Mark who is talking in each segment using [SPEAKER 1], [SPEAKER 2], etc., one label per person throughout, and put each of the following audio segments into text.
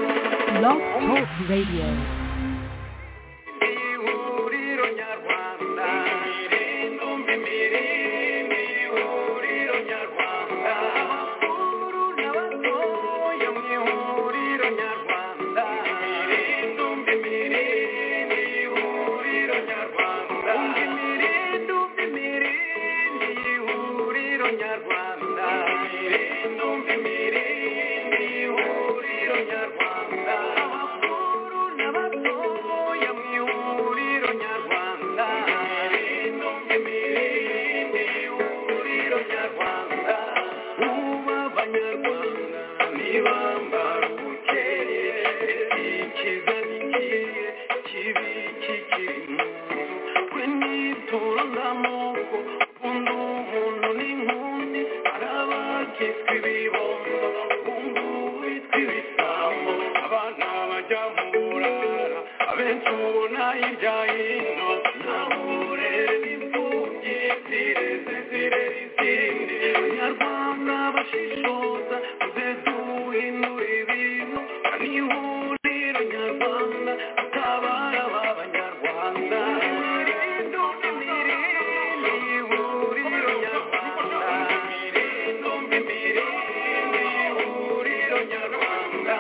[SPEAKER 1] Blog Talk Radio.
[SPEAKER 2] Ihuriro nyarwanda irindumbi mirindi ihuriro nyarwanda abakuru n'abatoya mu ihuriro nyarwanda irindumbi mirindi ihuriro nyarwanda umva imirindumbi mirindi ihuriro nyarwanda irindumbi mirindi ihuriro nyarwanda abakuru n'abatoya mu ihuriro nyarwanda irindumbi mirindi ihuriro nyarwanda ubu abanyarwanda ntibambara ubukeye ikiza n'ikiye kibi kikiri mu nzu we n'ituro n'amoko undi umuntu n'inkundi hari abakitwa ibibondo undi uwitwa ibisambo abana bajya mu burara abenshi ubona hirya hino nahure n'imfubyi zireze zirera izindi abanyarwanda bashishoza kugeza uhindura ibintu ni ihuriro nyarwanda utabara b'abanyarwanda irindumbi mirindi ihuriro nyarwanda irindumbi mirindi ihuriro nyarwanda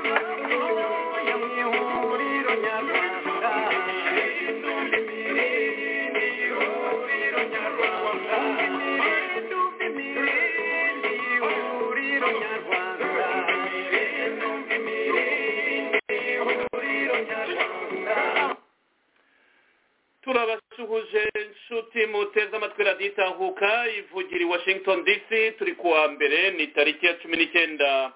[SPEAKER 2] abakuru mu ihuriro nyarwanda irindumbi mirindi ihuriro nyarwanda irindumbi mirindi ihuriro nyarwanda irindumbi mirindi ihuriro nyarwanda
[SPEAKER 3] turabasuhuje nshuti muteze amatwi radiyo itanguka ivugira i washington dc turi kuwa mbere ni tariki ya cumi n'icyenda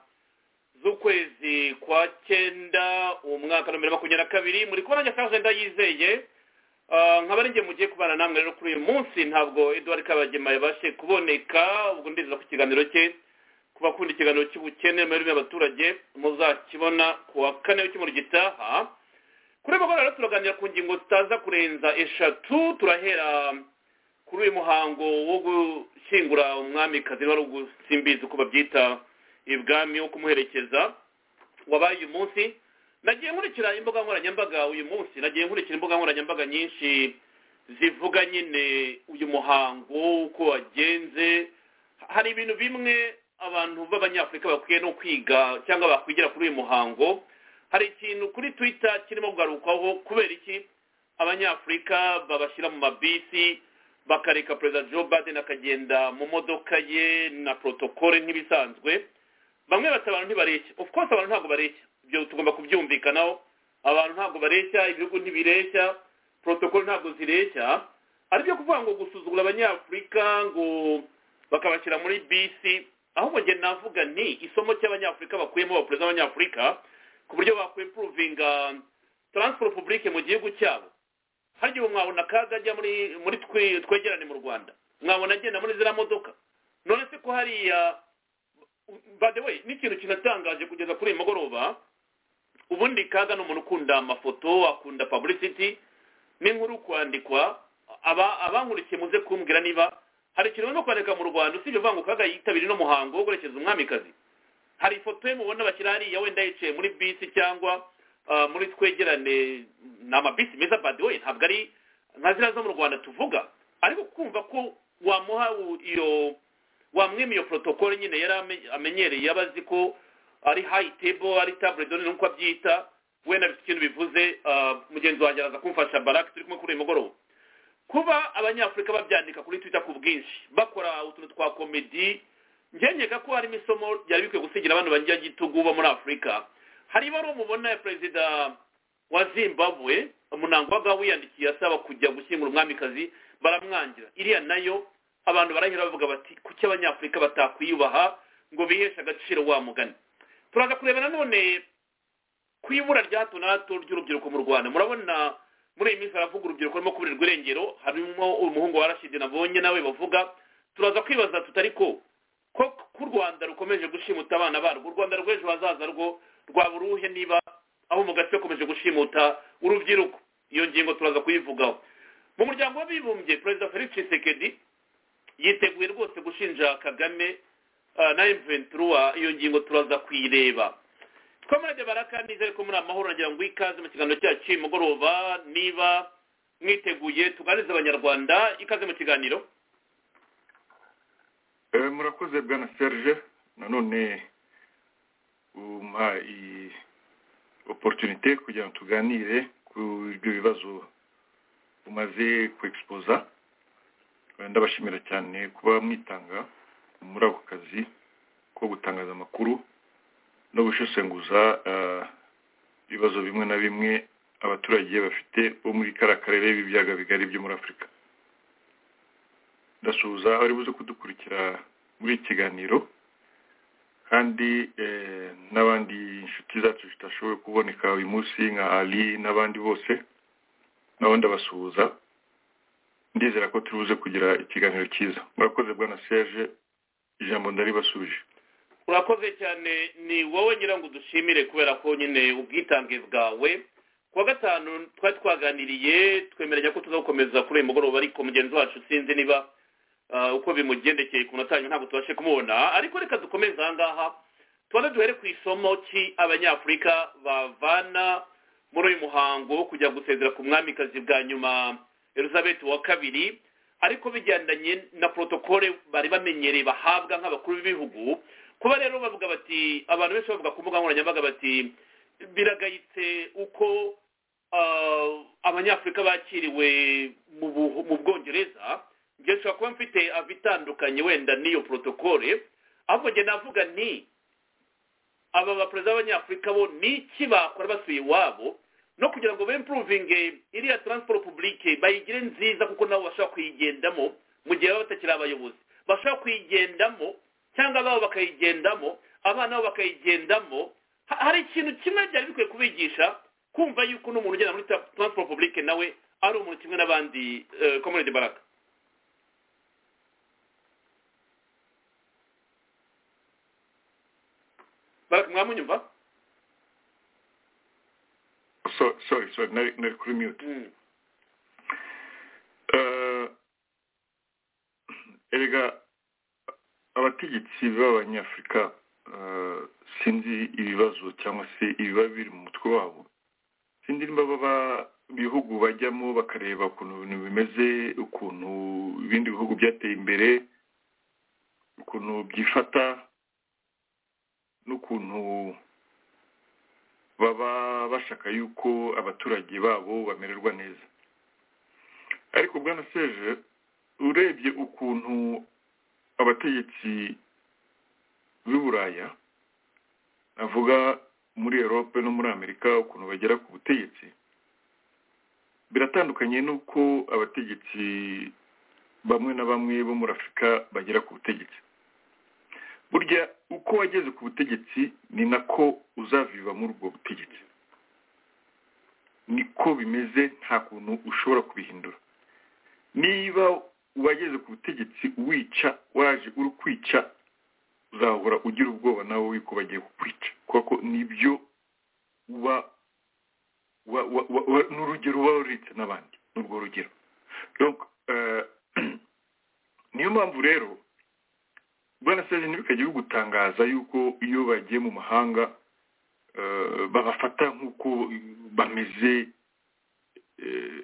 [SPEAKER 3] z'ukwezi kwa cyenda umwaka wa bibiri na makumyabiri na kabiri muri kubona njya ajenda yizeye Ah, nkaba ari njye mugiye kubana namwe rero kuri uyu munsi ntabwo eduard kabagema yabashe kuboneka ubwo ndizera ku kiganiro cye ku bakunda ikiganiro cy'ubukene mu mirimo y'abaturage muzakibona ku wa kane w'icyumweru gitaha kuri uyu mugoroba rero turaganira ku ngingo zitaza kurenza eshatu turahera kuri uyu muhango wo gushyingura umwamikazi wari ugusimbiza uko babyita ibwami wo kumuherekeza wabaye uyu munsi nagiye nkurikira imbuga nkoranyambaga uyu munsi nagiye nkurikira imbuga nkoranyambaga nyinshi zivuga nyine uyu muhango uko wagenze hari ibintu bimwe abantu b'abanyafurika bakwiye no kwiga cyangwa bakwigira kuri uyu muhango hari ikintu kuri twita kirimo kugarukwaho kubera iki abanyafurika babashyira mu mabisi bakareka perezida joe biden akagenda mu modoka ye na protokole nk'ibisanzwe bamwe bati abantu ntibareshya of course abantu ntabwo bareshya ibyo tugomba kubyumvikanaho abantu ntabwo bareshya ibihugu ntibireshya protokolo ntabwo zireshya aribyo kuvuga ngo gusuzugura abanyafurika ngo bakabashyira muri bisi ahubwo njye navuga ni isomo cy'abanyafurika bakuyemo abaperezida b'abanyafurika ku buryo bakwipuruvinga taransiporo pubulike mu gihugu cyabo hari igihe mwabona akaga ajya muri muri twe- twegerane mu rwanda mwabona agenda muri ziriya modoka none se ko hariya by the way n'ikintu kinatangaje kugeza kuri uyu mugoroba ubundi kaga ni umuntu ukunda amafoto akunda publicity n'inkuru kwandikwa aba abankurikiye muze kumbwira niba hari ikintu barimo kwandika mu rwanda usibye uvuga ngo kaga yitabira ino muhango wo guherekeza umwamikazi hari ifoto ye mubona bashyira hariya wenda yicaye muri bisi cyangwa ah, muri twegerane ni amabisi meza by the way ntabwo ari nka ziriya zo mu rwanda tuvuga ariko kumva ko wamuha u- iyo wamwima iyo protokole nyine yari ame- amenyereye yaba azi ko ari high table ari table done nuko abyita wenda bifite ikintu bivuze ah, mugenzi wanjye araza kumfasha baraki turi kumwe kuri uyu mugoroba kuba abanyafurika babyandika kuri twitter ku bwinshi bakora utuntu twa komedi ngenyega ko harimo isomo ryari bikwiye gusigira abantu bagira gitugu bo muri afurika hari ibaruwa mubona ya perezida wa zimbabwe munangwaga wiyandikiye asaba kujya gushyingura umwamikazi baramwangira iriya nayo abantu barahera bavuga bati kuki abanyafurika batakwiyubaha ngo biheshe agaciro wa mugani turaza kureba nanone ku ibura rya hato na hato ry'urubyiruko mu rwanda murabona muri iyi minsi haravuga urubyiruko rurimo kuburirwa irengero harimo umuhungu wa rashidi nabonye nawe bavuga turaza kwibaza tutari ko ko ku rwanda rukomeje gushimuta abana barwo u rwanda rw'ejo hazaza rwo rwaba uruhe niba aho mu gace bakomeje gushimuta urubyiruko iyo ngingo turaza kuyivugaho mu muryango w'abibumbye perezida felix tshisekedi yiteguye rwose gushinja kagame ah, na m iyo ngingo turaza kuyireba komade baraka nizere ko muri amahoro nagira ngo ikaze mu kiganiro cyacu cy'uyu mugoroba niba mwiteguye tuganirize abanyarwanda ikaze mu kiganiro
[SPEAKER 4] Eh, murakoze bwana serge nanone umpa iyi oporutunite kugira ngo tuganire ku ibyo bibazo umaze kwegisipoza Eh, ndabashimira cyane kuba mwitanga muri ako kazi ko gutangaza amakuru no gushesenguza eh, ibibazo bimwe na bimwe abaturage bafite bo muri kariya karere b'ibiyaga bigari byo muri afurika ndasuhuza abari buze kudukurikira muri iki kiganiro kandi eh, n'abandi inshuti zacu zitashoboye kuboneka uyu munsi nka ali n'abandi bose nabo ndabasuhuza ndizera ko turi buze kugira ikiganiro cyiza murakoze bwana serge ijambo ndaribasubije
[SPEAKER 3] urakoze cyane ni wowe ngira ngo dushimire kubera ko nyine ubwitange bwawe kuwa gatanu twari twaganiriye twemeranya ko tuzakomeza kuri uyu mugoroba ariko mugenzi wacu sinzi niba ah, uko bimugendekeye ku minota yanyu ntabwo tubashe kumubona ariko reka dukomeze aha ngaha tubanze duhere ku isomo ki abanyafurika bavana muri uyu muhango wo kujya gusezera ku mwamikazi bwa nyuma elizabeth wa kabiri ariko bigendanye na porotokole bari bamenyereye bahabwa nk'abakuru b'ibihugu kuba rero bavuga bati abantu benshi bavuga ku mbuga nkoranyambaga bati biragayitse uko ah, abanyafurika bakiriwe mu Bu- mu bwongereza njye nshobora kuba mfite abitandukanye wenda n'iyo porotokole ahubwo njye navuga ni aba baperezida b'abanyafurika bo ni iki bakora basuye iwabo no kugira ngo bempuruvinge iriya taransiporo pubulike bayigire nziza kuko nabo bashobora kuyigendamo mu gihe baba batakiri abayobozi bashobora kuyigendamo cyangwa ababo bakayigendamo abana babo bakayigendamo Ha- hari ikintu kimwe byari bikwiye kubigisha kumva yuko n'umuntu ugenda muri tra- taransiporo pubulike nawe ari umuntu kimwe n'abandi komuniti baraka baraka mwamunyumva
[SPEAKER 4] So- sorry sorry nari nari kuri mute
[SPEAKER 3] Mm.
[SPEAKER 4] Eh, erega abategetsi b'abanyafurika eh, sinzi ibibazo cyangwa se ibiba biri mu mutwe wabo sinzi niba baba ibihugu bajyamo bakareba ukuntu ibintu bimeze ukuntu ibindi bihugu byateye imbere ukuntu byifata n'ukuntu baba bashaka yuko abaturage babo bamererwa neza ariko bwana seje urebye ukuntu abategetsi b'i buraya avuga muri erope no muri amerika ukuntu bagera ku butegetsi biratandukanye n'uko abategetsi bamwe na bamwe bo muri afurika bagera ku butegetsi burya uko wageze ku butegetsi ni nako uzaviva muri ubwo butegetsi niko bimeze nta kuntu ushobora kubihindura niba wageze ku butegetsi wica waje uri kwica uzahora ugira ubwoba nawe yuko bagiye kukwica kuko nibyo uba wa- wa- wa- wa- ni urugero uba waritse n'abandi ni urwo rugero Donc, eh, niyo mpamvu rero bwana seze ntibikajye bigutangaza yuko iyo bagiye mu mahanga eh, babafata nk'uko bameze eh,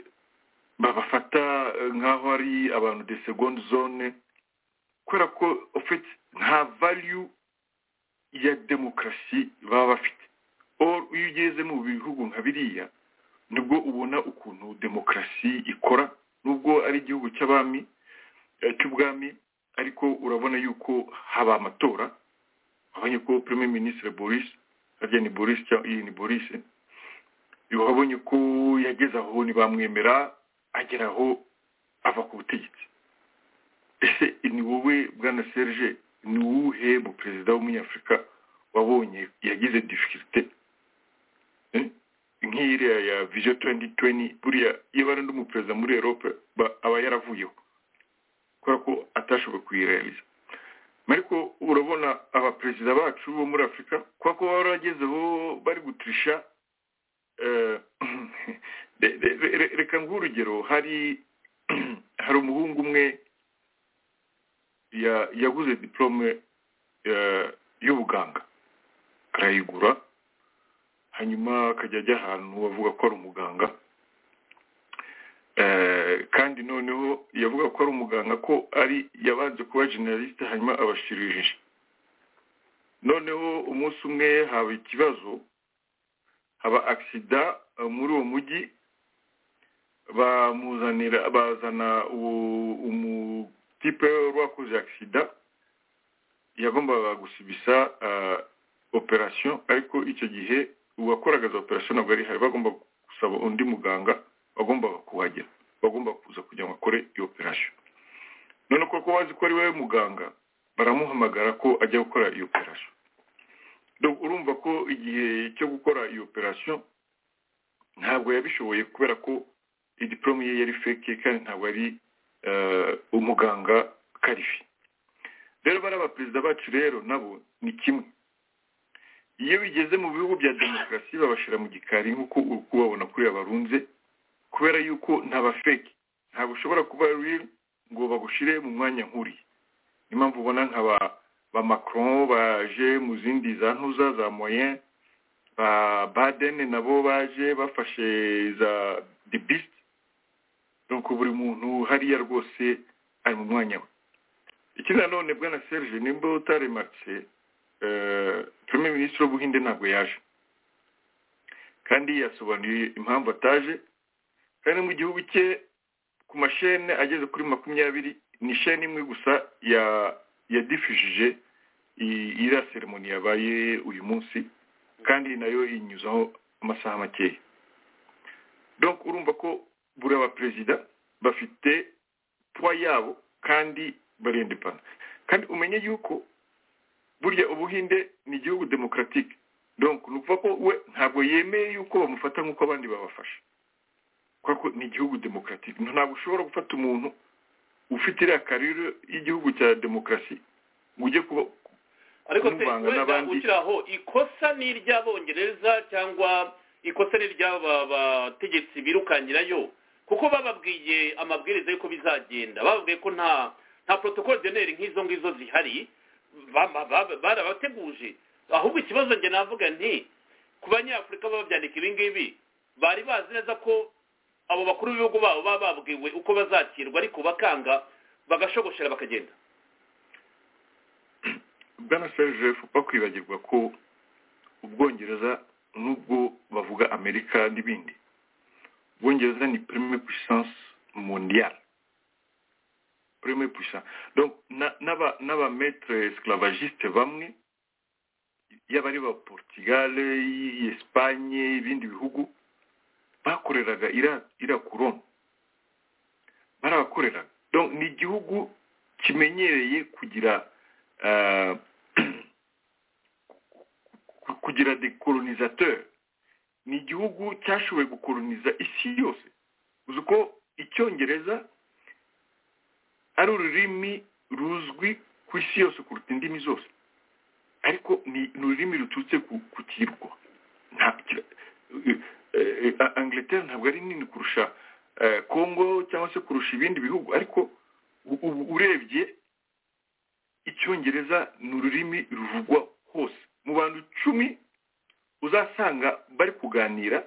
[SPEAKER 4] babafata eh, nk'aho ari abantu de seconde zone kubera ko ofite nta value ya demokarasi baba bafite or iyo ugeze mu bihugu nka biriya nibwo ubona ukuntu demokarasi ikora nubwo ari igihugu cy'abami eh, cy'ubwami ariko urabona yuko haba amatora wabonye ko premier ministre boris harya ni boris cyangwa iyi ni boris wabonye ko yageze aho ntibamwemera agera aho ava ku butegetsi ese ni wowe bwana serge ni uwuhe mu perezida w'umunyafurika wabonye yagize difficulté Eh? nk'iriya ya vision 2020 buriya iyo bari undi muperezida muri europe ba- aba yaravuyeho kubera ko atashoboye kuyirealiza ariko urabona abaperezida bacu bo muri afurika kubera ko baba baragezeho bari gutirisha eh, re- re- re- reka nguhe urugero hari hari umuhungu umwe ya- yaguze diplome eh, y'ubuganga arayigura hanyuma akajya ajya ahantu bavuga ko ari umuganga Eh, kandi noneho yavuga ko ari umuganga ko ari yabanje kuba generaliste hanyuma abashirije noneho umunsi umwe haba ikibazo haba agisida eh, muri uwo mujyi bamuzanira bazana uwo- umutipe wari wakoze agisida yagombaga gusibisa eh, operasiyo ariko icyo gihe uwakoraga za operasiyo ntabwo yari hari bagomba gusaba undi muganga wagombaga kuhagera bagomba kuza kugira ngo akore iyo operasiyo none kuko bazi ko ari we muganga baramuhamagara ko ajya gukora iyo operasiyo Donc, urumva ko igihe cyo gukora iyo operasiyo ntabwo yabishoboye kubera ko idiporome ye yari feke kandi ntabwo ari eh, umuganga karifi rero bariya baperezida bacu rero nabo ni kimwe iyo bigeze mu bihugu bya demokarasi babashyira mu gikari nk'uko uri kubabona kuriya barunze kubera yuko nta bafeki ntabwo ushobora kuba real ngo bagushyire mu mwanya nk'uriya niyo mpamvu ubona nka ba ba macron baje mu zindi za ntuza za moyen ba baden nabo baje bafashe za the beast donc buri muntu hariya rwose ari mu mwanya we ikindi nanone bwana serge nimba utaremarike premier minisitiri w'ubuhinde ntabwo yaje kandi yasobanuye impamvu ataje kandi mu gihugu cye ku mashene ageze kuri makumyabiri ni shene imwe gusa ya- yadifishije i- iriya seremoni yabaye uyu munsi kandi nayo inyuzaho amasaha makeya donc urumva ko buri abaperezida bafite puwa yabo kandi barendepana kandi umenye yuko burya ubuhinde ni igihugu demokaratike donc ni ukuvuga ko we ntabwo yemeye yuko bamufata nk'uko abandi babafasha kubera ko ni igihugu demokaratike ntabwo ushobora gufata umuntu ufite iriya karire y'igihugu cya demokarasi ngo ujye kuba
[SPEAKER 3] ariko se
[SPEAKER 4] kumuvanga
[SPEAKER 3] wenda
[SPEAKER 4] n'abandi.
[SPEAKER 3] ukiri aho ikosa ni iry'abongereza cyangwa ikosa ni iry'aba bategetsi birukangirayo kuko bababwiye amabwiriza y'uko bizagenda bababwiye ko nta nta protocol generi nk'izo ngizo zihari bama- baba- barabateguje ahubwo ikibazo njye navuga nti ku banyafurika baba babyandika ibi ngibi bari bazi neza ko abo bakuru b'ibihugu babo baba babwiwe uko bazakirwa ariko bakanga bagashogoshera bakagenda
[SPEAKER 4] bwana serge fupa kwibagirwa ko ubwongereza nubwo bavuga amerika n'ibindi ubwongereza ni premier puissance mondiale premier puissance donc na- n'aba- n'abametre esclavagiste bamwe yaba ari ba portugal i- espagne ibindi bihugu bakoreraga iriya- iriya koroni barabakoreraga donc ni igihugu kimenyereye kugira euh, ku- kugira des colonisateurs ni igihugu cyashoboye gukoloniza isi yose uzi ko icyongereza ari ururimi ruzwi ku isi yose kuruta indimi zose ariko ni ni ururimi ruturutse ku ku kirwa nta kira- eh, eh, eh, angleterre ntabwo ari nini kurusha eh, congo cyangwa se kurusha ibindi bihugu ariko u- ubu urebye icyongereza ni ururimi ruvugwa hose mu bantu icumi uzasanga bari kuganira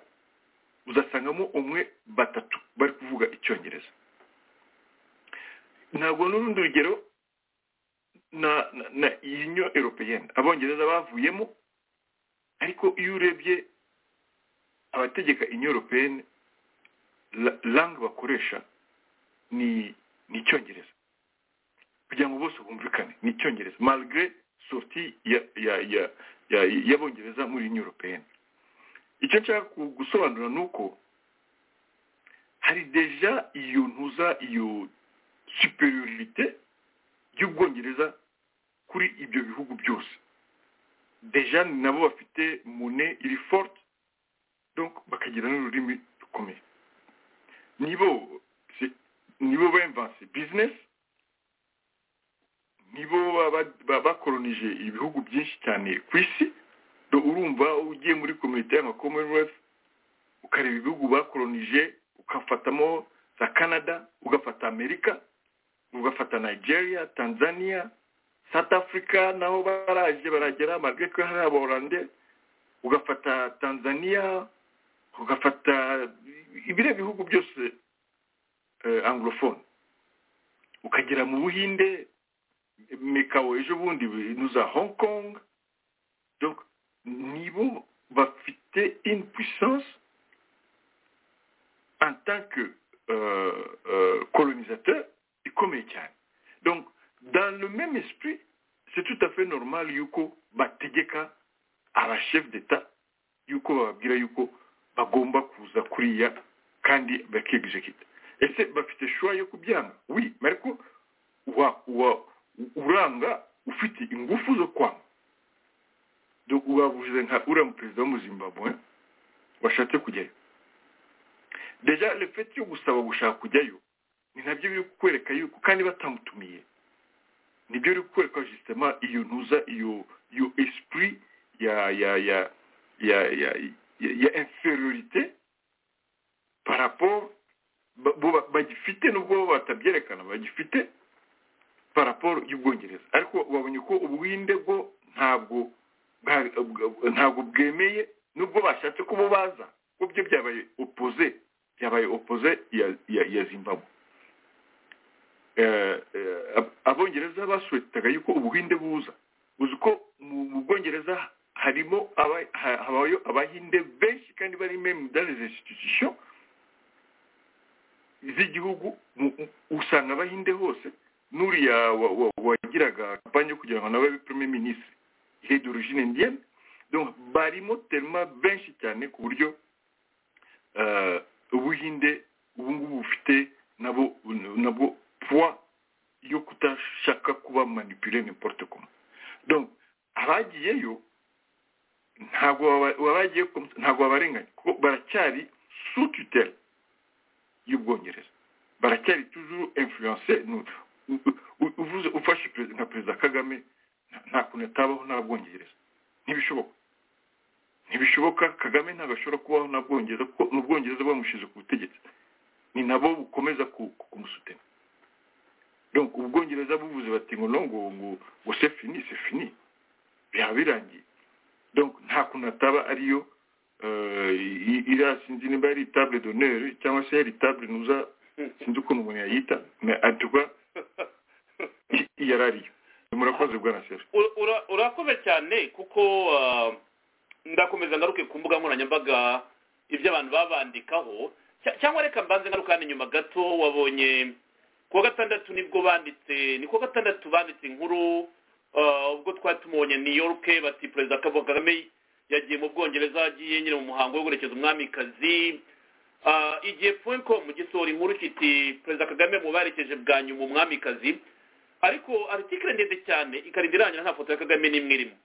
[SPEAKER 4] uzasangamo umwe batatu bari kuvuga icyongereza ntabwo n'urundi rugero na na, na uniyo europeyene abongereza bavuyemo ariko iyo urebye abategeka uniyo europeyene langue bakoresha ni ni icyongereza kugira ngo bose bumvikane ni icyongereza malgré sorti ya ya ya ya y'abongereza muri union européenne icyo nshaka ku- gusobanura ni uko hari deja iyo ntuza iyo superiorité y'ubwongereza kuri ibyo bihugu byose deja ni nabo bafite mune iri forte donc bakagira n'ururimi rukomeye nibo c'est- nibo bemvanse business nibo baba- ba- bakolonije ibihugu byinshi cyane ku isi do urumva ugiye muri komite y'ama commonwealth ukareba ibihugu bakolonije ukafatamo za canada ugafata amerika ugafata nigeria tanzania south africa naho baraje baragera malgré ko hari abaholande ugafata tanzania ugafata ibiriya bihugu byose eh, anglophone ukagera mu buhinde mikawo ejo bundi nuza hong kong donc nibo bafite une puissance en tant que euh, euh, colonisateur ikomeye cyane donc dans le même esprit c'est tout à fait normal yuko bategeka abashef d'etat yuko bababwira yuko bagomba kuza kuriya kandi bakegejekita ese bafite shuwa yo kubyanga wi ariko wa wa uranga ufite ingufu zo kwanga Do- wabuze nka uriya mu perezida wo mu zimbabwe washatse kujyayo deja lefeti yo gusaba gushaka kujyayo ni nabyo biri kukwereka yuko kandi batamutumiye nibyo biri kukwereka justement iyo ntuza iyo iyo esprit ya ya ya ya ya ya, ya inferiorité par rapport ba- bo ba- bagifite nubwo batabyerekana bagifite par rapport y'ubwongereza ariko babonye ko ubuhinde bwo ntabwo bwa- bwa- ntabwo bwemeye nubwo bashatse ko bo baza ko byo byabaye opoze byabaye opoze ya, ya, ya zimbabwe Eh, eh, ab- abongereza basuwetaga yuko ubuhinde buza uzi ko mu mu bwongereza harimo aba- ha- habayo abahinde benshi kandi bari meme dans les institutions z'igihugu mu- u- usanga abahinde hose n'uriya wa- wa- wagiraga kampanye yo kugira ngo nawe abe premier ministre he d'origine indienne donc barimo telma benshi cyane ku buryo eh, ubuhinde ubu ngubu bufite nabo nabwo poids yo kutashaka kuba manipule n'importe comment donc abagiyeyo ntabwo baba- abagiye ku- ntabwo babarenganya kuko baracyari sous tutelle y'ubwongereza baracyari toujours influence uvuze ufashe perezida- nka perezida kagame nta- nta kuntu atabaho nta bwongereza ntibishoboka ntibishoboka kagame ntabwo ashobora kubaho nta bwongereza kuko ni ubwongereza bwamushyize ku butegetsi ni nabo bukomeza ku- ku- kumusutema donc ubwongereza buvuze bati ngo no ngo ngo ngo se fini se fini byaba birangiye donc nta kuntu ataba ariyo eh, i- i- iriya sinzi niba yari table d'honneur cyangwa se yari table nuza sinzi ukuntu umuntu yayita mais en tout cas i- yari ariyo murakoze bwana sera
[SPEAKER 3] Ura- ura- urakoze cyane kuko ah, ndakomeza ngaruke ku mbuga nkoranyambaga ibyo abantu babandikaho Cya- cyangwa reka mbanze ngaruka hano inyuma gato wabonye kuwa gatandatu nibwo banditse ni kuwa gatandatu banditse inkuru ah, ubwo twari tumubonye new york bati perezida Paul kagame yagiye mu bwongereza agiye nyine mu muhango wo guherekeza umwamikazi Ah, igihe com gisohora inkuru kiti perezida kagame mubaherekeje bwa nyuma umwamikazi ariko aritikire ndende cyane ikarinda irangira nta foto ya kagame n'imwe irimo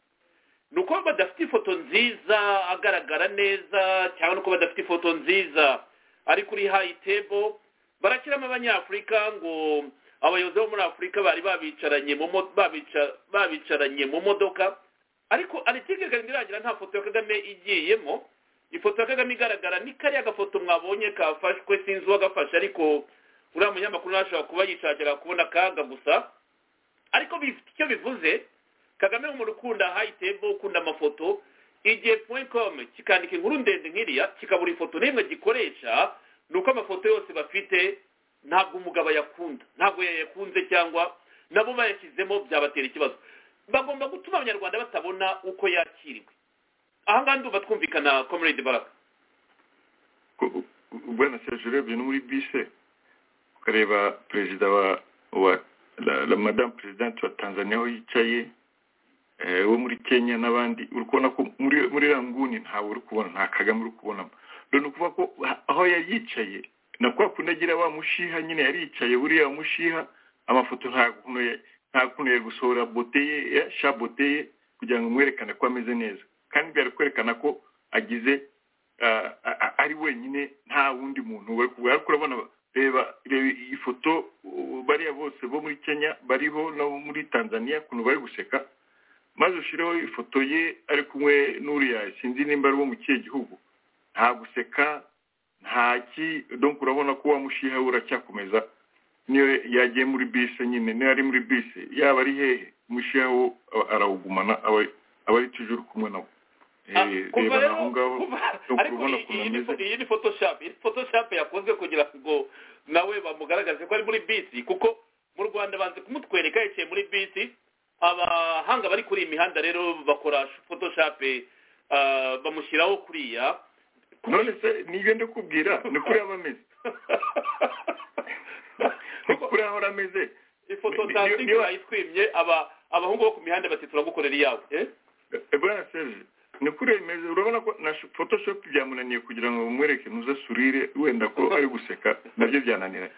[SPEAKER 3] ni uko badafite ifoto nziza agaragara neza cyangwa ni uko badafite ifoto nziza ari kuri hayi tebo barakiramo abanyafurika ngo abayobozi bo muri afurika bari babicaranye mu mo- babica- babicaranye mu modoka ariko aritikire ikarinda irangira nta foto ya kagame igiyemo ifoto ya kagame igaragara ni kariya gafoto mwabonye kafashwe sinzi uwagafashe ariko uriya munyamakuru ntashobora kuba yishakira kubona akaga gusa ariko bifite icyo bivuze kagame mu ukunda hayi tebo ukunda amafoto igihe point com kikandika inkuru ndende nk'iriya kikabura ifoto n'imwe gikoresha ni uko amafoto yose bafite ntabwo umugabo ayakunda ntabwo yayakunze cyangwa nabo bayashyizemo byabatera ikibazo bagomba gutuma abanyarwanda batabona uko yakiriwe aha ngaha ndumva twumvikana comrade baraka
[SPEAKER 4] Ko- bwana serge urebye no muri bise ukareba perezida wa wa la, la madame president wa tanzania aho yicaye eh, wo muri kenya n'abandi uri kubona ko muri muri iriya nguni ntawe uri kubona nta kagame uri kubonamo rero ni ukuvuga ko ha- aho yari yicaye na kwa kundi agira wa mushiha nyine yari yicaye buriya mushiha amafoto nta kuntu ya- nta kuntu yari gusohora bote ye ya shabote ye kugira ngo mwerekane ko ameze neza kandi byari kwerekana ko agize ah, a- a- ari wenyine nta wundi muntu we kubera ko urabona reba reba iyi foto uh, bariya bose bo muri kenya bariho no muri tanzania ukuntu bari guseka maze ushyireho ifoto ye ari kumwe n'uriya sinzi nimba ari uwo mu kihe gihugu nta guseka nta ki donc urabona ko wamushiha we uracyakomeza niyo yagiye muri bisi nyine niyo ari muri bisi yaba ari hehe umushiha wo a- arawugumana aba aba ari tujuru kumwe nawe
[SPEAKER 3] Ah,
[SPEAKER 4] Eh,
[SPEAKER 3] kuva
[SPEAKER 4] reba
[SPEAKER 3] rero
[SPEAKER 4] naho ngaho
[SPEAKER 3] kuva-
[SPEAKER 4] no
[SPEAKER 3] ariko
[SPEAKER 4] kubona
[SPEAKER 3] iyi-
[SPEAKER 4] ukuntu
[SPEAKER 3] iyi ni fo-
[SPEAKER 4] ameze
[SPEAKER 3] iyi ni photoshop iyi photoshop yakozwe kugira ngo nawe bamugaragaze ko ari muri bisi kuko mu rwanda banze kumutwereka yicaye muri bisi abahanga bari kuri iyi mihanda rero bakora photoshop ah, bamushyiraho kuriya
[SPEAKER 4] none se niyo ndakubwira ni kuri aba ameze ni
[SPEAKER 3] Kuko-
[SPEAKER 4] kuri aho ameze
[SPEAKER 3] ifoto
[SPEAKER 4] Ni-
[SPEAKER 3] nta
[SPEAKER 4] ni-
[SPEAKER 3] singa
[SPEAKER 4] niba-
[SPEAKER 3] bayitwimye aba abahungu bo ku mihanda bati turagukorera iyawe eh?
[SPEAKER 4] bwana serge ni kuri ayo meze urabona ko na photoshop byamunaniye kugira ngo bamwereke nuza surire wenda ko ari guseka nabyo byananiranye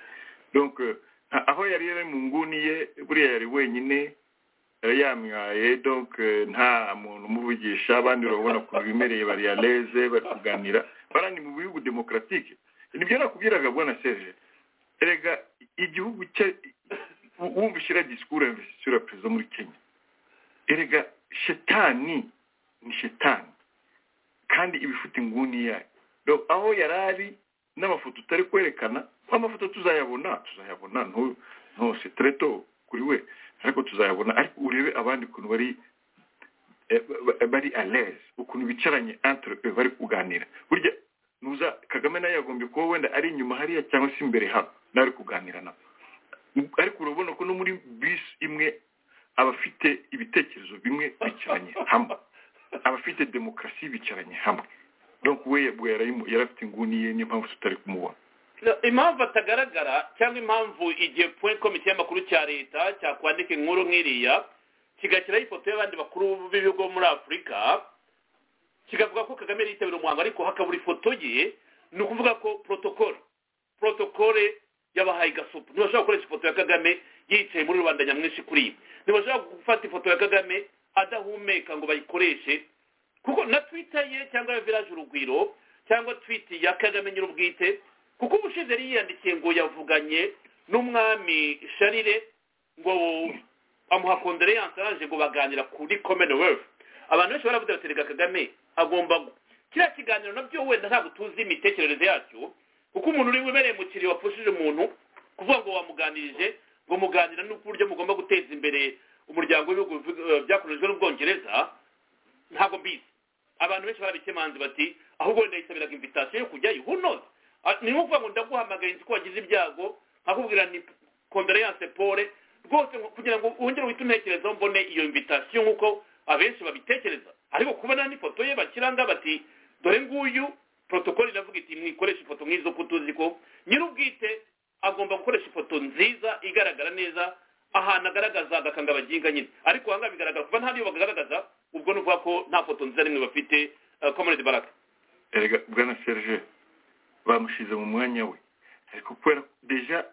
[SPEAKER 4] donc eh, nta- aho yari yari mu nguni ye buriya yari wenyine yari yamwaye donc eh, nta muntu umuvugisha abandi urabona ukuntu bimereye bari aleze bari kuganira barani mu bihugu demokaratike nibyo nakubwiraga bwana serge erega igihugu cye u- wumva ushyira disikuru ya investiture ya perezida muri kenya erega shetani ni shetani kandi iba ifite inguni yayo Donc, aho yari ari n'amafoto utari kwerekana amafoto tuzayabona tuzayabona no- ntose treto kuri we ariko tuzayabona ariko urebe abandi ukuntu bari eh, ba- ba- bari aleze ukuntu bicaranye entre eux bari kuganira burya nuza kagame nawe yagombye kuba wenda ari inyuma hariya cyangwa se imbere hano nawe ari kuganira nabo ariko urabona ko no muri bisi imwe abafite ibitekerezo bimwe bicaranye hamwe abafite demokarasi bicaranye hamwe donc we yabwo yarayimu- yari afite inguni ye niyo mpamvu tutari kumubona
[SPEAKER 3] No, impamvu atagaragara cyangwa impamvu igihe point komite y'amakuru cya leta cyakwandika inkuru nk'iriya kigashyiraho ifoto y'abandi bakuru b'ibigo muri afurika kikavuga ko kagame yari yitabira umuhango ariko hakabura ifoto ye ni ukuvuga ko protokole protokole yabahaye igasupu ntibashobora gukoresha ifoto ya kagame yicaye muri rubanda nyamwinshi kuri ibi ntibashobora gufata ifoto ya kagame adahumeka ngo bayikoreshe kuko na twita ye cyangwa ya village urugwiro cyangwa twiti ya kagame nyir'ubwite kuko ubushize yari yiyandikiye ngo yavuganye n'umwami sharire ngo amuha kondoleyanse araje ngo baganira kuri commonwealth abantu benshi baravuga bati reka kagame agomba gu-" kiriya kiganiro nabyo wenda ntabwo tuzi imitekerereze yacyo kuko umuntu uri wibereye mu kiriyo wapfushije umuntu kuvuga ngo wamuganirije ngo muganira n'uburyo mugomba guteza imbere umuryango w'ibihugu bivuga- eh, byakorejwe n'ubwongereza ntabwo mbizi abantu benshi barabikemanze bati ahubwo wenda yisabiraga invitasiyo yo kujyayo who knows Ah, ni nko kuvuga ngo ndaguhamagaye nzi ko wagize ibyago nkakubwira ni kondoleyanse pole rwose ngo- kugira ngo wongere uhite untekerezaho mbone iyo invitasiyo nk'uko abenshi babitekereza ariko kubona n'ifoto ye bakiranga bati dore nguyu protokoli iravuga iti mwikoresha ifoto nk'izo ko tuzi ko nyir'ubwite agomba gukoresha ifoto nziza igaragara neza ahantu agaragaza agakanga baginga nyine ariko aha ngaha bigaragara kuba nta niyo bagaragaza ubwo ni ukuvuga ko nta foto nziza rimwe bafite komuniti baraka
[SPEAKER 4] erega bwana serge bamushize mu mwanya we ariko kubera deja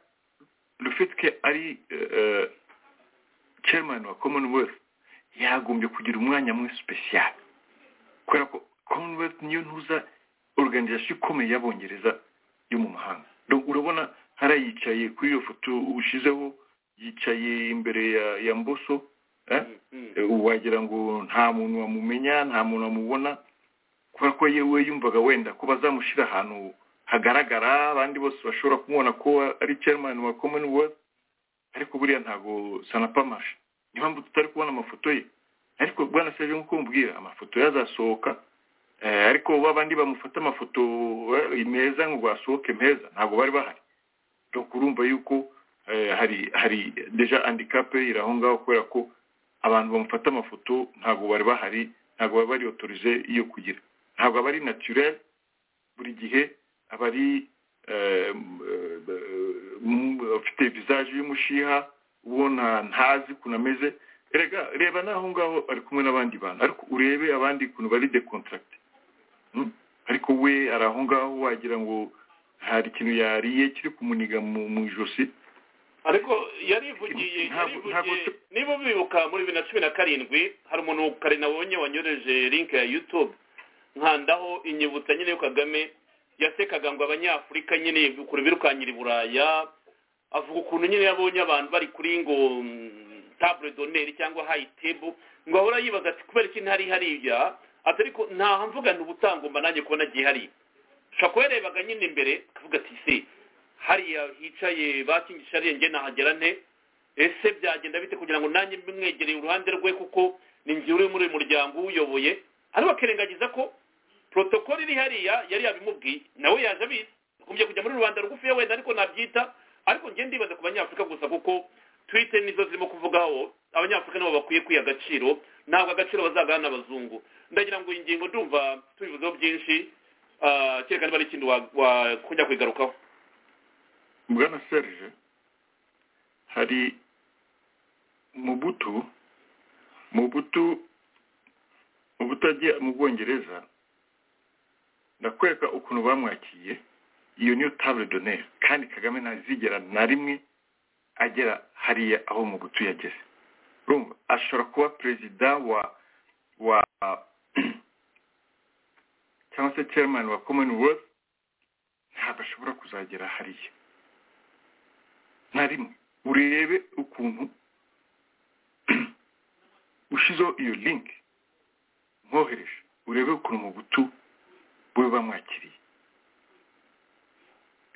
[SPEAKER 4] le fait que ari eh, chairman wa commonwealth yagombye kugira umwanya mwe special kubera ko commonwealth niyo ntuza organization ikomeye y'abongereza yo mu mahanga Donc, urabona hari yicaye kuri iyo foto ushizeho yicaye imbere ya, ya mboso eh? Eh, wagira ngo nta muntu wamumenya nta muntu wamubona kubera ko yewe yumvaga wenda ko bazamushyira ahantu hagaragara abandi bose bashobora kumubona ko ari chairman wa commonwealth ariko buriya ntago sanapamashe niyo mpamvu tutari kubona amafoto ye ariko bwana seje nk'uko mubwira amafoto ye azasohoka eh, ariko ba bandi bamufata amafoto eh, meza ngo asohoke meza ntabwo bari bahari donc urumva yuko eh, hari hari deja handicap iri aho ngaho kubera ko abantu bamufata amafoto ntabwo bari bahari ntabwo baba bari otorize yo kugira ntabwo aba ari naturel buri gihe aba ari eh, m- eh, afite visage y'umushiha ubona ntazi ukuntu ameze rega reba n'aho ngaho ari kumwe n'abandi bantu ariko urebe abandi ukuntu bari decontracte Mm. ariko we ari aho ngaho wagira ngo hari ikintu yariye kiri kumuniga mu mu ijosi
[SPEAKER 3] ariko yarivugiye
[SPEAKER 4] Ntabwo-
[SPEAKER 3] yarivugiye
[SPEAKER 4] ntabwo-
[SPEAKER 3] niba bibuka muri bibiri na cumi na karindwi hari umuntu kare nabonye wanyoreje link ya youtube nkandaho inyibutsa nyine yo kagame yasekaga ngo abanyafurika nyine ukuntu birukanyira i buraya avuga ukuntu nyine yabonye abantu bari kuri ngo mm, table d'honneur cyangwa high table ngo ahora yibaza ati kubera iki ntari hariya ati ariko ntaha mvuga nti ubutangomba nanjye kuba nagiye hariya ushobora kuba yarebaga nyine imbere akavuga ati se hariya hicaye bakingisha ariya njye nahagera nte ese byagenda bite kugira ngo nanjye mbe mwegereye uruhande rwe kuko ni njye uri muri uyu muryango uwuyoboye ari bakirengagiza ko protokoli iri hariya yari yabimubwiye nawe yaje abizi akunze kujya muri rubanda rugufiya wenda ariko nabyita ariko njye ndibaza ku banyafurika gusa kuko twite nizo zirimo kuvugaho abanyafurika nabo bakwiye kwiha agaciro ntabwo agaciro bazagana n'abazungu ndagira ngo iyi ngingo ndumva tubivuzeho byinshi ah, kereka niba ari ikindi wakujya kuyigarukaho
[SPEAKER 4] bwana serge hari mubutu mubutu mubutu agiye mu bwongereza ndakwereka ukuntu bamwakiriye iyo niyo table d'honneur kandi kagame ntazigera na rimwe agera hariya aho mubutu yageze urumva ashobora kuba perezida wa wa cyangwa se chairman wa commonwealth ntabwo ashobora kuzagera hariya na rimwe urebe ukuntu ushizeho iyo link mwohereje urebe ukuntu mu butu bube bamwakiriye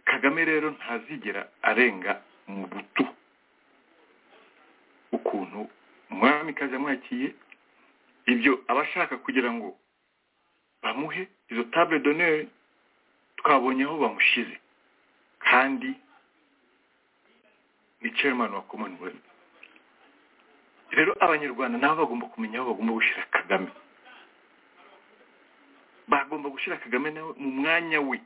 [SPEAKER 4] kagame rero ntazigera arenga mu butu ukuntu umwamikazi amwakiye ibyo aba ashaka kugira ngo bamuhe izo table d'honneur twabonye aho bamushize kandi ni chairman wa commonwealth rero abanyarwanda nabo bagomba kumenya aho bagomba gushyira kagame bagomba gushyira kagame nawe mu mwanya we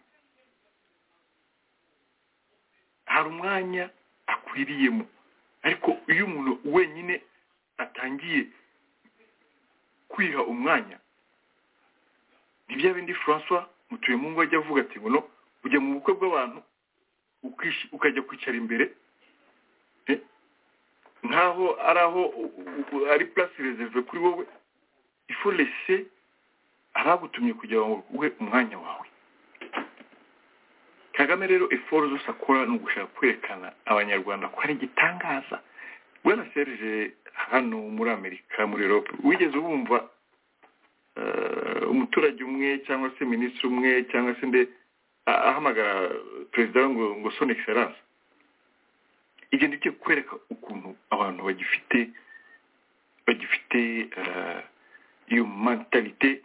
[SPEAKER 4] hari umwanya akwiriyemo ariko iyo umuntu wenyine atangiye kwiha umwanya ni bya bindi francois mutuyemungu ajya avuga ati ngo no ujya mu bukwe bw'abantu ukishi- ukajya kwicara imbere eh, nk'aho ari aho u- u- ari place reserve kuri wowe ifu lese abagutumye kugira ngo uhe umwanya wawe kagame rero eforo zose akora ni ugushaka kwerekana abanyarwanda ko ari igitangaza bwana serge hano muri amerika muri europe wigeze wumva eh, umuturage umwe cyangwa se minisitiri umwe cyangwa se nde a- ahamagara perezida we ngo ngo son excellence ibyo ndibyo kwereka ukuntu abantu bagifite bagifite eh, iyo mentalite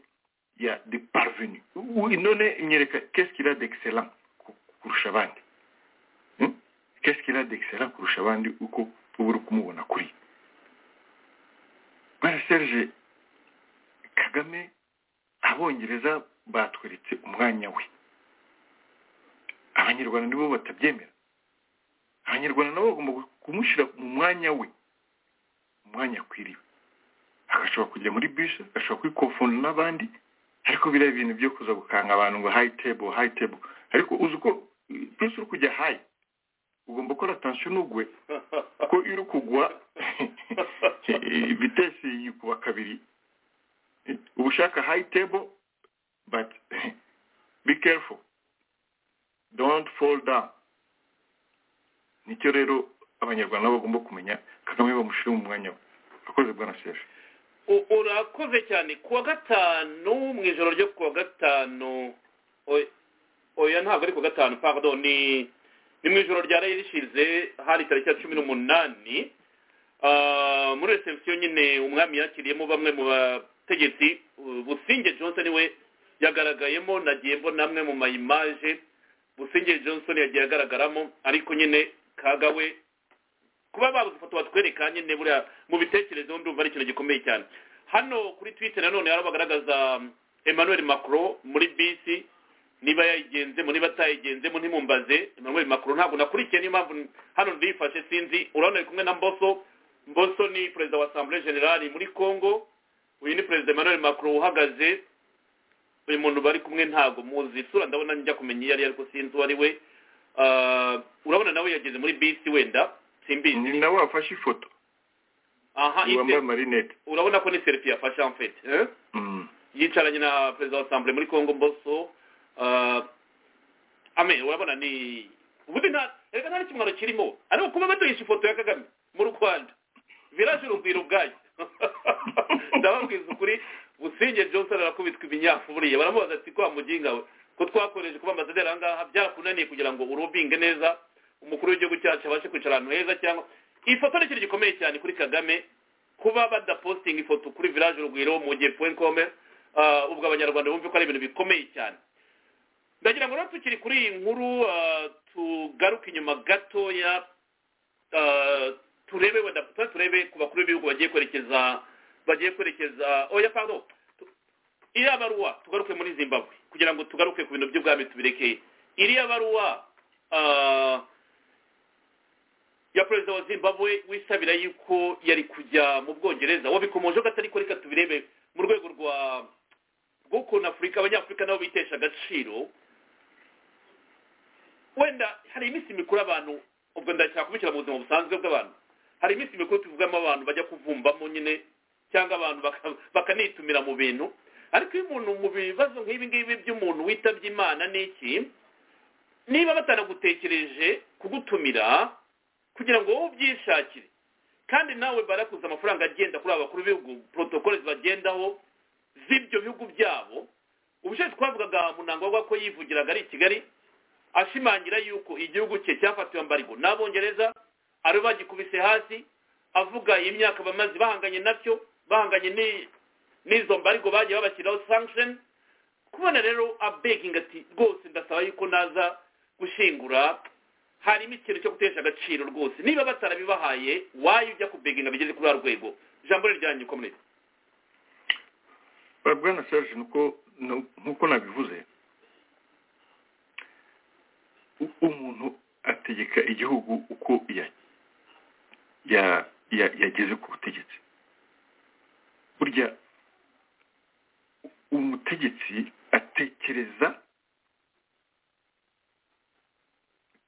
[SPEAKER 4] ya de parvenu Oui, none imwereka qu'est-ce qu'il a d'excellent ku- kurusha abandi Hmm? qu'est-ce qu'il a d'excellent kurusha abandi uko uba uri kumubona kuri bwana serge kagame abongereza batweretse umwanya we abanyarwanda nibo batabyemera abanyarwanda nabo bagomba kumushyira mu mwanya we umwanya akwiriye agashobora kujya muri bisi agashobora kwikofunda n'abandi ariko biriya bintu byo kuza gukanga abantu ngo hayi tebo hayi tebo ariko uzi uko byose uri kujya hayi ugomba gukora atansiyo ntugwe kuko iyo uri kugwa vitesi yikuba kabiri uba ushaka hayi tebo but be careful don't fall down nicyo rero abanyarwanda nabo bagomba kumenya kagame bamushyira mu mwanya we akoze bwana seje
[SPEAKER 3] U- urakoze cyane kuwa gatanu mu ijoro ryo kuwa gatanu oya- oya ntabwo ari kuwa gatanu pardon ni ni mu ijoro ryaraye rishize hari tariki ya cumi n'umunani Ah, muri reception nyine umwami yakiriyemo bamwe mu bategetsi uh, businge johnson we yagaragayemo nagiye mbona amwe mu mayimaje businge johnson yagiye agaragaramo ariko nyine kaga we kuba babuze ifoto batwereka nyine buriya mu bitekerezo ndumva ari ikintu gikomeye cyane hano kuri twitter nanone hari bagaragaza um, emmanuel macron muri bisi niba yayigenzemo niba atayigenzemo ntimumbaze emmanuel macron ntabwo nakurikiye niyo mpamvu n- hano ndiyifashe sinzi urabona ari kumwe na mboso mboso ni perezida wa assemblée generale muri congo uyu ni perezida emmanuel macron uhagaze uyu muntu bari kumwe ntabwo muzi isura ndabona njya kumenya iyo ari ariko sinzi uwo ari we Ah, urabona nawe yageze muri bisi wenda simbizi
[SPEAKER 4] ni nawe wafashe ifoto
[SPEAKER 3] aha ite-
[SPEAKER 4] wambaye amarinete
[SPEAKER 3] urabona ko ni serifi yafashe en fait eh?
[SPEAKER 4] Mm.
[SPEAKER 3] yicaranye na perezida wa assemblée muri congo mboso ah, ame urabona ni ubundi nta reka nta n'ikimwaro kirimo ariko kuba baduhisha ifoto ya kagame mu rwanda village urugwiro ubwayo ndababwiza ukuri businge johnson arakubitwa ibinyafu buriya baramubaza ati kwa muginga we ko twakoreje kuba ambasaderi aha ngaha byarakunaniye kugira ngo urobinge neza umukuru w'igihugu cyacu abashe kwicara ahantu heza cyangwa ifoto ni ikintu gikomeye cyane kuri kagame kuba badapostinga ifoto kuri village urugwiro mu gihe point com ah, ubwo abanyarwanda bumve ko ari ibintu bikomeye cyane ndagira ngo rero tukiri kuri iyi nkuru ah, tugaruke inyuma gatoya ah, turebe wenda tuba turebe ku bakuru b'ibihugu bagiye kwerekeza bagiye kwerekeza oya pardon tu- iriya baruwa tugaruke muri zimbabwe kugira ngo tugaruke ku bintu by'ubwami tubireke iriya baruwa ah, ya perezida wa zimbabwe wisabira yuko yari kujya mu bwongereza wabikomojeho gato ariko reka tubirebe mu rwego rwa rw'ukuntu afurika abanyafurika nabo bitesha agaciro wenda hari iminsi mikuru abantu ubwo ndashaka kubishyira mu buzima busanzwe bw'abantu hari iminsi mikuru tuvugamo abantu bajya kuvumbamo nyine cyangwa abantu baka- bakanitumira mu bintu ariko iyo umuntu mu bibazo nk'ibi ngibi by'umuntu witabye imana ni iki niba batanagutekereje kugutumira kugira ngo wowe ubyishakire kandi nawe barakuza amafaranga agenda kuri aba bakuru b'ibihugu porotokole zibagendaho z'ibyo bihugu byabo ubushobozi twavugaga munangwa ko yivugiraga ari i kigali ashimangira yuko igihugu cye cyafatiwe ambargo n'abongereza aribo bagikubise hasi avuga imyaka bamaze bahanganye nacyo bahanganye ni- n'izo mbargo bagiye babashyiraho sanction kubona rero abeginga ati rwose ndasaba yuko naza gushingura harimo ikintu cyo gutesha agaciro rwose niba batarabibahaye wayo ujya kubeginga bigeze kuri wa rwego ijambo riryanyu ukomeye
[SPEAKER 4] bwana serge nuko nu- nk'uko nabivuze u- umuntu ategeka igihugu uko ya- ya- ya- yageze ku butegetsi burya umutegetsi atekereza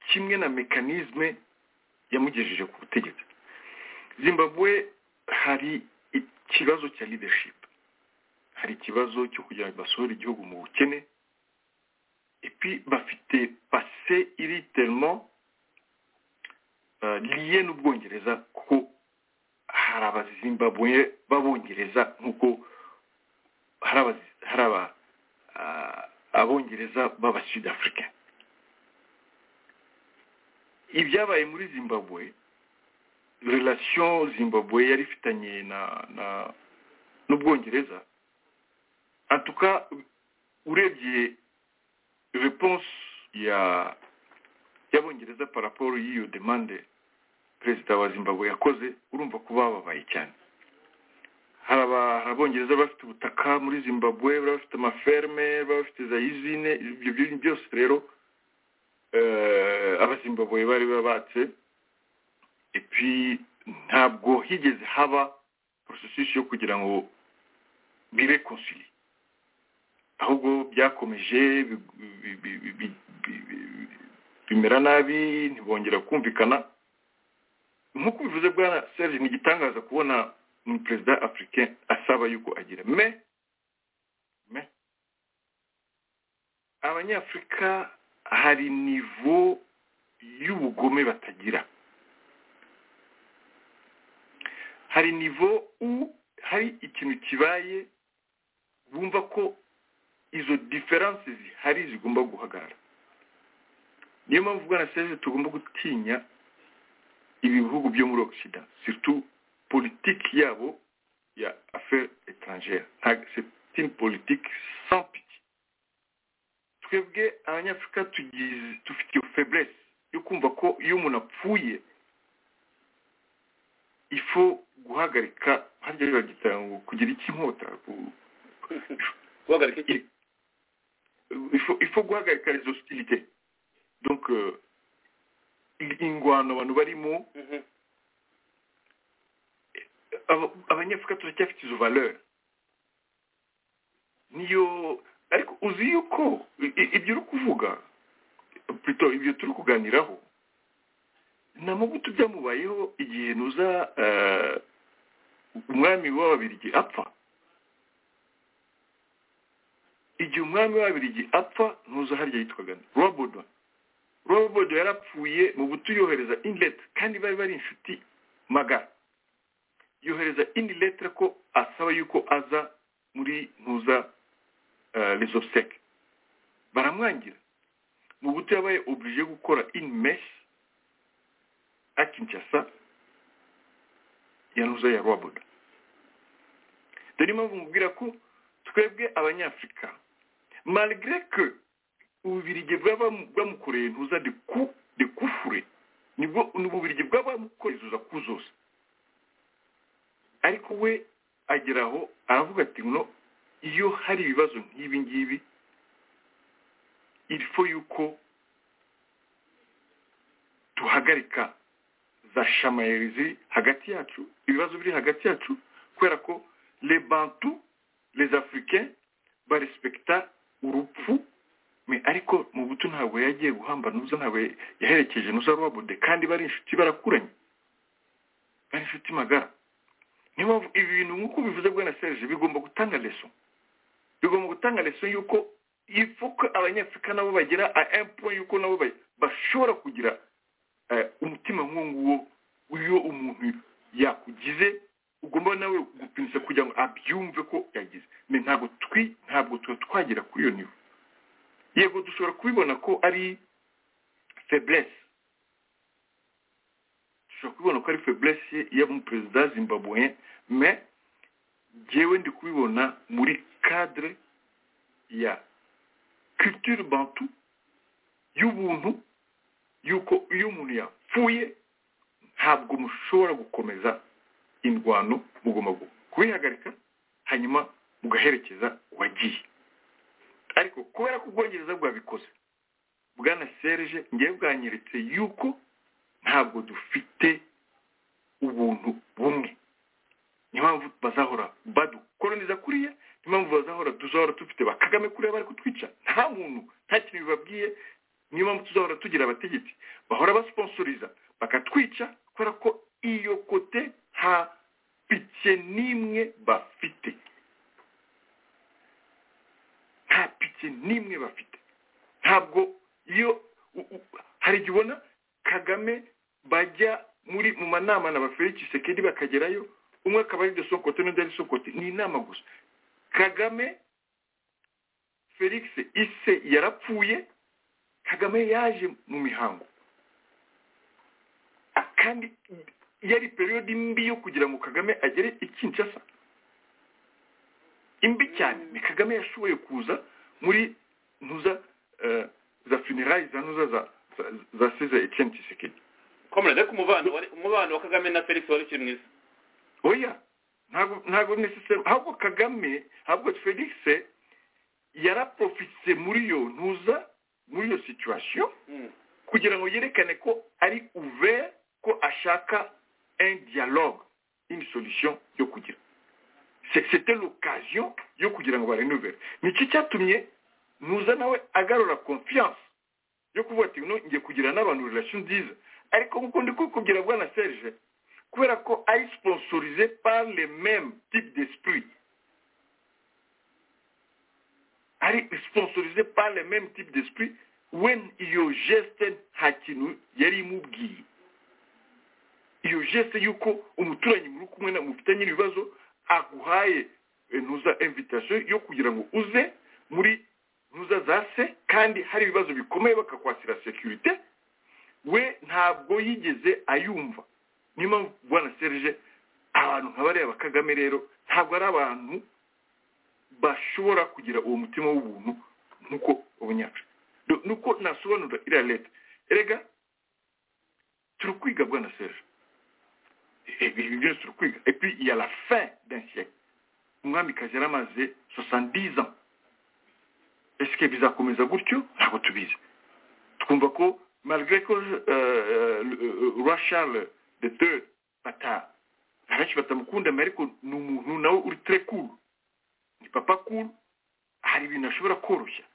[SPEAKER 4] kimwe na mekanizme yamugejeje ku butegetsi zimbabwe hari ikibazo cya leadership hari ikibazo cyo kugira ngo basohore igihugu mu bukene epi bafite pase iri terimo liye n'ubwongereza kuko hari abazimbabwe b'abongereza nk'uko hari abazi- hari aba ah, abongereza b'abasud afurika ibyabaye muri zimbabwe relation zimbabwe yari ifitanye na na- n'ubwongereza en tout cas urebye réponse ya y'abongereza par rapport y'iyo demande perezida wa zimbabwe yakoze urumva ko bababaye cyane hari aba- hari abongereza bafite ubutaka muri zimbabwe bari bafite amaferme bari bafite za izine ibyo bintu byose rero eh, abazimbabwe bari babatse epi ntabwo higeze haba processus yo kugira ngo birekonsili ahubwo byakomeje bi- bi- bi- bi- bi- bi- bi- bimera nabi ntibongera kumvikana nk'uko bivuze bwana serge ni igitangaza kubona ni perezida africain asaba yuko agira me me abanyafurika hari nivo y'ubugome batagira hari nivo u hari ikintu kibaye bumva ko izo diferanse zihari zigomba guhagarara niyo mpamvu bwana serge tugomba gutinya ibihugu byo muri ogisida surtout politiki yabo ya affaire étrangère Ntabwo- c'est une politique sans pitié twebwe abanyafurika tugize dufite iyo faiblesse yo kumva ko iyo umuntu apfuye ifo guhagarika harya bagita ngo kugira iki inkota ku-
[SPEAKER 3] guhagarika iki
[SPEAKER 4] il faut, il faut guhagarika les hostilités donc euh, ingwano abantu barimo
[SPEAKER 3] Mhm.
[SPEAKER 4] aba- abanyafurika turacyafite izo valeur niyo ariko uzi yuko i- i- ibyo uri kuvuga plutôt ibyo turi kuganiraho nta magutu byamubayeho igihe nuza eh, umwami w'ababirigi apfa igihe umwami w'ababirigi apfa ntuza harya yitwaga robodo robodo yarapfuye mu buto yohereza inlet kandi bari bari inshuti magara yohereza indi letre ko asaba yuko aza muri ntuza eh, les obsèques baramwangira mu buto yabaye oblige gukora in mess à Kinshasa ya ntuza ya robodo dore impamvu mubwira ko twebwe abanyafurika malgré que ububirigi bwaba bamukoreye ntuza de ku de kufure nibwo ni ububirigi bwaba bamukoreye zuza ku zose ariko we agera aho aravuga ati no iyo hari ibibazo nk'ibi ngibi ilfo yuko tuhagarika za shamayerizi hagati yacu ibibazo biri hagati yacu kubera ko les bantu les africains barespekita urupfu me ariko mu buto ntabwo yagiye guhamba n'uza ntabwo yaherekeje n'uza rwabode kandi bari inshuti barakuranye bari inshuti magara niyo mpamvu ibi bintu nk'uko bivuze bwa na serge bigomba gutanga leso bigomba gutanga leso y'uko ifuka abanyafurika nabo bagira a empo y'uko nabo ba- bashobora kugira eh, umutima nk'uwo iyo umuntu yakugize ugomba nawe gupimisa kugira ngo abyumve ko yagize Me ntabwo twi ntabwo tuba twagera kuri iyo nivo yego dushobora kubibona ko ari feblesse dushobora kubibona ko ari feblesse y'umuperezida zimbabwe me njyewe ndi kubibona muri cadre ya culture bantu y'ubuntu y'uko iyo umuntu yapfuye ntabwo mushobora gukomeza indwano mugomba gu- kubihagarika hanyuma mugaherekeza uwagiye ariko kubera ko ubwongereza bwabikoze bwana serge ngewe bwanyeretse yuko ntabwo dufite ubuntu bumwe niyo mpamvu bazahora badukoroniza kuriya niyo mpamvu bazahora tuzahora dufite ba kagame kuriya bari kutwica nta muntu nta kintu bibabwiye niyo mpamvu tuzahora tugira abategetsi bahora basponsoriza bakatwica kubera ko iyo kote nta pike n'imwe bafite nta pike n'imwe bafite ntabwo iyo u- u- hari igihe ubona kagame bajya muri mu manama na ba felix sekedi bakagerayo umwe akaba ari de sokote n'undi ari sokote ni inama gusa kagame felix ise yarapfuye kagame yaje mu mihango kandi yari periyodi mbi yo kugira ngo kagame agere i kinshasa imbi cyane ni kagame yashoboye kuza muri ntuza eh, za funerari za ntuza za za- za seza etienne tshisekedi
[SPEAKER 3] komere ariko umubano wari- umubano wa kagame na felix wari ukiri mwiza
[SPEAKER 4] oya ntabwo ntabwo necessary ahubwo kagame ahubwo felix yaraprofise muri iyo ntuza muri iyo situation
[SPEAKER 3] Mm.
[SPEAKER 4] kugira ngo yerekane ko ari ouvert ko ashaka un dialogue une solution yo kugira C'est- c'était l'occasion yo kugira ngo barenuvere nicyo cyatumye ntuza nawe agarura confiance yo kuvuga ati no ngiye kugira n'abantu relation nziza ariko nk'uko ndi kukubwira bwana serge kubera ko ari sponsorisé par le même type d'esprit ari sponsorisé par le même type d'esprit when iyo geste nta kintu yari imubwiye iyo geste y'uko umuturanyi muri kumwe na mufitanye ibibazo aguhaye eh, ntuza invitation yo kugira ngo uze muri ntuza za se kandi hari ibibazo bikomeye bakakwasira securite we ntabwo yigeze ayumva niyo mpamvu bwana serge abantu nka bariya ba kagame rero ntabwo ari abantu bashobora kugira uwo mutima w'ubuntu nk'uko abanyafurika Do- nuko nasobanura iriya leta erega turi kwiga bwana serge ibi byose turi kwiga et puis il y a la fin d'un siècle umwamikazi yari amaze 70 ans est ce que bizakomeza gutyo ntabwo tubizi twumva ko malgré ko roi charles de deux bata abenshi batamukunda mais ariko ni umuntu nawe uri très cool ni papa cool hari ibintu ashobora koroshya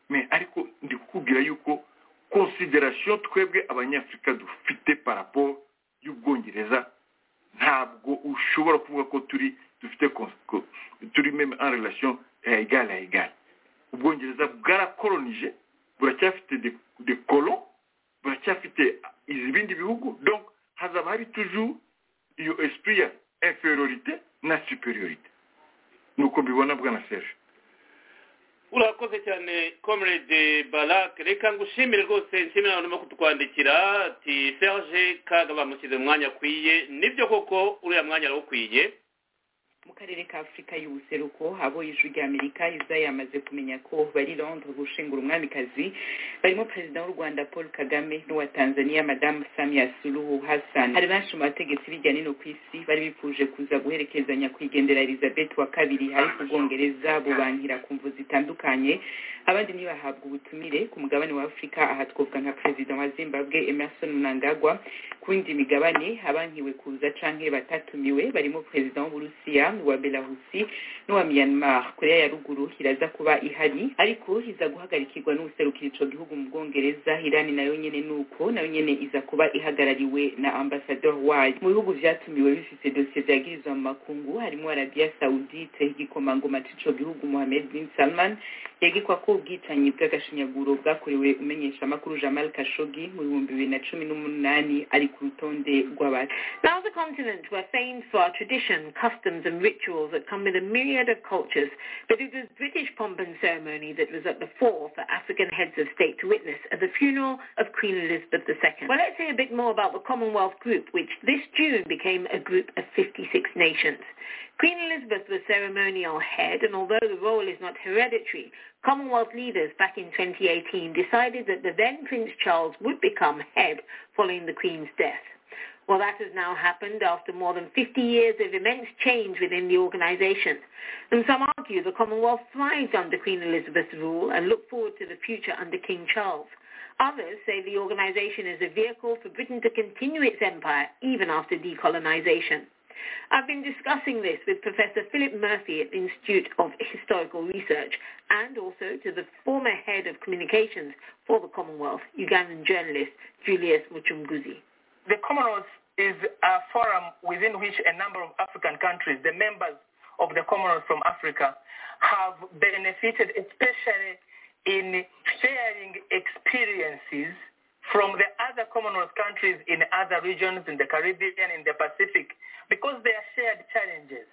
[SPEAKER 4] mais ariko ndi kukubwira yuko consideration twebwe abanyafurika dufite par rapport y'ubwongereza ntabwo ushobora kuvuga ko turi dufite cons- ko- turi meme en relation ya egale ya egale ubwongereza bwarakolonije buracyafite de, de colon buracyafite ibindi bihugu donc hazaba hari toujours iyo esprit ya inferiorité na superiorité nuko mbibona bwana serge
[SPEAKER 3] urakoze cyane comrade barak reka ngushimire rwose nshimira abantu barimo kutwandikira ati serge kaga bamushyize mu mwanya akwiye nibyo koko uriya mwanya arawukwiye
[SPEAKER 5] mu karere ka afurika y'ubuseruko haboye ijwi ry'amerika izaya yamaze kumenya ko bari londres gushingura umwamikazi barimo perezida w'u rwanda paul kagame n'uwa tanzania madamu samia suluhu hassan hari benshi mu bategetsi bijya nino ku isi bari bipfuje kuza guherekeza nyakwigendera elizabeth wa kabiri ari ku bwongereza bubankira ku mvu zitandukanye abandi ntibahabwa ubutumire ku mugabane wa afurika aha twavuga nka perezida wa zimbabwe emerson mnangagwa ku yindi migabane abankiwe kuza canke batatumiwe barimo perezida w'uburusiya n'uwa belarusi n'uwa myanmar korea ya ruguru iraza kuba ihari ariko iza guhagarikirwa n'uwuserukira ico gihugu mu bwongereza irani nayo nyene nuko nayo nyene iza kuba ihagarariwe na ambasador wayo mu bihugu vyatumiwe bifise dosiye vyagirizwa mu makungu harimo arabiya saudite igikomangoma c'ico gihugu mohamed bin salman yegekwa ko ubwicanyi bw'agashinyaguro bwakorewe umenyeshamakuru jamal kashogi mu bihumbi bibiri na cumi n'umunani ari ku rutonde rw'aba
[SPEAKER 6] Now the continent we're famed for our tradition, customs and rituals that come with a myriad of cultures, but it was British pomp and ceremony that was at the fore for African heads of state to witness at the funeral of Queen Elizabeth II. Well, let's hear a bit more about the Commonwealth Group, which this June became a group of 56 nations. Queen Elizabeth was ceremonial head, and although the role is not hereditary, Commonwealth leaders back in 2018 decided that the then Prince Charles would become head following the Queen's death. Well, that has now happened after more than 50 years of immense change within the organisation. And some argue the Commonwealth thrived under Queen Elizabeth's rule and look forward to the future under King Charles. Others say the organisation is a vehicle for Britain to continue its empire even after decolonisation. I've been discussing this with Professor Philip Murphy at the Institute of Historical Research and also to the former head of communications for the Commonwealth, Ugandan journalist Julius Muchunguzi.
[SPEAKER 7] The Commonwealth is a forum within which a number of African countries, the members of the Commonwealth from Africa, have benefited especially in sharing experiences from the other Commonwealth countries in other regions, in the Caribbean, in the Pacific, because they are shared challenges.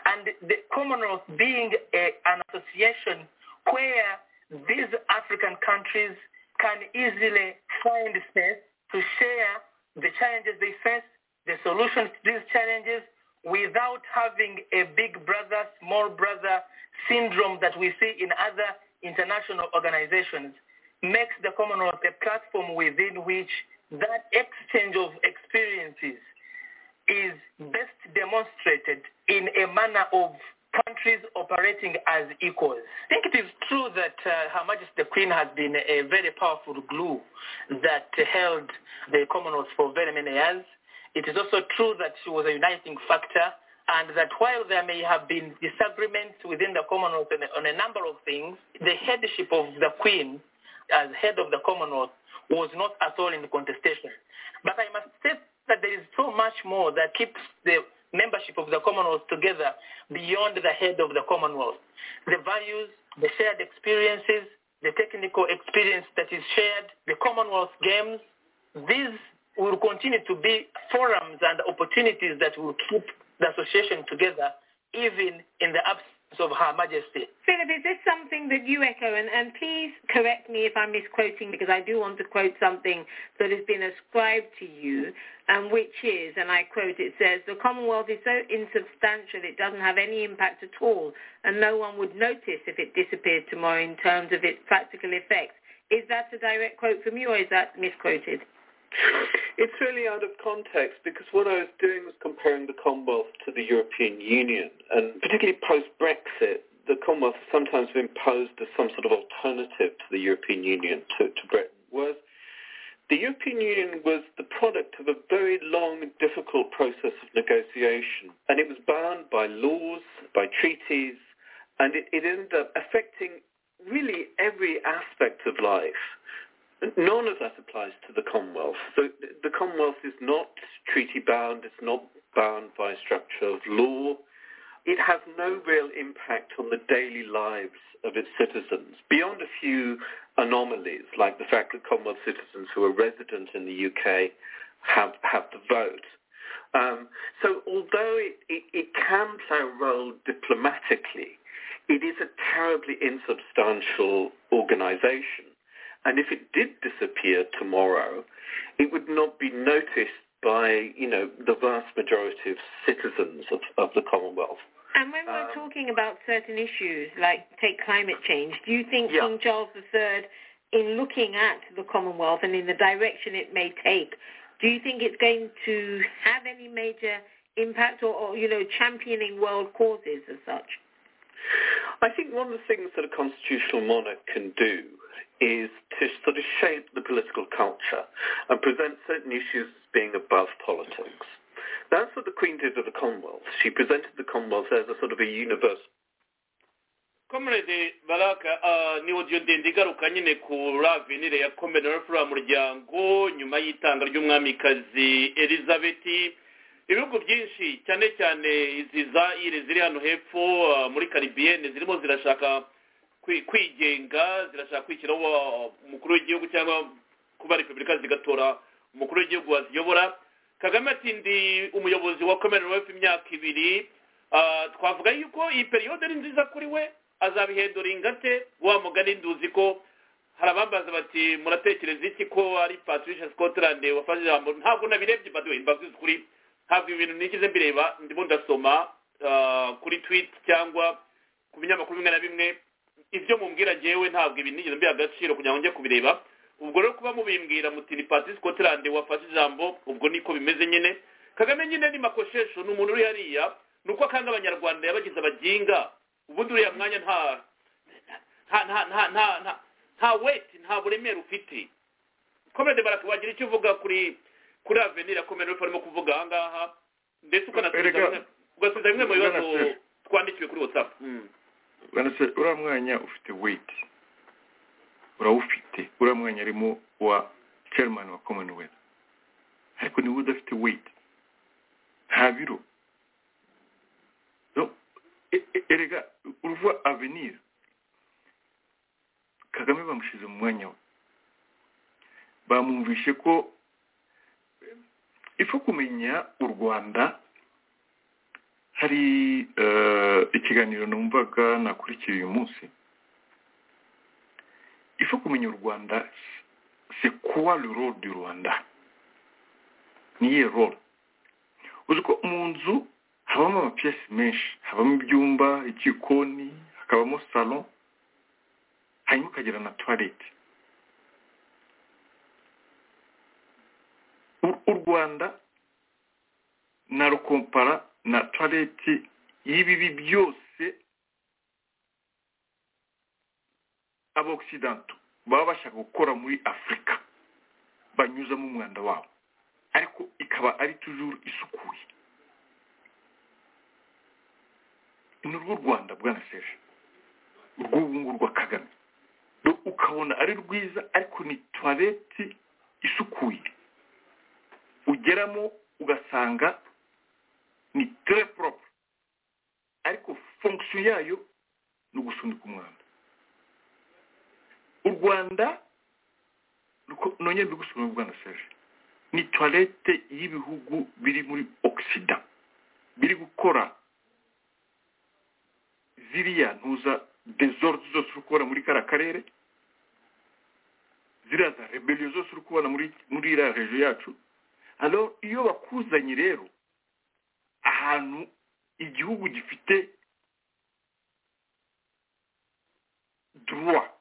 [SPEAKER 7] And the Commonwealth being a, an association where these African countries can easily find space to share the challenges they face, the solutions to these challenges, without having a big brother, small brother syndrome that we see in other international organizations, makes the Commonwealth a platform within which that exchange of experiences is best demonstrated in a manner of countries operating as equals. I think it is true that uh, Her Majesty the Queen has been a very powerful glue that held the Commonwealth for very many years. It is also true that she was a uniting factor and that while there may have been disagreements within the Commonwealth on a- on a number of things, the headship of the Queen as head of the Commonwealth was not at all in contestation. But I must say that there is so much more that keeps the membership of the Commonwealth together beyond the head of the Commonwealth. The values, the shared experiences, the technical experience that is shared, the Commonwealth games, these will continue to be forums and opportunities that will keep the association together even in the absence of Her Majesty.
[SPEAKER 6] Philip, is this something that you echo? And, and please correct me if I'm misquoting because I do want to quote something that has been ascribed to you, and which is, and I quote, it says, the Commonwealth is so insubstantial it doesn't have any impact at all, and no one would notice if it disappeared tomorrow in terms of its practical effects. Is that a direct quote from you, or is that misquoted?
[SPEAKER 8] It's really out of context because what I was doing was comparing the Commonwealth to the European Union, and particularly post-Brexit, the Commonwealth has sometimes been posed as some sort of alternative to the European Union to, to Britain. Whereas the European Union was the product of a very long and difficult process of negotiation, and it was bound by laws, by treaties, and it, it ended up affecting really every aspect of life. None of that applies to the Commonwealth. So th- the Commonwealth is not treaty bound, it's not bound by structure of law. It has no real impact on the daily lives of its citizens, beyond a few anomalies, like the fact that Commonwealth citizens who are resident in the UK have, have the vote. Um, so although it, it, it can play a role diplomatically, it is a terribly insubstantial organisation. And if it did disappear tomorrow, it would not be noticed by, you know, the vast majority of citizens of, of the Commonwealth.
[SPEAKER 6] And when we're
[SPEAKER 8] Um,
[SPEAKER 6] talking about certain issues, like take climate change, do you think
[SPEAKER 8] Yeah.
[SPEAKER 6] King Charles III, in looking at the Commonwealth and in the direction it may take, do you think it's going to have any major impact or, or you know, championing world causes as such?
[SPEAKER 8] I think one of the things that a constitutional monarch can do is to sort of shape the political culture and present certain issues as being above politics. That's what the Queen did with the Commonwealth. She presented the Commonwealth as a sort of a universal
[SPEAKER 3] comrade baraka uh, ni audio ndende igaruka nyine ku ravenire ya commonwealth muryango nyuma y'itanga ry'umwamikazi elizabeth ibihugu byinshi cyane cyane izi za ire ziri hano hepfo uh, muri caribiyene zirimo zirashaka kwi- kwigenga zirashaka kwishyiraho uh, umukuru w'igihugu cyangwa kuba repubulika zigatora umukuru w'igihugu waziyobora kagame ati ndi umuyobozi wa commonwealth imyaka ibiri Ah, twavuga yuko iyi periyode ari nziza kuri we azabihindura ingate wa mugani nduzi ko hari abambaza bati muratekereza iki ko ari patricia scotland wafashe ijambo ntabwo nabirebye but we imbaga kuri ntabwo ibintu nigize mbireba ndimo ndasoma ah, kuri tweet cyangwa ku binyamakuru bimwe na bimwe ibyo mumbwira ngewe ntabwo ibi nigeze mbiha agaciro kugira ngo njye kubireba ubwo rero kuba mubimbwira muti ni patrice scotland wafashe ijambo ubwo niko bimeze nyine kagame nyine ni makoshesho ni umuntu uri hariya ni uko akanga abanyarwanda yabagize abaginga ubundi uriya mwanya nta nta nta nta nta nta nta weti nta buremere ufite komedi baraka wagira icyo uvuga kuri kuri avenir ya komedi urimo kuvuga aha ngaha ndetse ukanasubiza
[SPEAKER 4] Erega-
[SPEAKER 3] bimwe- ugasubiza bimwe mu bibazo
[SPEAKER 4] Bwana Se.
[SPEAKER 3] twandikiwe kuri whatsapp Mm.
[SPEAKER 4] banase uriya mwanya ufite weyiti urawufite uriya mwanya arimo wa chairman wa commonwealth ariko niwe udafite weyiti nta biro No, e- e- erega uruva avenir kagame bamushyize mu mwanya we bamwumvishe ko ifu kumenya u rwanda hari eh, ikiganiro numvaga nakurikiye uyu munsi ifu kumenya u rwanda se kuwa le role du rwanda niye role uzi ko mu nzu habamo amapiyesi menshi habamo ibyumba igikoni hakabamo salo hanyuma ukagira na tuwarete U- u rwanda narukompara na tuwarete y'ibibi byose abokisidanto baba bashaka gukora muri afurika banyuzamo umwanda wabo ariko ikaba ari tujuru isukuye ni urw'u rwanda bwana seje urw'ubu ngubu rwa kagame Do- ukabona ari rwiza ariko ni tuwarete isukuye ugeramo ugasanga ni tere porope ariko fonkisiyo yayo ni ugusunika umwanda u rwanda ruko- nongere mbigusobanurire bwana seje ni tuwarete y'ibihugu biri muri ogisida biri gukora ziriya ntuza desordre zose uri kubona muri kariya karere ziriya za rebellion zose uri kubona muri muri iriya rejo yacu alors iyo bakuzanye rero ahantu igihugu gifite droit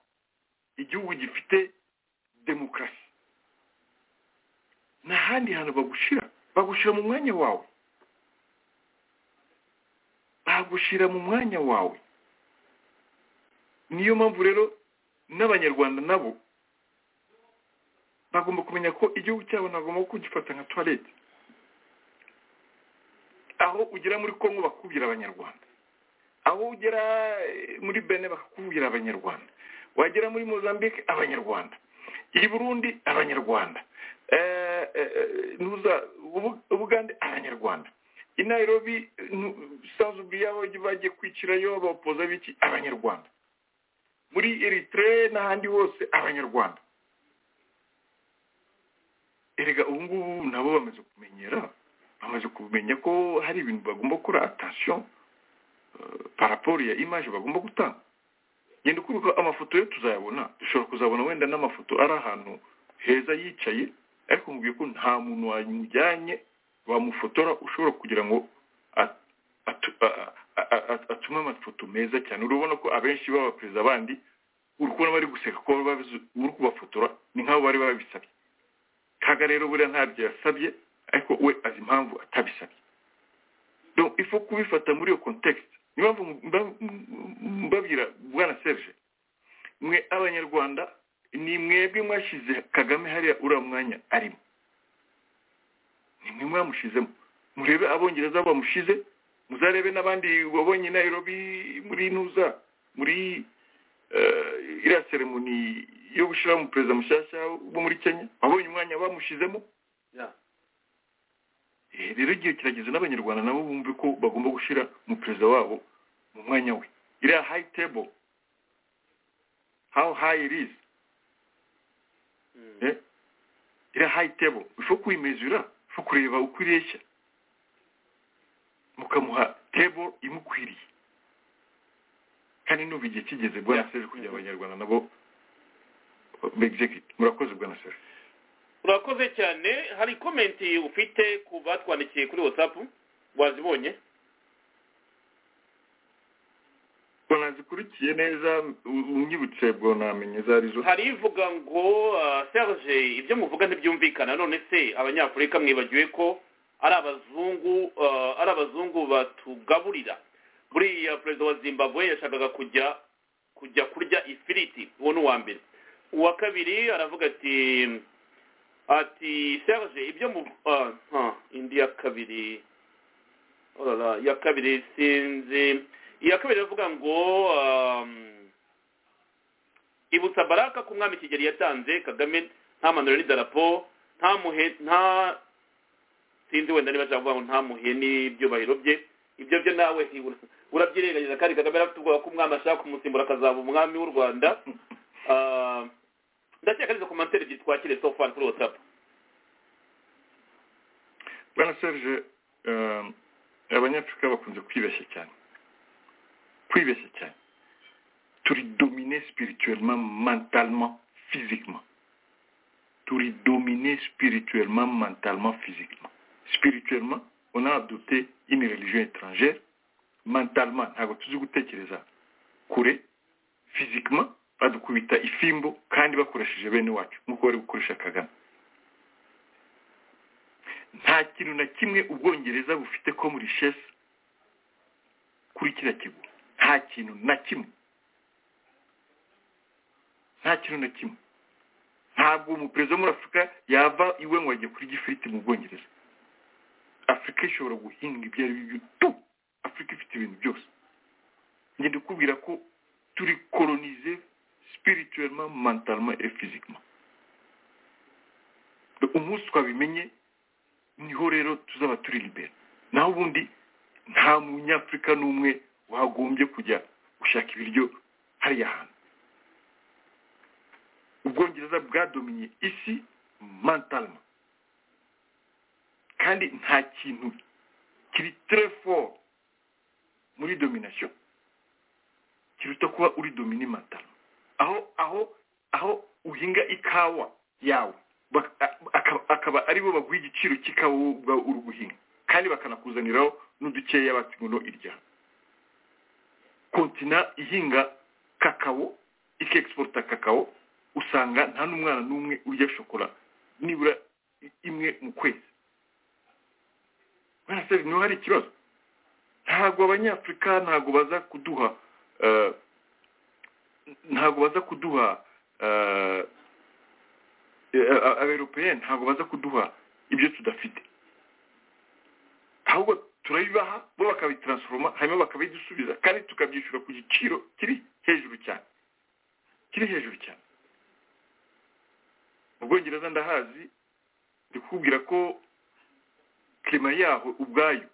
[SPEAKER 4] igihugu gifite demokarasi nta handi hantu bagushyira bagushyira mu mwanya wawe bagushyira mu mwanya wawe niyo mpamvu rero n'abanyarwanda nabo bagomba kumenya ko igihugu cyabo nagomba kugifata nka tuwarete aho ugera muri kongo bakakubwira abanyarwanda aho ugera eh, muri bene bakakubwira abanyarwanda wagera muri mozambique abanyarwanda i burundi abanyarwanda Eh, eh, eh, nuza Ubu- ubugande abanyarwanda i nairobi sanzubi y'aho bagiye kwicirayo bapoza biki abanyarwanda muri eritrea n'ahandi hose abanyarwanda erega ubu ngubu nabo bamaze kumenyera bamaze kumenya ko hari ibintu bagomba gukora atasiyo paraporo ya imaje bagomba gutanga genda ukubiko amafoto yo tuzayabona dushobora kuzabona wenda n'amafoto ari ahantu heza yicaye ariko mubwiye ko nta muntu wamujyanye wamufotora ushobora kugira ngo at- atu- a- a- a- a- a- atuma amafoto meza cyane urabona ko abenshi baba perezida bandi uri kubona bari guseka ko babizi- uri kubafotora ni nk'abo bari babisabye kaga rero buriya ntabyo yasabye ariko we azi impamvu atabisabye donc ifu kubifata muri iyo context niyo mpamvu mba- mbabwira bwana serge mwe abanyarwanda ni mwebwe mwashyize kagame hariya uriya mwanya arimo ni mwe mwamushizemo murebe abongereza bamushize muzarebe n'abandi wabonye i nairobi muri ntuza muri eh, iriya seremoni yo gushyiraho umuperezida mushyashya wo muri kenya wabonye umwanya bamushizemo
[SPEAKER 8] Yeah.
[SPEAKER 4] Eh, rero igihe kirageze n'abanyarwanda nabo bumve ko bagomba gushyira umuperezida wabo mu mwanya we iriya high table how high it is Eh? iriya high table ifu kuyimezura ifu kureba uko ireshya mukamuha table imukwiriye kandi n'ubu igihe kigeze bwana
[SPEAKER 8] Yeah.
[SPEAKER 4] serge kugira abanyarwanda nabo begizekiti murakoze bwana serge
[SPEAKER 3] urakoze cyane hari komenti ufite ku batwandikiye kuri watsapu wazibonye
[SPEAKER 4] bwana zikurikiye neza u- unyibutse bwana menyeza arizo
[SPEAKER 3] hari ivuga ngo ah, serge ibyo muvuga ntibyumvikana none se abanyafurika mwibagiwe ko ari abazungu ah, ari abazungu batugaburira buriya perezida wa zimbabwe yashakaga kujya kujya kurya ifiriti uwo ni uwa mbere uwa kabiri aravuga ati ati serge ibyo mu ah, ah, indi ya kabiri orara iya kabiri sinzi iya kabiri aravuga ngo ah, ibutsa baraka ku mwami kigeli yatanze kagame nta manuro n'idarapo nta muhe nta sinzi wenda niba ashaka kuvuga ngo nta muhe n'ibyubahiro bye ibyo byo nawe nti- urabyirengagiza kandi kagame yari afite ubwoba ko umwami ashaka kumusimbura akazaba umwami w'u rwanda Ah, ndakeka arizo komantere ebyiri twakire so far kuri whatsapp
[SPEAKER 4] bwana serge eh, abanyafurika bakunze kwibeshya cyane kwibeshya cyane turi domine spirituellement mentalement physiquement turi domine spirituellement mentalement physiquement spirituellement on a adopté une religion étrangère mentalement ntabwo tuzi gutekereza kure physiquement badukubita ifimbo kandi bakoresheje bene wacu nk'uko bari gukoresha kagame nta kintu na kimwe ubwongereza bufite ko muri shesi kuri kiriya kigo nta kintu na kimwe nta kintu na kimwe ntabwo umuperezida wo muri afurika yava iwe ngo ajye kurya ifiriti mu bwongereza afurika ishobora guhinga ibyo ari byo byo- tu afurika ifite ibintu byose ngenda kubwira ko turi kolonize spirituellement mentalement et physiquement umunsi twabimenye niho rero tuzaba turi libera naho ubundi nta munyafurika n'umwe wagombye kujya gushaka ibiryo hariya hantu ubwongereza bwadominye isi mantalma kandi nta kintu kiri fort muri domination kiruta kuba uri domine mantalma aho aho aho uhinga ikawa yawe bak- a- akaba- akaba ari bo baguha igiciro cy'ikawa wowe ubwawe uri guhinga kandi bakanakuzaniraho n'udukeya bati ngo no irya kontina ihinga kakao ikexporta kakao usanga nta n'umwana n'umwe urya shokora nibura i- imwe mu kwezi bwana seri niho hari ikibazo ntabwo abanyafurika ntabwo baza kuduha eh, ntabwo baza kuduha eh, aberopeye ntabwo baza kuduha ibyo tudafite ahubwo turabibaha bo bakabitransiforoma hanyuma bakabidusubiza kandi tukabyishyura ku giciro kiri hejuru cyane kiri hejuru cyane mu bwongereza ndahazi ndi kukubwira ko klima yaho ubwayo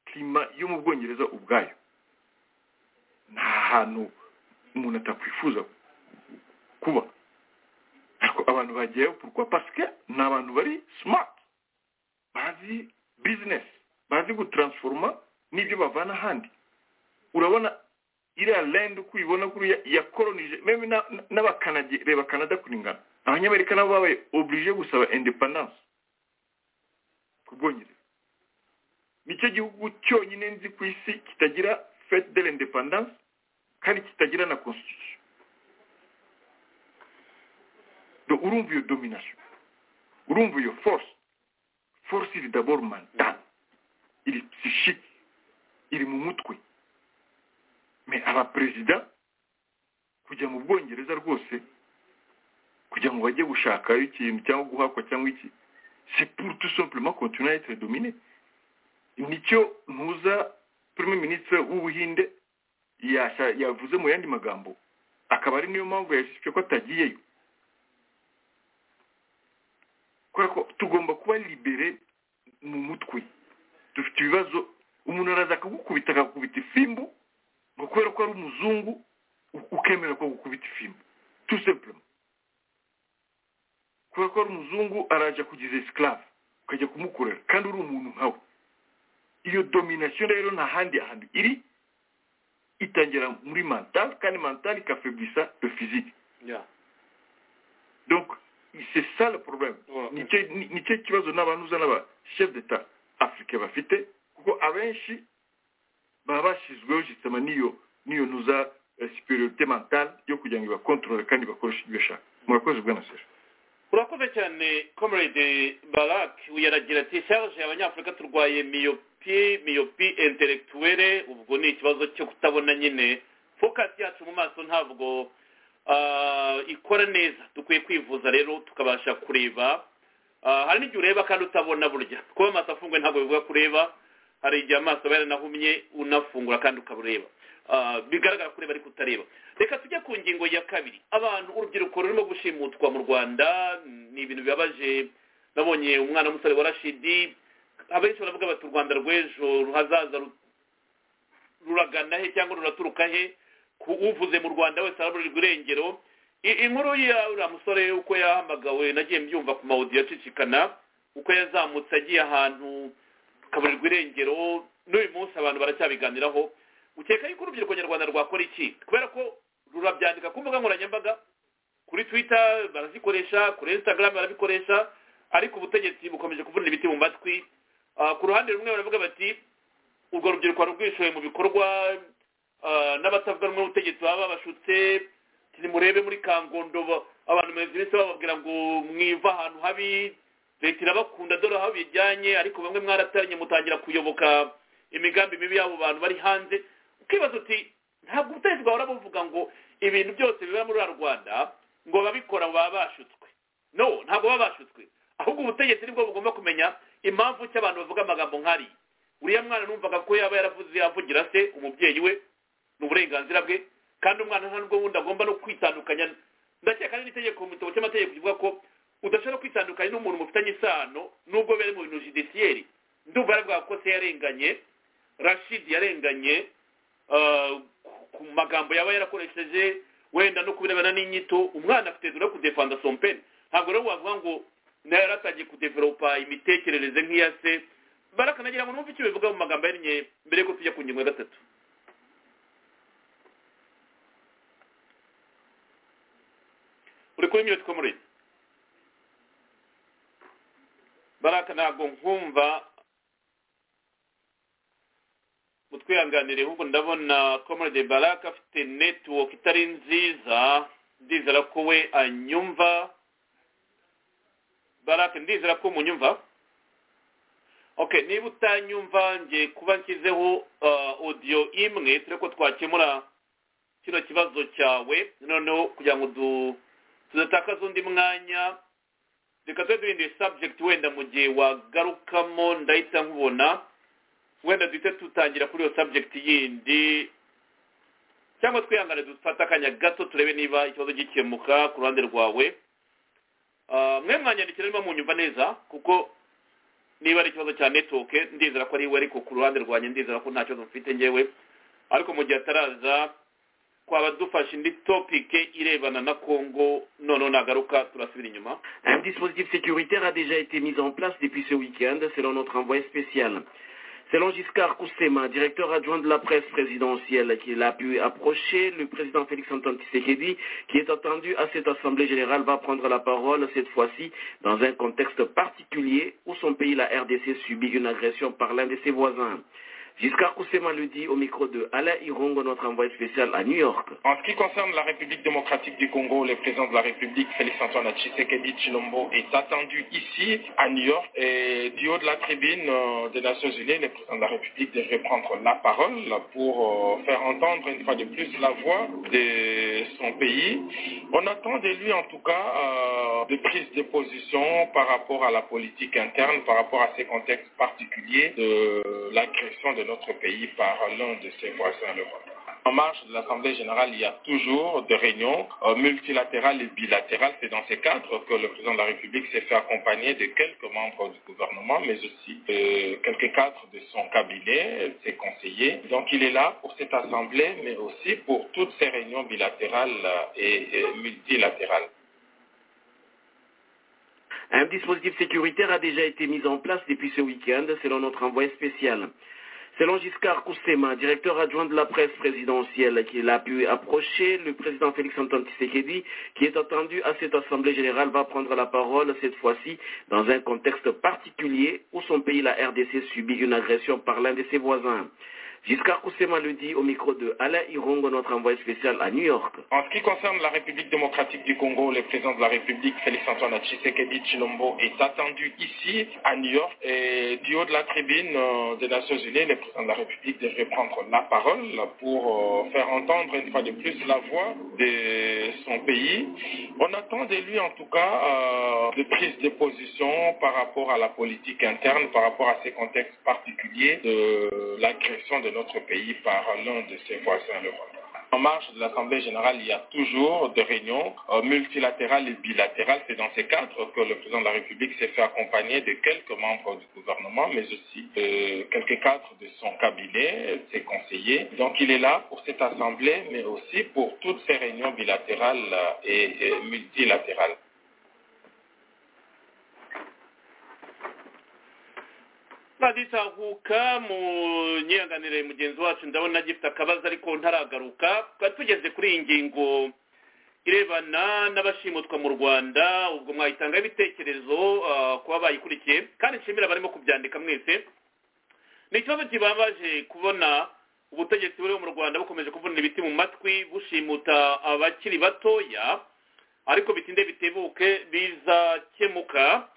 [SPEAKER 4] klima yo mu bwongereza ubwayo nta hantu umuntu atakwifuza kuba ariko abantu bagiyeyo pourquoi parce que ni abantu bari smart bazi business bazi gutransforma n'ibyo bavana ahandi urabona iriya land uko uyibona kuriya yakoronije meme na- na- n'abakanadi reba canada kuringana abanyamerika nabo babaye oblige gusaba independence ku bwongereza nicyo gihugu cyonyine nzi ku isi kitagira fete de l'independence kandi kitagira na constitution Do- urumva iyo domination urumva iyo force force iri d'abord mental iri psychique iri mu mutwe me abaperezida kujya mu bwongereza rwose kugira ngo bajye gushakayo ikintu cyangwa guhakwa cyangwa iki c'est pour tout simplement continuer à être dominé nicyo ntuza premier ministre w'ubuhinde yasha- yavuze mu yandi magambo akaba ari niyo mpamvu yashishwe ko atagiyeyo kubera ko tugomba kuba libere mu mutwe dufite ibibazo umuntu araza akagukubita akagukubita ifimbu ngo kubera ko ari umuzungu u- ukemera ko agukubita ifimbu tout simplement kubera ko ari umuzungu araje kugiza esclave ukajya kumukorera kandi uri umuntu nkawe iyo domination rero nta handi hantu iri itangira muri mental kandi mental ikafaibulisa le physique
[SPEAKER 3] yeah.
[SPEAKER 4] donc c'est ça le problème
[SPEAKER 3] Voilà.
[SPEAKER 4] nicyo ni- nicyo kibazo n'abantuza n'abashef d'etat afurika bafite kuko abenshi baba bashyizweho jisitama n'iyo n'iyo ntuza eh, superiorité mentale yo kugira ngo ibakontorore kandi bakoreshe ibyo bashaka murakoze bwana sera
[SPEAKER 3] urakoze cyane comrade barak yaragira ati charge abanyafurika turwaye miyopi miyopi intellectuelle ubwo ni ikibazo cyo kutabona nyine focus yacu mu maso ntabwo ah, ikora neza dukwiye kwivuza rero tukabasha kureba Ah, hari n'igihe ureba kandi utabona burya kuba amaso afunguye ntabwo bivuga kureba hari igihe amaso aba yaranahumye unafungura kandi ukabureba Ah, bigaragara ko ureba ariko utareba reka tujye ku ngingo ya kabiri abantu urubyiruko rurimo gushimutwa mu rwanda ni ibintu bibabaje nabonye umwana w'umusore wa rashidi abenshi baravuga bati u rwanda rw'ejo hazaza ru- ruragana he cyangwa ruraturuka he ku uvuze mu rwanda wese araburirwa irengero I- inkuru ya uriya musore uko yahamagawe nagiye mbyumva ku mawudiyo acicikana uko yazamutse agiye ahantu kaburirwa irengero n'uyu munsi abantu baracyabiganiraho ukeka yuko urubyiruko nyarwanda rwakora iki kubera ko rurabyandika ku mbuga nkoranyambaga kuri twitter barazikoresha kuri instagram barabikoresha ariko ubutegetsi bukomeje kuvuna ibiti mu matwi Ah, ku ruhande rumwe baravuga bati urwo rubyiruko wari rwishoye mu bikorwa ah, n'abatavuga rumwe n'ubutegetsi baba babashutse nimurebe muri kangondo ba- abantu bamaze iminsi bababwira ngo mwiva ahantu habi leta irabakunda dore aho bijyanye ariko bamwe mwarataranye mutangira kuyoboka imigambi mibi y'abo bantu bari hanze ukibaza uti ntabwo ubutegetsi bwahora buvuga ngo ibintu byose biba muri ruriya rwanda ngo ababikora baba bashutswe no ntabwo baba bashutswe ahubwo ubutegetsi nibwo bugomba kumenya impamvu icyo abantu bavuga amagambo nk'ariya uriya mwana numvaga ko yaba yaravuze yavugira se umubyeyi we ni uburenganzira bwe kandi umwana nta nubwo wundi agomba no kwitandukanya ndakeka ari n'itegeko mu gitabo cy'amategeko kivuga ko udashobora kwitandukanya n'umuntu mufitanye isano nubwo bari mu bintu judiciaire ndumva baravuga ko se yarenganye rashid yarenganye ah, ku- ku magambo yaba yarakoresheje wenda no kubirebana n'inyito umwana afite dore kudefanda sompeni ntabwo rero wavuga ngo nawe yaratangiye kudevelopa imitekerereze nk'iya se barakanagira ngo numve icyo bivuga mu magambo yahinnye mbere yuko tujya ku ngingo ya gatatu uri kuri mute komuridi baraka ntabwo nkumva mutwihanganire ahubwo ndabona komuridi baraka afite netiwoke itari nziza ndizera ko we anyumva baraka ndizera ko munyumva okay niba utanyumva ngiye kuba nshyizeho ah, audio imwe turi ko twakemura kino kibazo cyawe noneho kugira ngo du tudatakaza undi mwanya reka tube duhinduye subject wenda mu gihe wagarukamo ndahita nkubona wenda duhite dutangira kuri iyo subject yindi cyangwa twihangane dufate akanya gato turebe niba ikibazo gikemuka ku ruhande rwawe Ah, mwe mwanyandikira niba munyumva neza kuko niba ari ikibazo cya network ndizera ko ari we ariko ku ruhande rwanjye ndizera ko nta kibazo mfite ngewe ariko mu gihe ataraza twaba dufashe indi topike irebana na congo noneho nagaruka turasubira inyuma
[SPEAKER 9] Un dispositif sécuritaire a déjà été mis en place depuis ce week-end, selon notre envoyé spécial. Selon Giscard Koussema, directeur adjoint de la presse présidentielle, qu'il a pu approcher, le président Félix-Antoine Tshisekedi, qui est attendu à cette Assemblée générale, va prendre la parole cette fois-ci dans un contexte particulier où son pays, la RDC, subit une agression par l'un de ses voisins. Giscard Koussema le dit au micro de Alain Irongo, notre envoyé spécial à New York.
[SPEAKER 10] En ce qui concerne la République démocratique du Congo, le président de la République, Félix-Antoine Tshisekedi Chilombo, est attendu ici, à New York, et du haut de la tribune euh, des Nations Unies, le président de la République devrait prendre la parole pour euh, faire entendre une fois de plus la voix de son pays. On attend de lui, en tout cas, euh, des prises de position par rapport à la politique interne, par rapport à ces contextes particuliers de l'agression de notre pays par l'un de ses voisins, le Rwanda. En marge de l'Assemblée générale, il y a toujours des réunions euh, multilatérales et bilatérales. C'est dans ces cadres que le président de la République s'est fait accompagner de quelques membres du gouvernement, mais aussi euh, quelques cadres de son cabinet, ses conseillers. Donc il est là pour cette Assemblée, mais aussi pour toutes ces réunions bilatérales euh, et- et multilatérales.
[SPEAKER 9] Un dispositif sécuritaire a déjà été mis en place depuis ce week-end, selon notre envoyé spécial. Selon Giscard Koussema, directeur adjoint de la presse présidentielle, qu'il a pu approcher, le président Félix-Antoine Tshisekedi, qui est attendu à cette Assemblée générale, va prendre la parole cette fois-ci dans un contexte particulier où son pays, la RDC, subit une agression par l'un de ses voisins. Giscard Koussema le dit au micro de Alain Irongo, notre envoyé spécial à New York.
[SPEAKER 10] En ce qui concerne la République démocratique du Congo, le président de la République, Félix-Antoine Tshisekedi Chilombo, est attendu ici, à New York, et du haut de la tribune euh, des Nations Unies, le président de la République devrait prendre la parole pour euh, faire entendre une fois de plus la voix de son pays. On attend de lui, en tout cas, euh, des prises de position par rapport à la politique interne, par rapport à ces contextes particuliers de l'agression de notre pays par l'un de ses voisins, le Rwanda. En marge de l'Assemblée générale, il y a toujours des réunions euh, multilatérales et bilatérales. C'est dans ces cadres que le président de la République s'est fait accompagner de quelques membres du gouvernement, mais aussi de quelques cadres de son cabinet, ses conseillers. Donc il est là pour cette Assemblée, mais aussi pour toutes ces réunions bilatérales euh, et- et multilatérales.
[SPEAKER 3] twagitahuka mu nyihanganire mugenzi wacu ndabona agifite akabazo ariko ntaragaruka twari tugeze kuri iyi ngingo irebana n'abashimutwa mu rwanda ubwo mwayitangaho ibitekerezo ah, kuba bayikurikiye kandi nshimira abarimo kubyandika mwese ni ikibazo kibabaje kubona ubutegetsi buriho mu rwanda bukomeje kuvunira ibiti mu matwi bushimuta abakiri batoya ariko bitinde bitebuke bizakemuka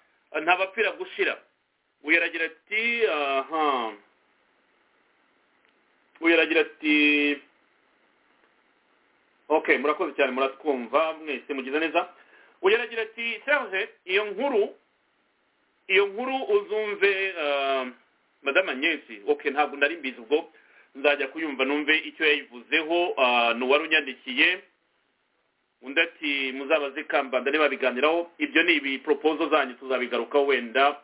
[SPEAKER 3] ntabapfira gushira uyu aragira ati aha uyu aragira ati ok murakoze cyane muratwumva mwese mugize neza uyu aragira ati serge iyo nkuru iyo nkuru uzumve ah, madame agnès ok ntabwo nari mbizi ubwo nzajya kuyumva numve icyo yayivuzeho ah, ni uwarunyandikiye undi ati muzabaze ikambanda niba biganiraho ibyo ni ibiporopozo zanyu tuzabigarukaho wenda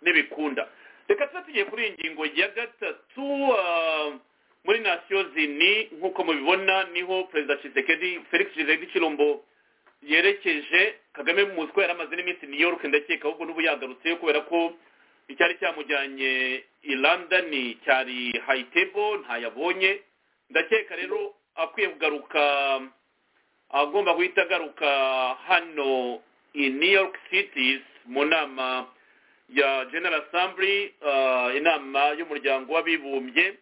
[SPEAKER 3] n'ibikunda reka tuba tugiye kuri iyi ngingo ya gatatu ah, muri nasiyo zini nk'uko mubibona niho perezida Tshisekedi felix Tshisekedi Chilombo yerekeje kagame muzi ko yari amaze n'iminsi New York ndakeka ahubwo n'ubu yagarutse kubera ko icyari cyamujyanye i London cyari high table ntayabonye ndakeka rero akwiye kugaruka agomba guhita agaruka hano i New York Cities mu nama ya general assembly ah, inama y'umuryango w'abibumbye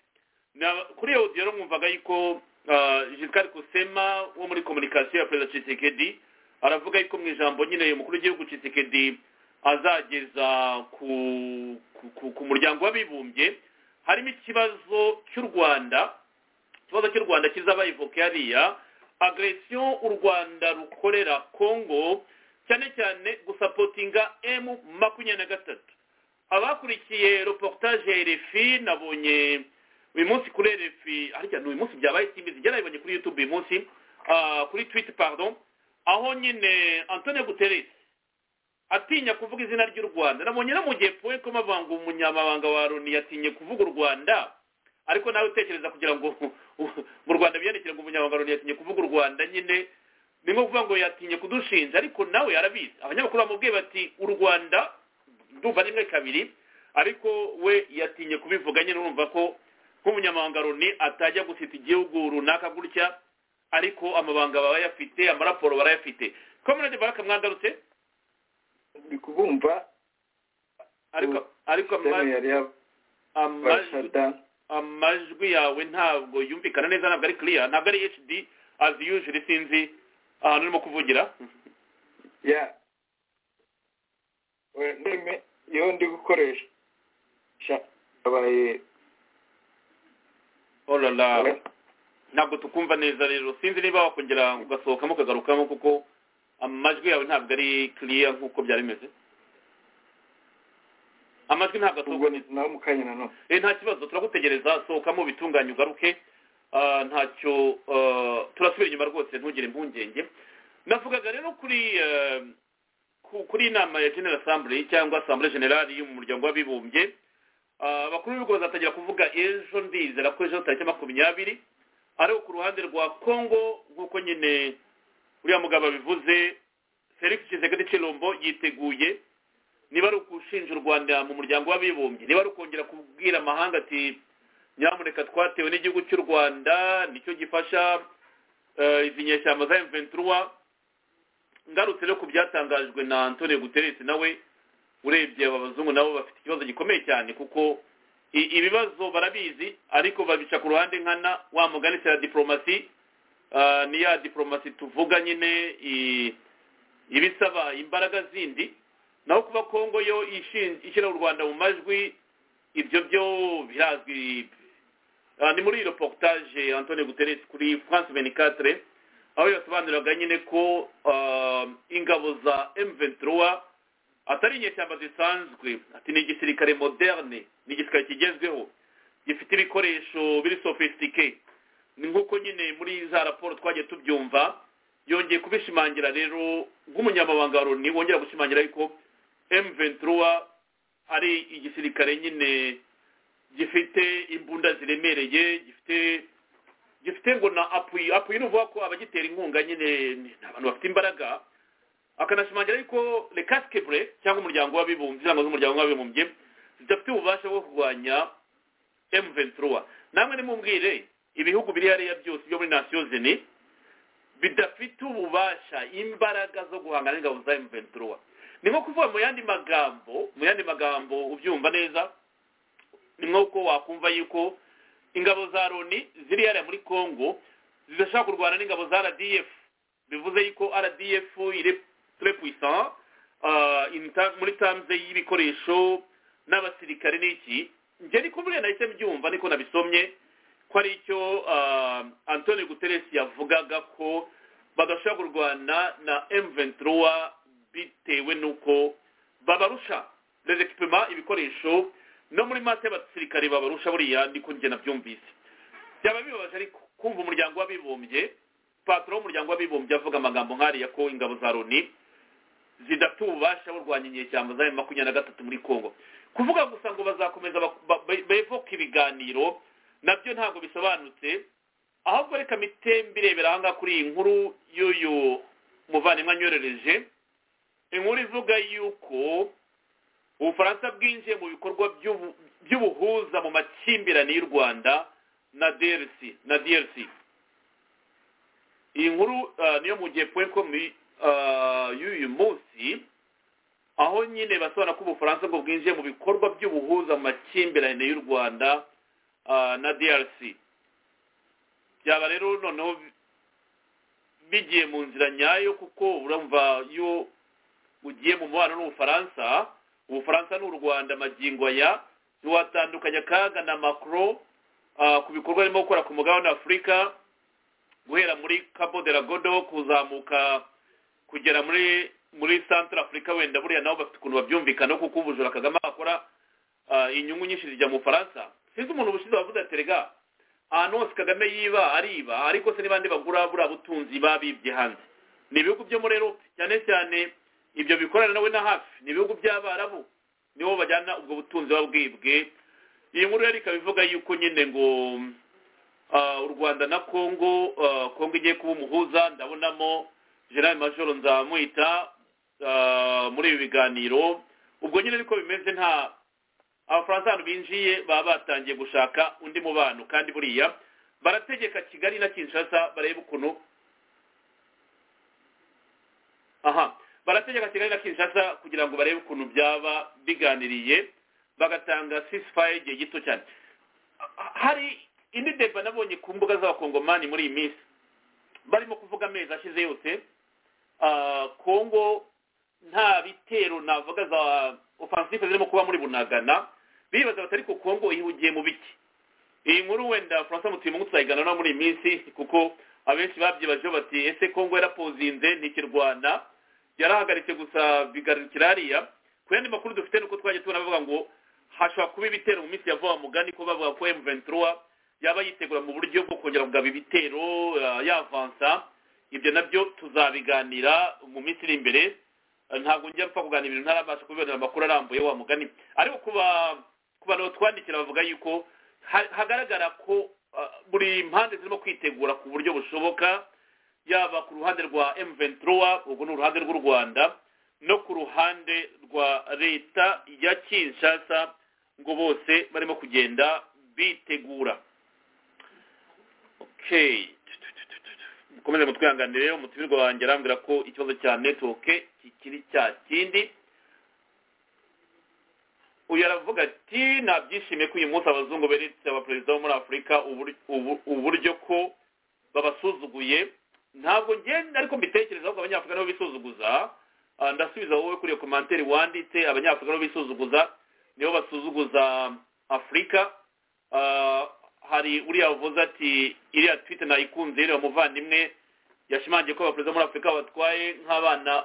[SPEAKER 3] Na- kuri iyo audio rero mwumvaga yuko ah, Giscard Kusema wo muri communication ya perezida Tshisekedi aravuga yuko mu ijambo nyine umukuru w'igihugu Tshisekedi azageza ku, ku, ku, ku muryango w'abibumbye harimo ikibazo cy'u Rwanda ikibazo cy'u Rwanda kizaba ivoke hariya agression u Rwanda rukorera Congo cyane cyane gusapotinga emu makumyabiri na gatatu abakurikiye reportage ya RFI nabonye uyu munsi kuri RFI harya ni uyu munsi byabaye simbizi njye nabibonye kuri YouTube uyu munsi ah, kuri Twitter pardon aho nyine Antonio Guterres atinya kuvuga izina ry'u Rwanda nabonye no mu gihe poe ko mavanga umunyamabanga wa Loni yatinye kuvuga u Rwanda ariko nawe utekereza kugira ngo mu Rwanda biyandikire ngo umunyamabanga wa Loni yatinye kuvuga u Rwanda nyine ni nko kuvuga ngo yatinye kudushinja ariko nawe yarabizi abanyamakuru bamubwiye bati u rwanda ndumva rimwe kabiri ariko we yatinye kubivuga nyine urumva ko nk'umunyamabanga Loni atajya gusita igihugu runaka gutya ariko amabanga barayafite amaraporo barayafite kominani baraka mwagarutse
[SPEAKER 8] ndi kubumva
[SPEAKER 3] ariko ariko
[SPEAKER 8] sitemu
[SPEAKER 3] ama-
[SPEAKER 8] yari
[SPEAKER 3] amajwi
[SPEAKER 8] yabashada
[SPEAKER 3] amajwi yawe ntabwo yumvikana neza ntabwo ari clear ntabwo ari hd as usual sinzi ahantu urimo kuvugira
[SPEAKER 8] ya ndeme iyo ndi gukoresha abaye
[SPEAKER 3] olala ntabwo tukumva neza rero sinzi niba wakongera ugasohokamo ukagarukamo kuko amajwi yawe ntabwo ari clear nk'uko byari bimeze amajwi ntabwo asohoka
[SPEAKER 8] ubwo ni nawe mu kanya nanone
[SPEAKER 3] Eh, nta kibazo turagutegereza sohokamo bitunganye ugaruke Ah, ntacyo ah, turasubira inyuma rwose ntugire impungenge navugaga rero kuri eh, ku- kuri inama ya general assembly cyangwa assemblée generale y'umuryango w'abibumbye Ah, abakuru b'ibihugu bazatangira kuvuga ejo ndizera ko ejo tariki makumyabiri ariko ku ruhande rwa congo nk'uko nyine uriya mugabo abivuze felix tshisekedi chilombo yiteguye niba ari ukushinja u rwanda mu muryango w'abibumbye niba ari ukongera kubwira amahanga ati nyamuneka twatewe n'igihugu cy'u rwanda nicyo gifasha eh, izi nyeshyamba za mventuruwa ngarutse rero ku byatangajwe na antonio guteresi nawe urebye aba bazungu nabo bafite ikibazo gikomeye cyane kuko i- ibibazo barabizi ariko babica ku ruhande nkana wa mugani se ya diporomasi eh, ni ya diporomasi tuvuga nyine i- ibisaba imbaraga zindi naho kuba kongo yo ishin- ishyira u rwanda mu majwi ibyo byo birazwi Ah, ni muri iyo reportage antoni guteresi kuri france 24 aho yasobanuriraga nyine ko ah, ingabo za m23 atari inyeshyamba zisanzwe ati ni igisirikare moderne ni igisirikare kigezweho gifite ibikoresho biri sofisitike ni nk'uko nyine muri za raporo twagiye tubyumva yongeye kubishimangira rero nk'umunyamabanga wa loni wongera gushimangira yuko M23 ari igisirikare nyine gifite imbunda ziremereye gifite gifite ngo na apuyi apuyi ni ukuvuga ko abagitera inkunga nyine ni abantu bafite imbaraga akanashimangira yuko rekasikebre cyangwa umuryango w'abibumbye cyangwa z'umuryango w'abibumbye zidafite ububasha bwo kurwanya M23 namwe nimumbwire ibihugu biri hariya byose byo muri nasiyo zini bidafite ububasha imbaraga zo guhangana n'ingabo za M23 ni nko kuvuga mu yandi magambo mu yandi magambo ubyumva neza ni nk'uko wakumva yuko ingabo za loni ziri hariya muri congo zidashobora kurwana n'ingabo za rdf bivuze yuko rdf iri très puissant ah, in term- muri terms y'ibikoresho n'abasirikare n'iki njye ni kumvire nahise mbyumva niko nabisomye ko ari icyo ah, antoni guterres yavugaga ko badashobora kurwana na m23 bitewe n'uko babarusha les equipements ibikoresho no muri mate y'abasirikare babarusha buriya niko njye nabyumvise byaba bibabaje ariko kumva umuryango w'abibumbye patro w'umuryango w'abibumbye avuga amagambo nk'ariya ko ingabo za loni zidafite ububasha burwanya inyeshyamba za makumyabiri na gatatu muri congo kuvuga gusa ngo bazakomeza bak- ba- ba- bevoka ibiganiro nabyo ntabwo bisobanutse ahubwo reka mitembe irebera aha ngaha kuri iyi nkuru y'uyu muvandimwe anyoherereje inkuru ivuga yuko ubufaransa bwinjiye mu bikorwa by'ubu- by'ubuhuza mu makimbirane y'u rwanda na drc na drc iyi nkuru ah, niyo mu gihe point com ah, y'uyu munsi aho nyine basobanura ko ubufaransa ngo bwinjiye mu bikorwa by'ubuhuza mu makimbirane y'u rwanda ah, na drc byaba rero noneho bigiye mu nzira nyayo kuko urumva iyo ugiye mu mubano n'ubufaransa ubufaransa n'u rwanda magingo aya ntiwatandukanya akaga na macron ah, ku bikorwa arimo gukora ku mugabane wa afurika guhera muri cabo de la godo kuzamuka kugera muri muri centre afurika wenda buriya nabo bafite ukuntu babyumvikana kuko ubujura kagame akora ah, inyungu nyinshi zijya mu bufaransa sinzi umuntu ubushize wavuze ati rega ahantu hose kagame yiba ariba ariko se n'ibandi bagura buriya butunzi babibye hanze ni ibihugu byo muri erope cyane cyane ibyo bikorana nawe na hafi ni ibihugu by'abarabu nibo bajyana ubwo butunzi babwibwe iyi nkuru yari ikaba ivuga yuko nyine ngo ah, u rwanda na congo ah, congo igiye kuba umuhuza ndabonamo general major nzamwita ah, muri ibi biganiro ubwo nyine niko bimeze nta abafaransa ahantu binjiye baba batangiye gushaka undi mubano kandi buriya barategeka kigali na kinshasa barebe ukuntu aha barategeka kigali na kinshasa kugira ngo barebe ukuntu byaba biganiriye bagatanga sisifaye igihe gito cyane hari indi deba nabonye ku mbuga z'abakongomani muri iyi minsi barimo kuvuga amezi ashize yose ah, kongo nta bitero navuga za ofansife zirimo kuba muri bunagana bibaza batari ku kongo ihugiye mu biki iyi nkuru wenda francois mutuyemo tuzayiganana muri iyi minsi kuko abenshi babyibajeho bati ese kongo yarapozinze ntikirwana yarahagaritse gusa bigarukira hariya ku yandi makuru dufite nuko twajya tubona bavuga ngo hashobora kuba ibitero mu minsi ya vuba mugani ko bavuga ko m23 yaba yitegura mu buryo bwo kongera kugaba ibitero ah, yavansa ibyo nabyo tuzabiganira mu minsi iri imbere ntabwo njya mpfa kuganira ibintu ntarabasha kubibonera amakuru arambuye wa mugani ariko kuba ku bantu batwandikira bavuga yuko ha- hagaragara ko ah, buri mpande zirimo kwitegura ku buryo bushoboka yaba ku ruhande rwa m23 ubwo ni uruhande rw'u rwanda no ku ruhande rwa leta ya kinshasa ngo bose barimo kugenda bitegura okay mukomeze mutwihanganire umutimirwa wanjye arambwira ko ikibazo cya netiwoke kikiri cya kindi uyu aravuga ati nabyishimiye ko uyu munsi abazungu beretse abaperezida bo muri afurika ubur- ubu- uburyo ko babasuzuguye ntabwo ngenda ariko mbitekereza ahubwo abanyafurika nibo bisuzuguza Ah, ndasubiza wowe kuri iyo komanteri wanditse abanyafurika nibo bisuzuguza nibo basuzuguza afurika Ah, hari uriya wavuze ati iriya twite nayikunze iriya muvandimwe yashimangiye ko abaperezida muri afurika batwaye nk'abana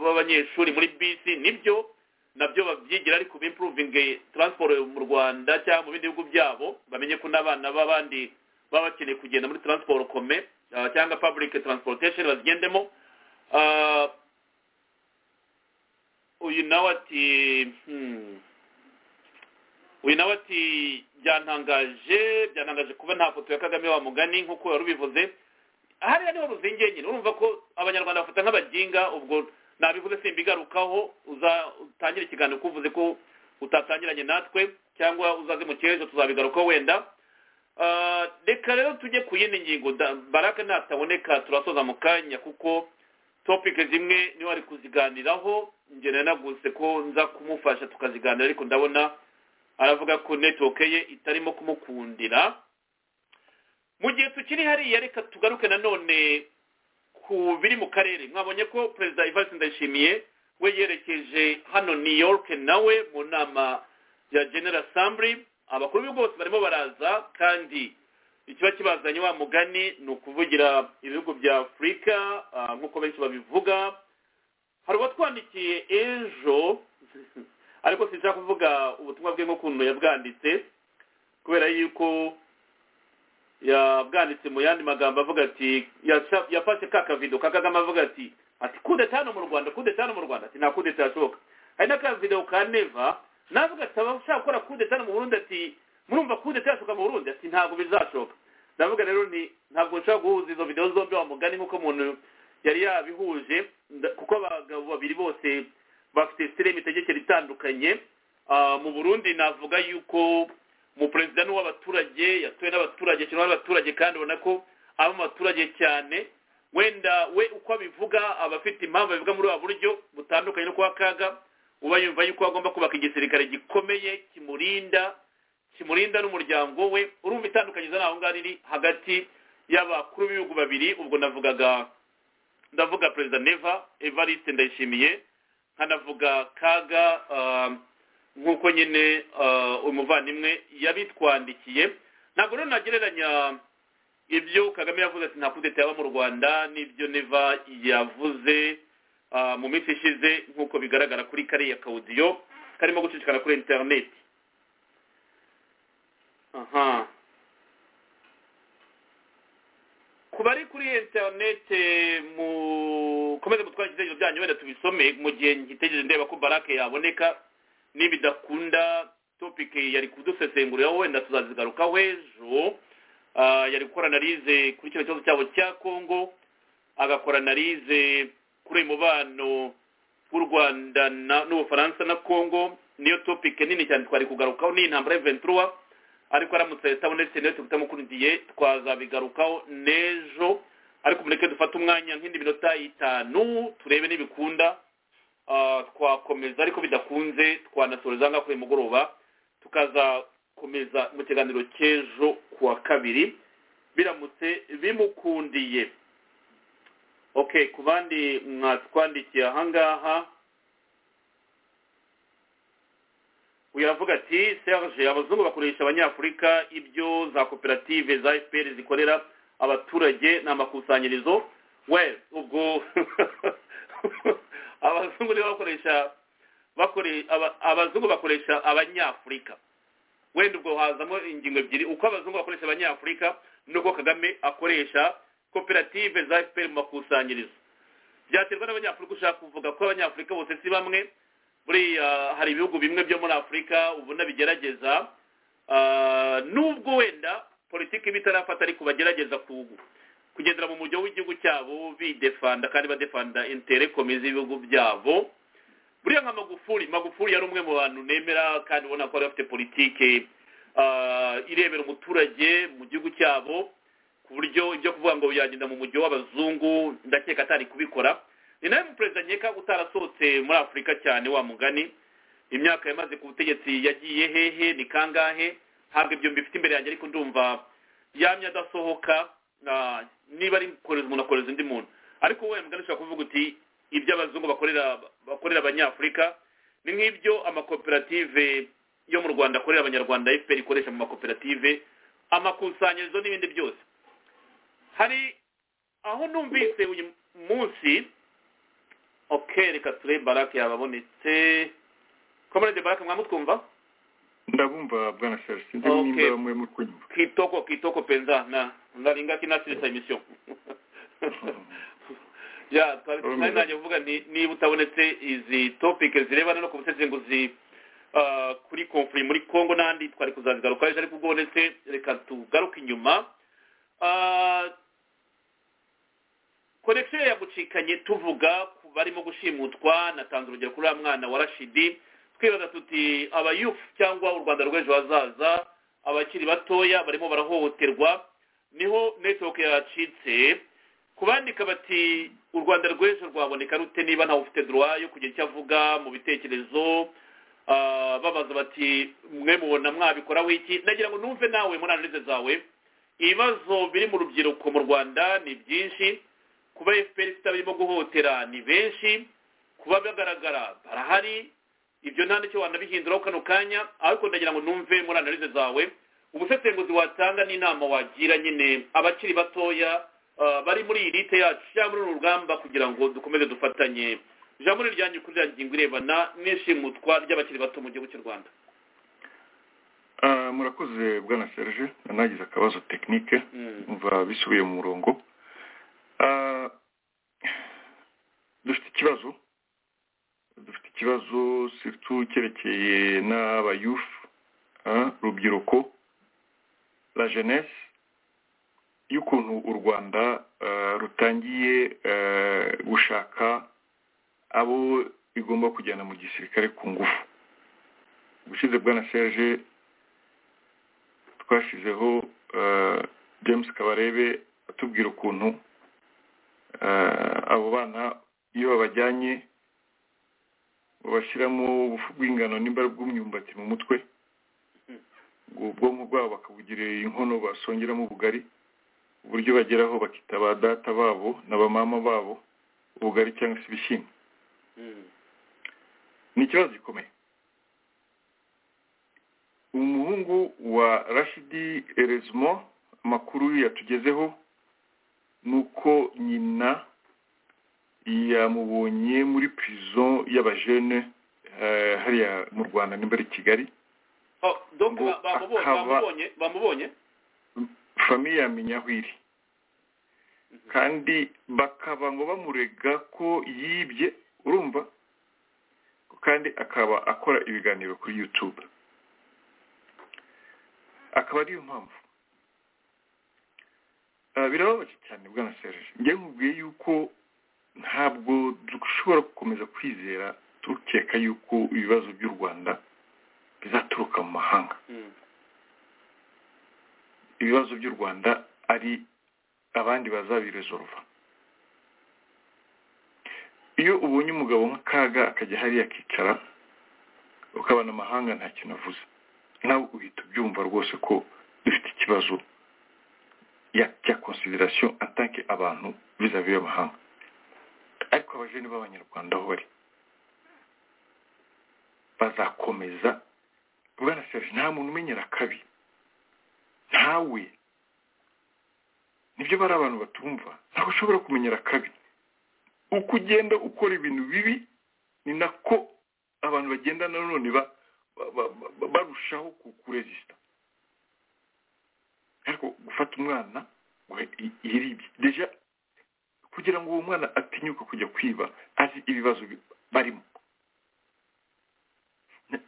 [SPEAKER 3] b'abanyeshuri muri bisi nibyo nabyo babyigira ariko bimpuruvinge taransiporo mu rwanda cyangwa mu bindi bihugu byabo bamenye ko n'abana b'abandi baba bakeneye kugenda muri taransiporo kome ah, cyangwa public transportation bazigendemo Ah, uyu nawe ati hmm. uyu nawe ati byantangaje byantangaje kuba nta foto ya kagame wa mugani nk'uko wari ubivuze hariya niho ruzingiye nyine urumva ko abanyarwanda bafata nk'abaginga ubwo nabivuze simbigarukaho uza utangire ikiganiro kuvuze ko utatangiranye natwe cyangwa uzaze mu cyerezo tuzabigarukaho wenda Ah, reka rero tujye ku yindi ngingo da- baraka nataboneka turasoza mu kanya kuko topic zimwe niwe ari kuziganiraho njye nari naguse ko nza kumufasha tukaziganira ariko ndabona aravuga ko network ye itarimo kumukundira mu gihe tukiri hariya reka tugaruke nanone ku biri mu karere mwabonye ko perezida ivarisi ndayishimiye we yerekeje hano new york nawe mu nama ya general assembly abakuru b'ibihugu bose barimo baraza kandi ikiba kibazanye wa mugani ni ukuvugira ibihugu bya afurika ah, nk'uko benshi babivuga hari uwatwandikiye ejo ariko sinshaka kuvuga ubutumwa bwe nk'ukuntu yabwanditse kubera yuko yabwanditse mu yandi magambo avuga ati yasha- yafashe ka kavido ka kagame avuga ati ati kudeta hano mu rwanda kudeta hano mu rwanda ati nta kudeta yashoboka hari n'akavido ka neva navuga ati abashaka gukora kudeta hano mu burundi ati murumva kudeta yashoka mu burundi ati ntabwo bizashoka ndavuga rero ni ntabwo nshobora guhuza izo videwo zombi wa mugani nk'uko umuntu yari yabihuje nda- kuko abagabo babiri bose bafite sitire y'imitegekere itandukanye Ah, mu burundi navuga yuko umuperezida ni uw'abaturage yatowe n'abaturage akinwa n'abaturage kandi ubona ko aba mu baturage cyane wenda we uko abivuga aba afite impamvu abivuga muri wa buryo butandukanye no kuwa kaga uba yumva yuko agomba kubaka igisirikare gikomeye kimurinda kimurinda n'umuryango we urumva itandukanyiriza naho ngaho riri hagati y'abakuru b'ibihugu babiri ubwo navugaga ndavuga perezida neva evariste ndayishimiye nkanavuga kaga ah, nk'uko nyine ah, umuvandimwe yabitwandikiye ntabwo rero nagereranya ibyo kagame yavuze ati nta kudeta yaba mu rwanda n'ibyo neva yavuze ah, mu minsi ishize nk'uko bigaragara kuri kariya kawudiyo karimo gucicikana kuri interineti aha ku bari kuri interinete mukomeze mutwara igitekerezo byanyu wenda tubisome mu gihe nkitegereje ndeba ko barake yaboneka nibidakunda topic yari kudusesenguriraho wenda tuzazigarukaho ejo Ah, yari gukora analize kuri kino kibazo cyabo cya congo agakora analize kuri uyu mubano w'u rwanda na- n'ubufaransa na congo niyo topic nini cyane twari kugarukaho ni intambara y'eventura ariko aramutse atabonetse niyo tubita mukurikiye twazabigarukaho n'ejo ariko mureke dufate umwanya nk'indi minota itanu turebe n'ibikunda Ah, twakomeza ariko bidakunze twanasoreza ngaho kuri uyu mugoroba tukazakomeza mu kiganiro cy'ejo kuwa kabiri biramutse bimukundiye okay ku bandi mwatwandikiye ahangaha uyu aravuga ati serge abazungu bakoresha abanyafurika ibyo za koperative za fpr zikorera abaturage ni amakusanyirizo we ubwo abazungu nibo bakoresha bakore- aba- abazungu bakoresha abanyafurika wenda ubwo hazamo ingingo ebyiri uko abazungu bakoresha abanyafurika n'uko kagame akoresha koperative za fpr mu makusanyirizo byaterwa n'abanyafurika ushaka kuvuga ko abanyafurika bose si bamwe buriya hari ibihugu bimwe byo muri afurika ubona bigerageza Ah, nubwo wenda politiki iba itarafata ariko bagerageza ku- kugendera mu mujyo w'igihugu cyabo bidefanda kandi badefanda interekome z'ibihugu byabo buriya nka magufuri magufuri yari umwe mu bantu nemera kandi ubona ko bari bafite politike ah, irebera umuturage mu gihugu cyabo ku buryo ibyo kuvuga ngo yagenda mu mujyi w'abazungu ndakeka atari kubikora ni nawe muperezida nkeka utarasohotse muri afurika cyane wa mugani imyaka yamaze ku butegetsi yagiye hehe ni kangahe ntabwo ibyo mbifite imbere yanjye ariko ndumva yamye adasohoka ah, niba ari kohereza umuntu akohereza undi muntu ariko wowe mugani ushobora kuvuga uti ibyo abazungu bakorera bakorera abanyafurika ni nk'ibyo amakoperative yo mu rwanda akorera abanyarwanda fpr ikoresha mu makoperative amakusanyirizo n'ibindi byose hari aho numvise uyu munsi okay reka turebe barake yababonetse komerede barake mwamutwumva
[SPEAKER 4] ndabumva bwana serge sinzi nimba
[SPEAKER 3] Okay.
[SPEAKER 4] bamwe muri kunyumva
[SPEAKER 3] kitoko kitoko penza na ndaringa kinasirisa emission ya twari nari nanjye kuvuga nti niba utabonetse izi topic zirebana no ku busesenguzi ah, kuri konfuri muri congo n'andi twari kuzazigaruka ejo ariko ubwo ubonetse reka tugaruke inyuma Ah, connection yagucikanye tuvuga ku barimo gushimutwa natanze urugero kuri uriya mwana wa rashidi twibaza tuti abayufu cyangwa u rwanda rw'ejo hazaza abakiri batoya barimo barahohoterwa niho netiwoke yacitse kubandika bati u rwanda rw'ejo rwaboneka rute niba ntawe ufite droit yo kugira icyo avuga mu bitekerezo Ah, babaza bati mwe mubona mwabikora wiki nagira ngo numve nawe muri analize zawe ibibazo biri mu rubyiruko mu rwanda ni byinshi kuba fpr ifite abirimo guhotera ni benshi kuba bagaragara barahari ibyo nta n'icyo wanabihinduraho kano kanya ariko ndagira ngo numve muri analize zawe ubusesenguzi watanga n'inama wagira nyine abakiri batoya ah, bari muri iyi lite yacu cyangwa muri uru rugamba kugira ngo dukomeze dufatanye ijambo ni iryanyu kuri ya ngingo irebana n'ishimutwa ry'abakiri bato mu gihugu cy'u rwanda
[SPEAKER 4] Ah, murakoze bwana serge nanagize akabazo tekinike
[SPEAKER 3] Mm.
[SPEAKER 4] umva bisubiye mu murongo Ah, dufite ikibazo dufite ikibazo surtout cyerekeye n'abayufu ah, urubyiruko la jeunesse y'ukuntu u rwanda ah, rutangiye ah, gushaka abo igomba kujyana mu gisirikare ku ngufu ubushize bwana serge twashyizeho ah, james kabarebe atubwira ukuntu eh, abo bana iyo babajyanye babashyiramo ubufu bw'ingano nimba ari bw'umyumbati mu mutwe ngo ubwonko bwabo bakabugira inkono basongeramo ubugari uburyo bageraho bakita ba data babo na ba mama babo ubugari cyangwa se ibishyimbo
[SPEAKER 3] Mm.
[SPEAKER 4] ni ikibazo gikomeye umuhungu wa rashidi erezmo amakuru yatugezeho ni uko nyina yamubonye muri prison y'abajene eh, hariya mu rwanda nimba ari i kigali
[SPEAKER 3] Oh, donc
[SPEAKER 4] Ngo
[SPEAKER 3] ba- bamubo-
[SPEAKER 4] akaba-
[SPEAKER 3] bamubonye bamubonye
[SPEAKER 4] famiye yamenya aho iri kandi bakaba ngo bamurega ko yibye urumva kandi akaba akora ibiganiro kuri youtube akaba ariyo mpamvu Ah, birababaje cyane bwana serge njye nkubwiye yuko ntabwo dushobora gukomeza kwizera tukeka yuko ibibazo by'u rwanda bizaturuka mu mahanga ibibazo by'u rwanda ari abandi bazabirezoruva iyo ubonye umugabo nk'akaga akajya hariya akicara ukabona amahanga nta kintu avuze nawe uhita ubyumva rwose ko dufite ikibazo ya cya konsiderasiyo atanke abantu vizavi y'amahanga ariko abajene b'abanyarwanda aho bari bazakomeza bwana serge nta muntu umenyera akabi ntawe nibyo bari abantu batumva ntabwo ushobora kumenyera akabi uko ugenda ukora ibintu bibi ni nako abantu bagenda nanone ba barushaho kuresita ariko gufata umwana ngo yiribye deja kugira ngo uwo mwana atinyuka kujya kwiba azi ibibazo barimo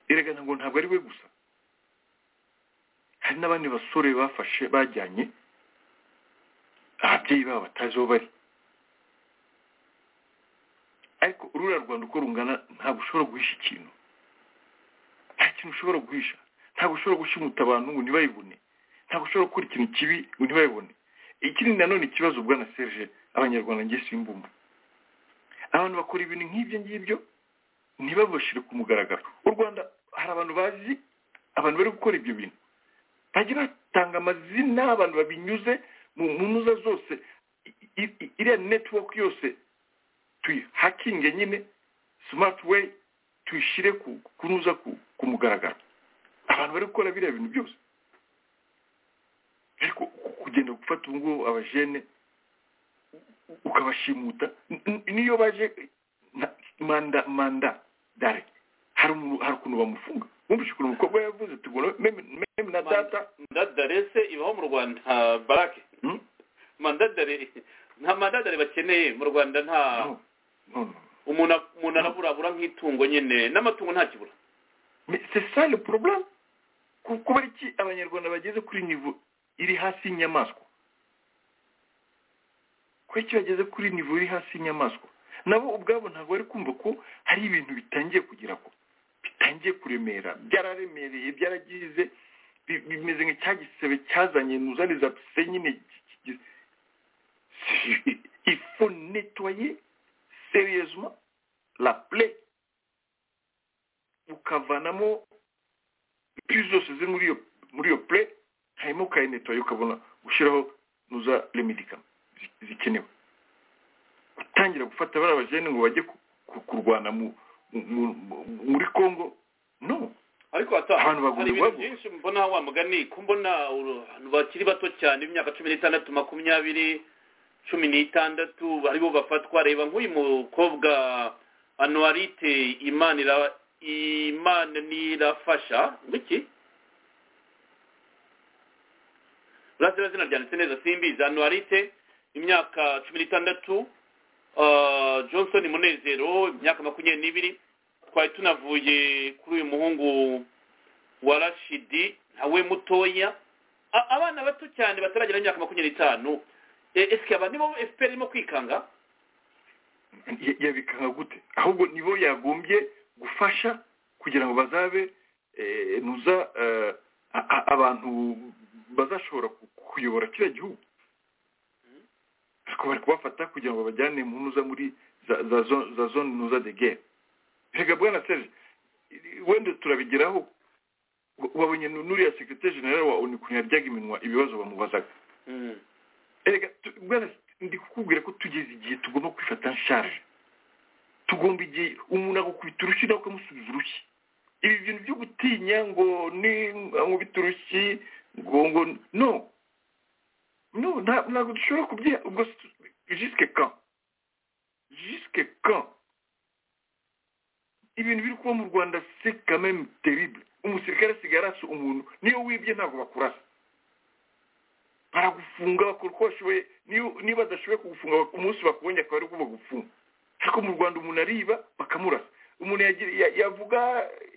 [SPEAKER 4] erega ngo ntabwo ari we gusa hari n'abandi basore bafashe bajyanye ababyeyi babo batazi aho bari ariko ururiya rwanda uko rungana ntabwo ushobora guhisha ikintu nta kintu ushobora guhisha ntabwo ushobora gushimuta abantu ngo ntibayibone ntabwo ushobora gukora ikintu kibi ngo ntibayibone ikindi nanone ikibazo bwana serge abanyarwanda ngiye simbumva abantu bakora ibintu nk'ibyo ngibyo ntibabashire ku mugaragaro u rwanda hari abantu bazi abantu bari gukora ibyo bintu bajya batanga amazina abantu babinyuze mu muza zose iriya netiwaka yose tuyihakinge nyine simati weyi tuyishyire kunuza ku mugaragaro abantu bari gukora biriya bintu byose ariko kugenda gufata ubu ngubu abajene ukabashimuta niyo baje manda manda dare hari ukuntu bamufunga wumvise ukuntu umukobwa yavuze tugura meme na data
[SPEAKER 3] mandadare se ibaho mu rwanda barake mandadare nta mandadare bakeneye mu rwanda nta umuntu umuntu araburabura nk'itungo nyine n'amatungo ntakibura
[SPEAKER 4] c'est ça le problème kuba iki abanyarwanda bageze kuri nivo iri hasi y'inyamaswa kuba iki bageze kuri nivo iri hasi y'inyamaswa nabo ubwabo ntabwo bari kumva ko hari ibintu bitangiye kugira ko bitangiye kuremera byararemereye byaragize bimeze nka cya gisebe cyazanye nuzaniza pise nyine ifu netwaye seriyezuma la pure ukavanamo piyo zose ziri muri iyo muri iyo pure hanyuma ukayinetoye ukabona gushyiraho nuza remedikama zikenewe gutangira gufata bariya bajene ngo bajye kurwana muri congo no
[SPEAKER 3] ariko
[SPEAKER 4] Abantu
[SPEAKER 3] hata-
[SPEAKER 4] bagomba
[SPEAKER 3] hari ibintu
[SPEAKER 4] guhabwa.
[SPEAKER 3] byinshi mbona wa mugani ko mbona abantu bakiri bato cyane imyaka cumi n'itandatu makumyabiri cumi n'itandatu aribo bafatwa reba nk'uyu mukobwa anuwarite imana ira- imana nirafasha ngwiki urasira zina ryanditse neza simbizi anuwarite imyaka cumi n'itandatu ah, johnson munezero imyaka makumyabiri n'ibiri twari tunavuye kuri uyu muhungu wa rashidi nawe mutoya A- abana bato cyane bataragera imyaka makumyabiri n'itanu E- ese aba nibo efuperi irimo kwikanga
[SPEAKER 4] ya- yabikanga gute ahubwo nibo yagombye gufasha kugira ngo bazabe eh, nuza eh, a- a- abantu bazashobora ku- kuyobora kiriya gihugu ariko bari kubafata kugira ngo babajyane mu nuza muri za- za zo- za zone nuza de guerre rega bwana serge wenda turabigeraho wa- wabonye nu- n'uriya sekirite generale wa onu ukuntu yaryaga iminwa ibibazo bamubazaga erega tu- bwana ndi kukubwira ko tugeze igihe tugomba kwifata nshaje tugomba igihe umuntu agukubita urushyi nawe ukamusubiza urushyi ibi bintu byo gutinya ngo ni nkubita urushyi ngo ngo no no nta- ntabwo dushobora kubyiha ubwo jisike kan jisike kan ibintu biri kuba mu rwanda se kameme terrible umusirikare asigaye arasa umuntu niyo wibye ntabwo bakurasa baragufunga bakora uko bashoboye niyo- niba badashoboye kugufunga bak- umunsi bakubonye akaba ari uko bagufunga ariko mu rwanda umuntu ariba bakamurasa umuntu yagira- ya- yavuga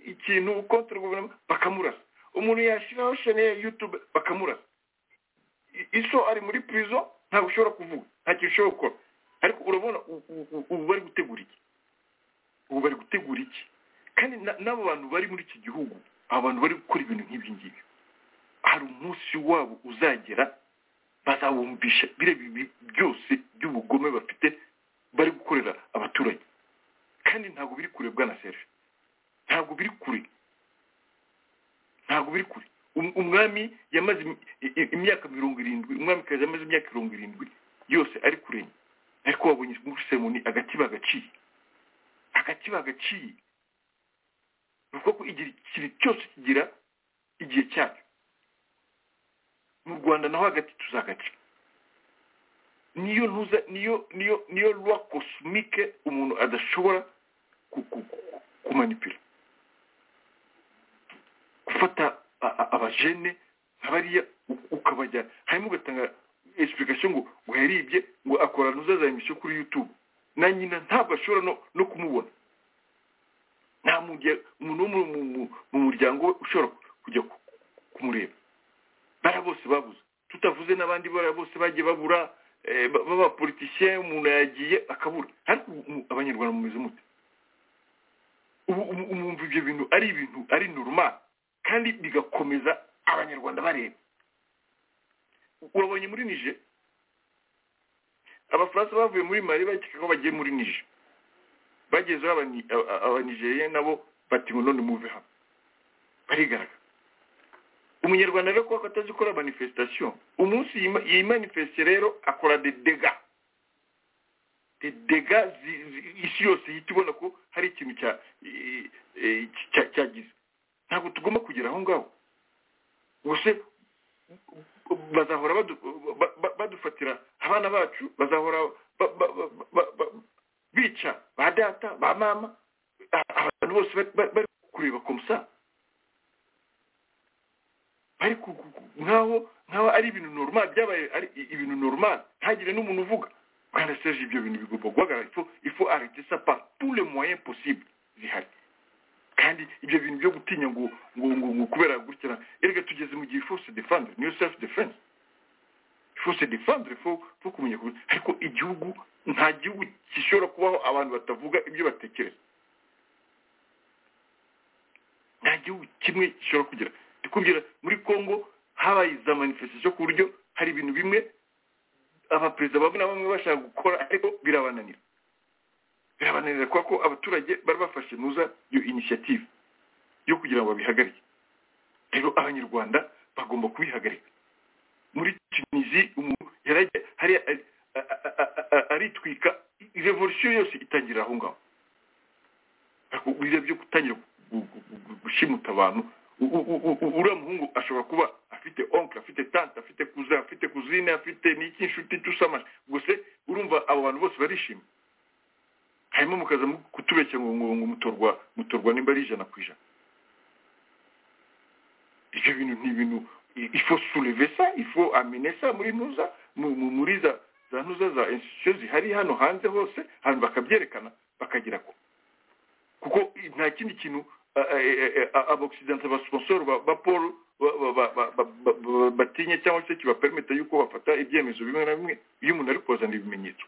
[SPEAKER 4] ikintu kontra guverinoma bakamurasa umuntu yashyiraho shene ya yutube bakamurasa I- iso ari muri pirizo ntabwo ushobora kuvuga nta kintu ushobora gukora ariko urabona u- u- u- ubu bari gutegura iki ubu bari gutegura gutegura iki kandi na- n'abo bantu bari muri iki gihugu abantu bari gukora ibintu nk'ibi ngibi hari umunsi wabo uzagera bazawumvisha biriya bibi byose by'ubugome bafite bari gukorera abaturage kandi ntabwo biri kure bwana serge ntabwo biri kure ntabwo biri kure Um- umwami yamaze im- i- i- imyaka mirongo irindwi umwamikazi yamaze imyaka mirongo irindwi yose ari kurenya ariko wabonye muri seremoni agati bagaciye agati bagaciye ni ukuvuga ko igihe ikintu cyose kigira igihe cyacyo mu rwanda naho hagati tuzagaca niyo ntuza niyo niyo niyo rwa kosmike umuntu adashobora ku- ku- ku- kumanipira gufata a- a- abajene nka bariya u- ukabajya hanyuma ugatanga esipulikasiyo ngo ngo yaribye ngo akora nuzaza emisiyo kuri yutube na nyina ntabwo ashobora no- no kumubona nta muntu ya- umuntu wo mu- mu- mu- mu muryango we ushobora kujya ku- kumureba bara bose babuze tutavuze n'abandi bara bose bagiye babura eh, ba- b'abapolitisiye umuntu yagiye akabura ariko ubu- ubu abanyarwanda mumeze mute ubu ubu- ubu mwumva ibyo bintu ari ibintu ari normal kandi bigakomeza abanyarwanda bareba urabonye muri nije abafaransa bavuye muri mali bakeka ko bagiye muri nije bagezeho abani- aba- aba- abanigeriya nabo bati ngo none muve hamwe barigaragara umunyarwanda rero kuba ko atazi gukora manifestation umunsi yima- yimanifeste rero akora de dega de dega zi- zi- isi yose ihita ibona ko hari ikintu cya eh, eh, cya- cyagize ntabwo tugomba kugera aho ngaho gusa bazahora badu- ba- ba- badufatira abana bacu bazahora ba- ba- ba- ba- ba- bica ba data ba mama a- abantu bose bari- bari bari kureba komusa bari ku- ku- ku- nk'aho nk'aho ari ibintu normal byabaye ari i- ibintu normal ntagire n'umuntu uvuga rwanda serge ibyo bintu bigomba guhagarara ifo ifo arete sapa tous les moyens possibles zihari kandi ibyo bintu byo gutinya ngo ngo ngo ngo kubera gutya erega tugeze mu gihe force defendre niyo self defense force defendre fo fo kumenya ku ariko igihugu nta gihugu gishobora kubaho abantu batavuga ibyo batekereza nta gihugu kimwe gishobora kugira ndikubwira muri congo habaye za manifestation ku buryo hari ibintu bimwe abaperezida bamwe na bamwe bashaka gukora ariko birabananira birabananira kubera ko abaturage bari bafashe nuza iyo initiative yo kugira ngo babihagarike rero abanyarwanda bagomba kubihagarika muri tunisi umuntu yarajya hariya ari- a- a- a- a- a- aritwika revolution yose itangirira aho ngaho Ariko biriya byo gutangira gu- gu- gu- gu- gushimuta abantu U- u- u- u- uriya muhungu ashobora kuba afite oncle afite tante afite kuza afite kuzine afite n'iki inshuti tusamaje gusa urumva abo bantu bose barishimye hanyuma mukaza mu- kutubeshya ngo ngo ngo mutorwa mutorwa nimba ari ijana ku ijana ibyo bintu ni ibintu i- ifo sureve sa ifo amene sa muri ntuza mu- mu- muri za za ntuza za institution zihari hano hanze hose hano bakabyerekana bakagira ko kuko i- nta kindi kintu aboccidente abasiponsoro ba paul ba- ba- ba- ba- ba- ba- ba- batinya cyangwa se kibapermita yuko bafata ibyemezo bimwe na bimwe iyo umuntu ari kuzana ibimenyetso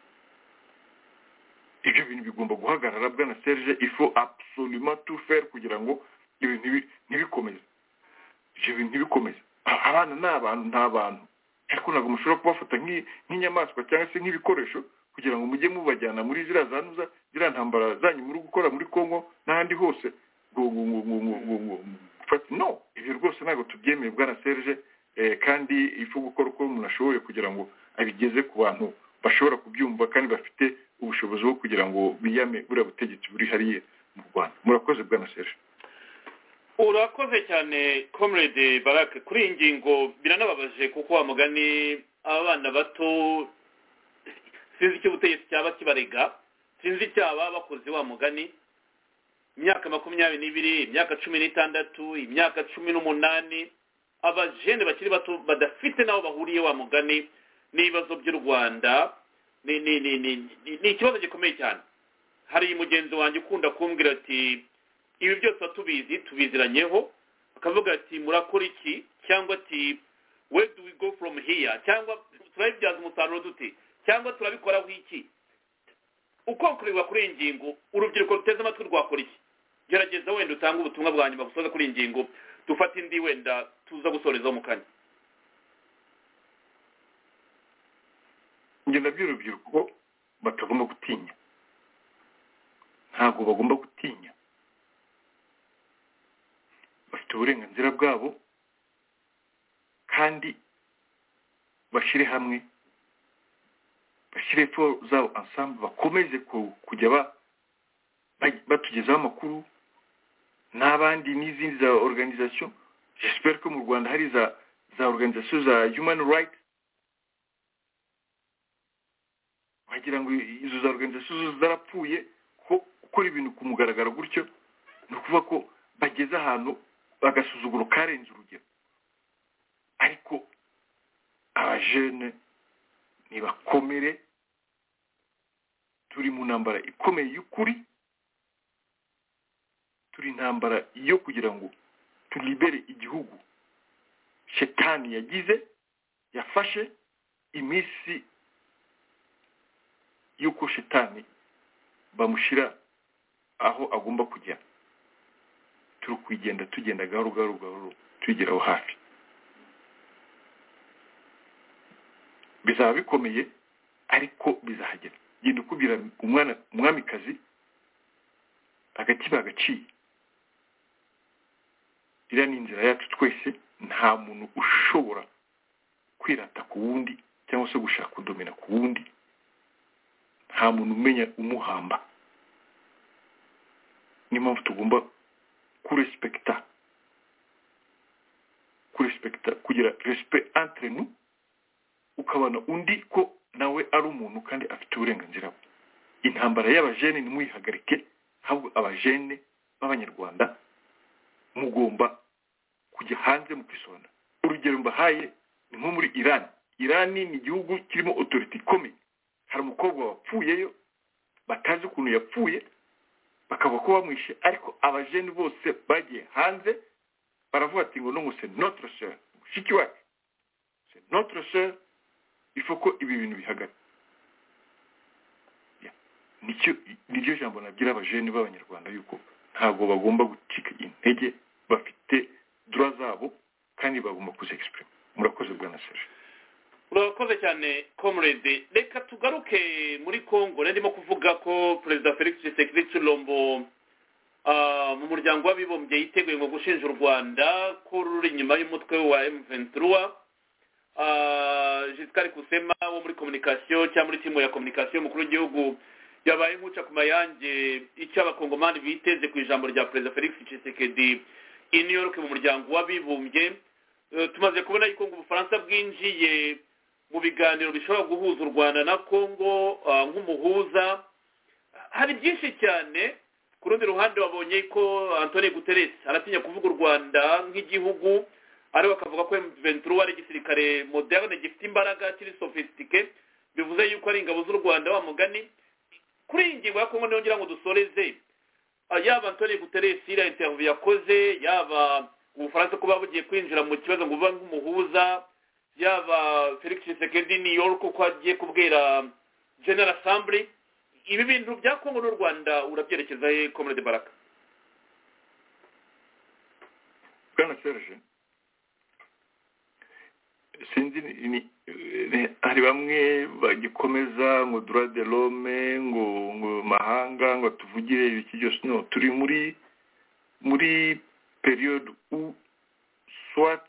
[SPEAKER 4] ibyo bintu bigomba guhagarara bwana serge ifo absolument tout faire kugira ngo ibintu ntibi- ntibikomeze ibyo bintu ntibikomeze A- abana ni abantu ni abantu ariko ntabwo mushobora kubafata nk'i- nk'inyamaswa cyangwa se nk'ibikoresho kugira ngo mujye mubajyana muri ziriya zanuza ziriya ntambara zanyu muri gukora muri congo n'ahandi hose ngo ngo ngo ngo ngo ngo ngo gufata no ibyo rwose ntabwo tubyemeye bwana serge eh, kandi ifu gukora uko umuntu ashoboye kugira ngo abigeze ku bantu bashobora kubyumva kandi bafite ubushobozi bwo kugira ngo biyame buriya butegetsi buri hariya mu rwanda murakoze bwana serge
[SPEAKER 3] urakoze cyane comrade barake kuri iyi ngingo biranababaje kuko wa mugani abana bato sinzi icyo ubutegetsi cyaba kibarega sinzi icyaba bakoze wa mugani imyaka makumyabiri n'ibiri imyaka cumi n'itandatu imyaka cumi n'umunani abajene bakiri bato badafite n'aho bahuriye wa mugani n'ibibazo by'u rwanda ni ni ni ni ni- ni ikibazo gikomeye cyane hari mugenzi wanjye ukunda kumbwira ati ibi byose tuba tubizi tubiziranyeho akavuga ati murakora iki cyangwa ati where do we go from here cyangwa turabibyaza umusaruro dute cyangwa turabikoraho iki ukonkurerwa kuri iyi ngingo urubyiruko ruteze amatwi rwakora iki gerageza wenda utange ubutumwa bwa nyuma gusoza kuri iyi ngingo dufate indi wenda tuza gusorezaho mu kanya
[SPEAKER 4] ngenda by'urubyiruko batagomba gutinya ntabwo bagomba gutinya bafite uburenganzira bwabo kandi bashyire hamwe bashyire fo zabo ansambu bakomeze ku- kujya ba- ba- batugezaho amakuru n'abandi n'izindi za organization jesipere ko mu rwanda hari za za organization za human right wagira ngo izo za organization zo zarapfuye ko gukora ibintu ku mugaragaro gutyo ni ukuvuga ko bageze ahantu agasuzuguro karenze urugero ariko abajene nibakomere turi mu ntambara ikomeye y'ukuri turi intambara yo kugira ngo turibere igihugu shetani yagize yafashe iminsi y'uko shetani bamushyira aho agomba kujya turi kugenda tugenda gahoro gahoro gahoro tugeraho hafi bizaba bikomeye ariko bizahagera genda ukubwira umwana umwamikazi agati bagaciye iriya ni inzira yacu twese nta muntu ushobora kwirata ku wundi cyangwa se gushaka kudomera ku wundi nta muntu umenya umuhamba niyo mpamvu tugomba kurespekita kurespekita kugira respect entre nous ukabona undi ko nawe ari umuntu kandi afite uburenganzira bwe intambara y'abajene ntimuyihagarike ahubwo abajene b'abanyarwanda mugomba kujya hanze mu kwisona urugero mbahaye ni nko muri irani irani ni igihugu kirimo otoriti ikomeye hari umukobwa wapfuyeyo batazi ukuntu yapfuye bakavuga ko bamwishe ariko abajene bose bagiye hanze baravuga ati ngo nungu se notre sœur mushiki wacu c'est notre sœur il faut ko ibi bintu bihagaze Ya. nicyo niryo jambo nabwira abajene b'abanyarwanda yuko ntabwo bagomba gucika intege bafite dura zabo kandi bagomba kuzexprima murakoze bwana serge
[SPEAKER 3] urakoze cyane comrade reka tugaruke muri congo nari ndimo kuvuga ko perezida felix tshisekedi tshilombo ah, mu muryango w'abibumbye yiteguye ngo gushinja u rwanda ko ruri inyuma y'umutwe wa m23 jisikari kusema wo muri communication cyangwa muri timu ya communication y'umukuru w'igihugu yabaye nkuca ku mayange icyo abakongomani biteze ku ijambo rya perezida felix tshisekedi i new york mu muryango w'abibumbye Eh, tumaze kubona yuko ngo ubufaransa bwinjiye mu biganiro bishobora guhuza u rwanda na congo ah, nk'umuhuza hari byinshi cyane ku rundi ruhande wabonye ko antoni guterres aratinya kuvuga u rwanda nk'igihugu ariko akavuga ko m23 ari igisirikare moderne gifite imbaraga kiri sofisitike bivuze yuko ari ingabo z'u rwanda wa mugani kuri iyi ngingo ya congo niyo ngira ngo dusoreze Ah, yaba antoni guterres iriya interview yakoze yaba ubufaransa kuba bugiye kwinjira mu kibazo ngo buba nk'umuhuza yaba felix tshisekedi new york uko agiye kubwira general assembly ibi bintu bya kongo n'u rwanda urabyerekeza he comrade baraka
[SPEAKER 4] bwana serge sinzi ni- ni- ni- hari bamwe bagikomeza ngo dura de l'homme ngo ngo mahanga ngo tuvugire ibiki byose no turi muri muri periode u swat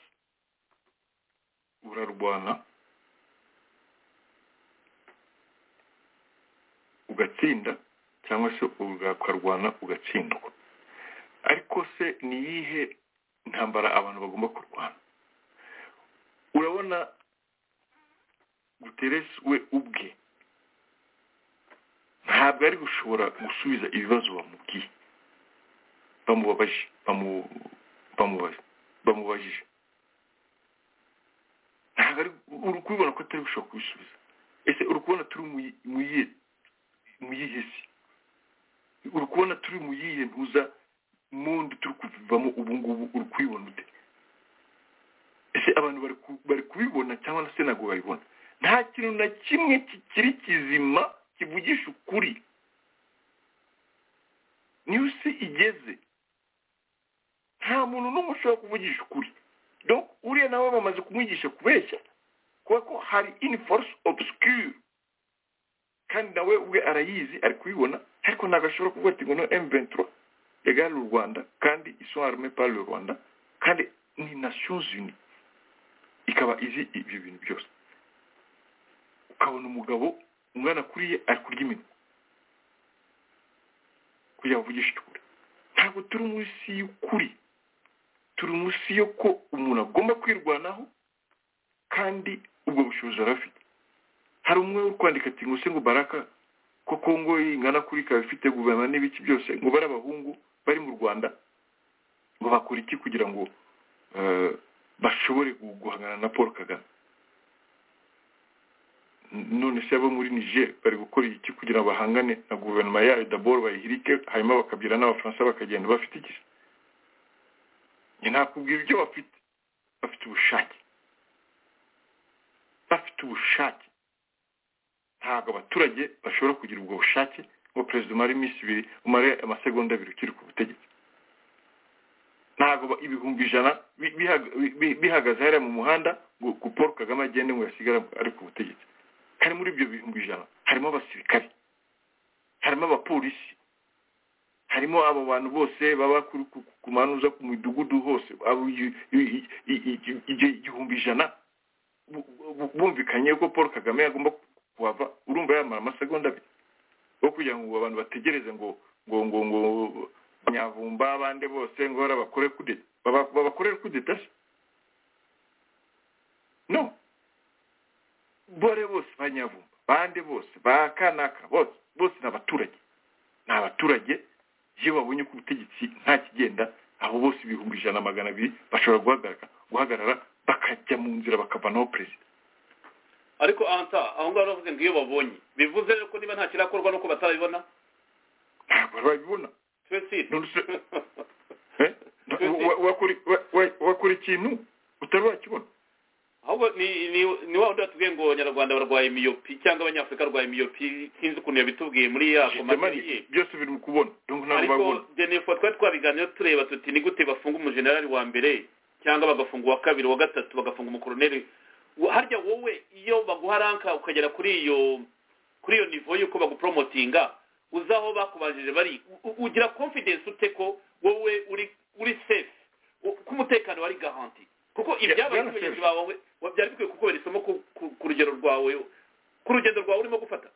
[SPEAKER 4] urarwana ugatsinda cyangwa se ukarwana ugatsindwa ariko se ni iyihe intambara abantu bagomba kurwana urabona guteresi we ubwe ntabwo ari gushobora gusubiza ibibazo bamubwiye bamubabaje bamu- bamubaza- bamubajije ntabwo ari uri kubibona ko atari gushobora kubisubiza ese uri kubona turi mu yi- mu yihe mu yihe si uri kubona turi mu yihe ntuza mundi turi kuvamo ubu ngubu uri kubibona ute ese abantu bari ku- bari kubibona cyangwa se ntabwo babibona nta kintu na kimwe kikiri kizima kivugisha ukuri niyo isi igeze nta muntu n'umwe ushobora kuvugisha ukuri donc uriya nawe bamaze kumwigisha kubeshya kuba ko hari in force obscure kandi nawe ubwe arayizi ari kubibona ariko ntabwo ashobora kuvuga ati ngo no M23 égale u Rwanda kandi ils sont armés par le Rwanda kandi ni Nations Unies ikaba izi ibyo bintu byose ukabona umugabo ungana kuriye ari kurya iminwa kugira ngo uvugishe ukuri ntabwo turi munsi y'ukuri turi munsi yo ko umuntu agomba kwirwanaho kandi ubwo bushobozi yari afite hari umwe uri kwandika ati ngo se ngo baraka ko kongo ingana kuri ikaba ifite guverinoma n'ibiki byose ngo bari abahungu bari mu rwanda ngo bakora iki kugira ngo eh, bashobore gu- guhangana na paul kagame N- none se abo muri niger bari gukora iki kugira ngo bahangane na guverinoma yayo daboro bayihirike hanyuma bakabyira n'abafaransa bakagenda bafite iki se? Njye nakubwira ibyo bafite bafite ubushake bafite ubushake ntabwo abaturage bashobora kugira ubwo bushake ngo perezida umare iminsi ibiri umare amasegonda abiri ukiri ku butegetsi ntabwo ba- ibihumbi ijana bi- bihaga- bi- bi- bihagaze hariya mu muhanda ngo ngo paul kagame agende ngo yasigare ari ku butegetsi kandi muri ibyo bihumbi ijana harimo abasirikare harimo abapolisi harimo abo bantu bose baba kuri- ku ku- ku manuza ku midugudu hose abo i- i- i- i- i- igihumbi ijana bu- bu- bumvikanye ko paul kagame agomba kuhava urumva yamara amasegonda abiri wo kugira ngo abantu bategereze ngo ngo ngo ngo nyavumba abandi bose ngo bara bakore kudeta baba- babakorere kudeta se no bore bose ba nyavumba bandi bose ba kanaka bose bose ni abaturage ni abaturage iyo babonye ko ubutegetsi nta kigenda abo bose ibihumbi ijana na magana abiri bashobora guhagarara guhagarara bakajya mu nzira bakavanaho perezida
[SPEAKER 3] ariko anta aho ngaho baravuze ngo iyo babonye bivuze rero ko niba nta kirakorwa nuko batarabibona
[SPEAKER 4] ntabwo babibona
[SPEAKER 3] twese
[SPEAKER 4] None se- Eh? Wa- wakora wa- wa- wakora ikintu utari wakibona
[SPEAKER 3] ahubwo ni ni- ni wa wundi watubwiye ngo abanyarwanda barwaye miyopi cyangwa abanyafurika barwaye miyopi sinzi ukuntu yabitubwiye muri ya
[SPEAKER 4] Justement,
[SPEAKER 3] komateri ye
[SPEAKER 4] byose biri mu kubona donc ntabwo babibona
[SPEAKER 3] ariko jenefo twari twabiganiyeho tureba tuti ni gute bafunga umujenerali wa mbere cyangwa bagafunga uwa kabiri uwa gatatu bagafunga umukoroneri Wo- harya wowe iyo baguha ranka ukagera kuri iyo kuri iyo nivo y'uko bagupromotinga uzaho bakubanjije bari u- u- ugira confidence ute ko wowe uri uri safe u- ko umutekano wari garanti kuko
[SPEAKER 4] Ya-
[SPEAKER 3] ibyabaye
[SPEAKER 4] bwana
[SPEAKER 3] kuri bagenzi
[SPEAKER 4] Serge.
[SPEAKER 3] bawe wa- byari bikwiye kukubera isomo ku- ku- ku rugero rwawe ku rugendo rwawe urimo gufata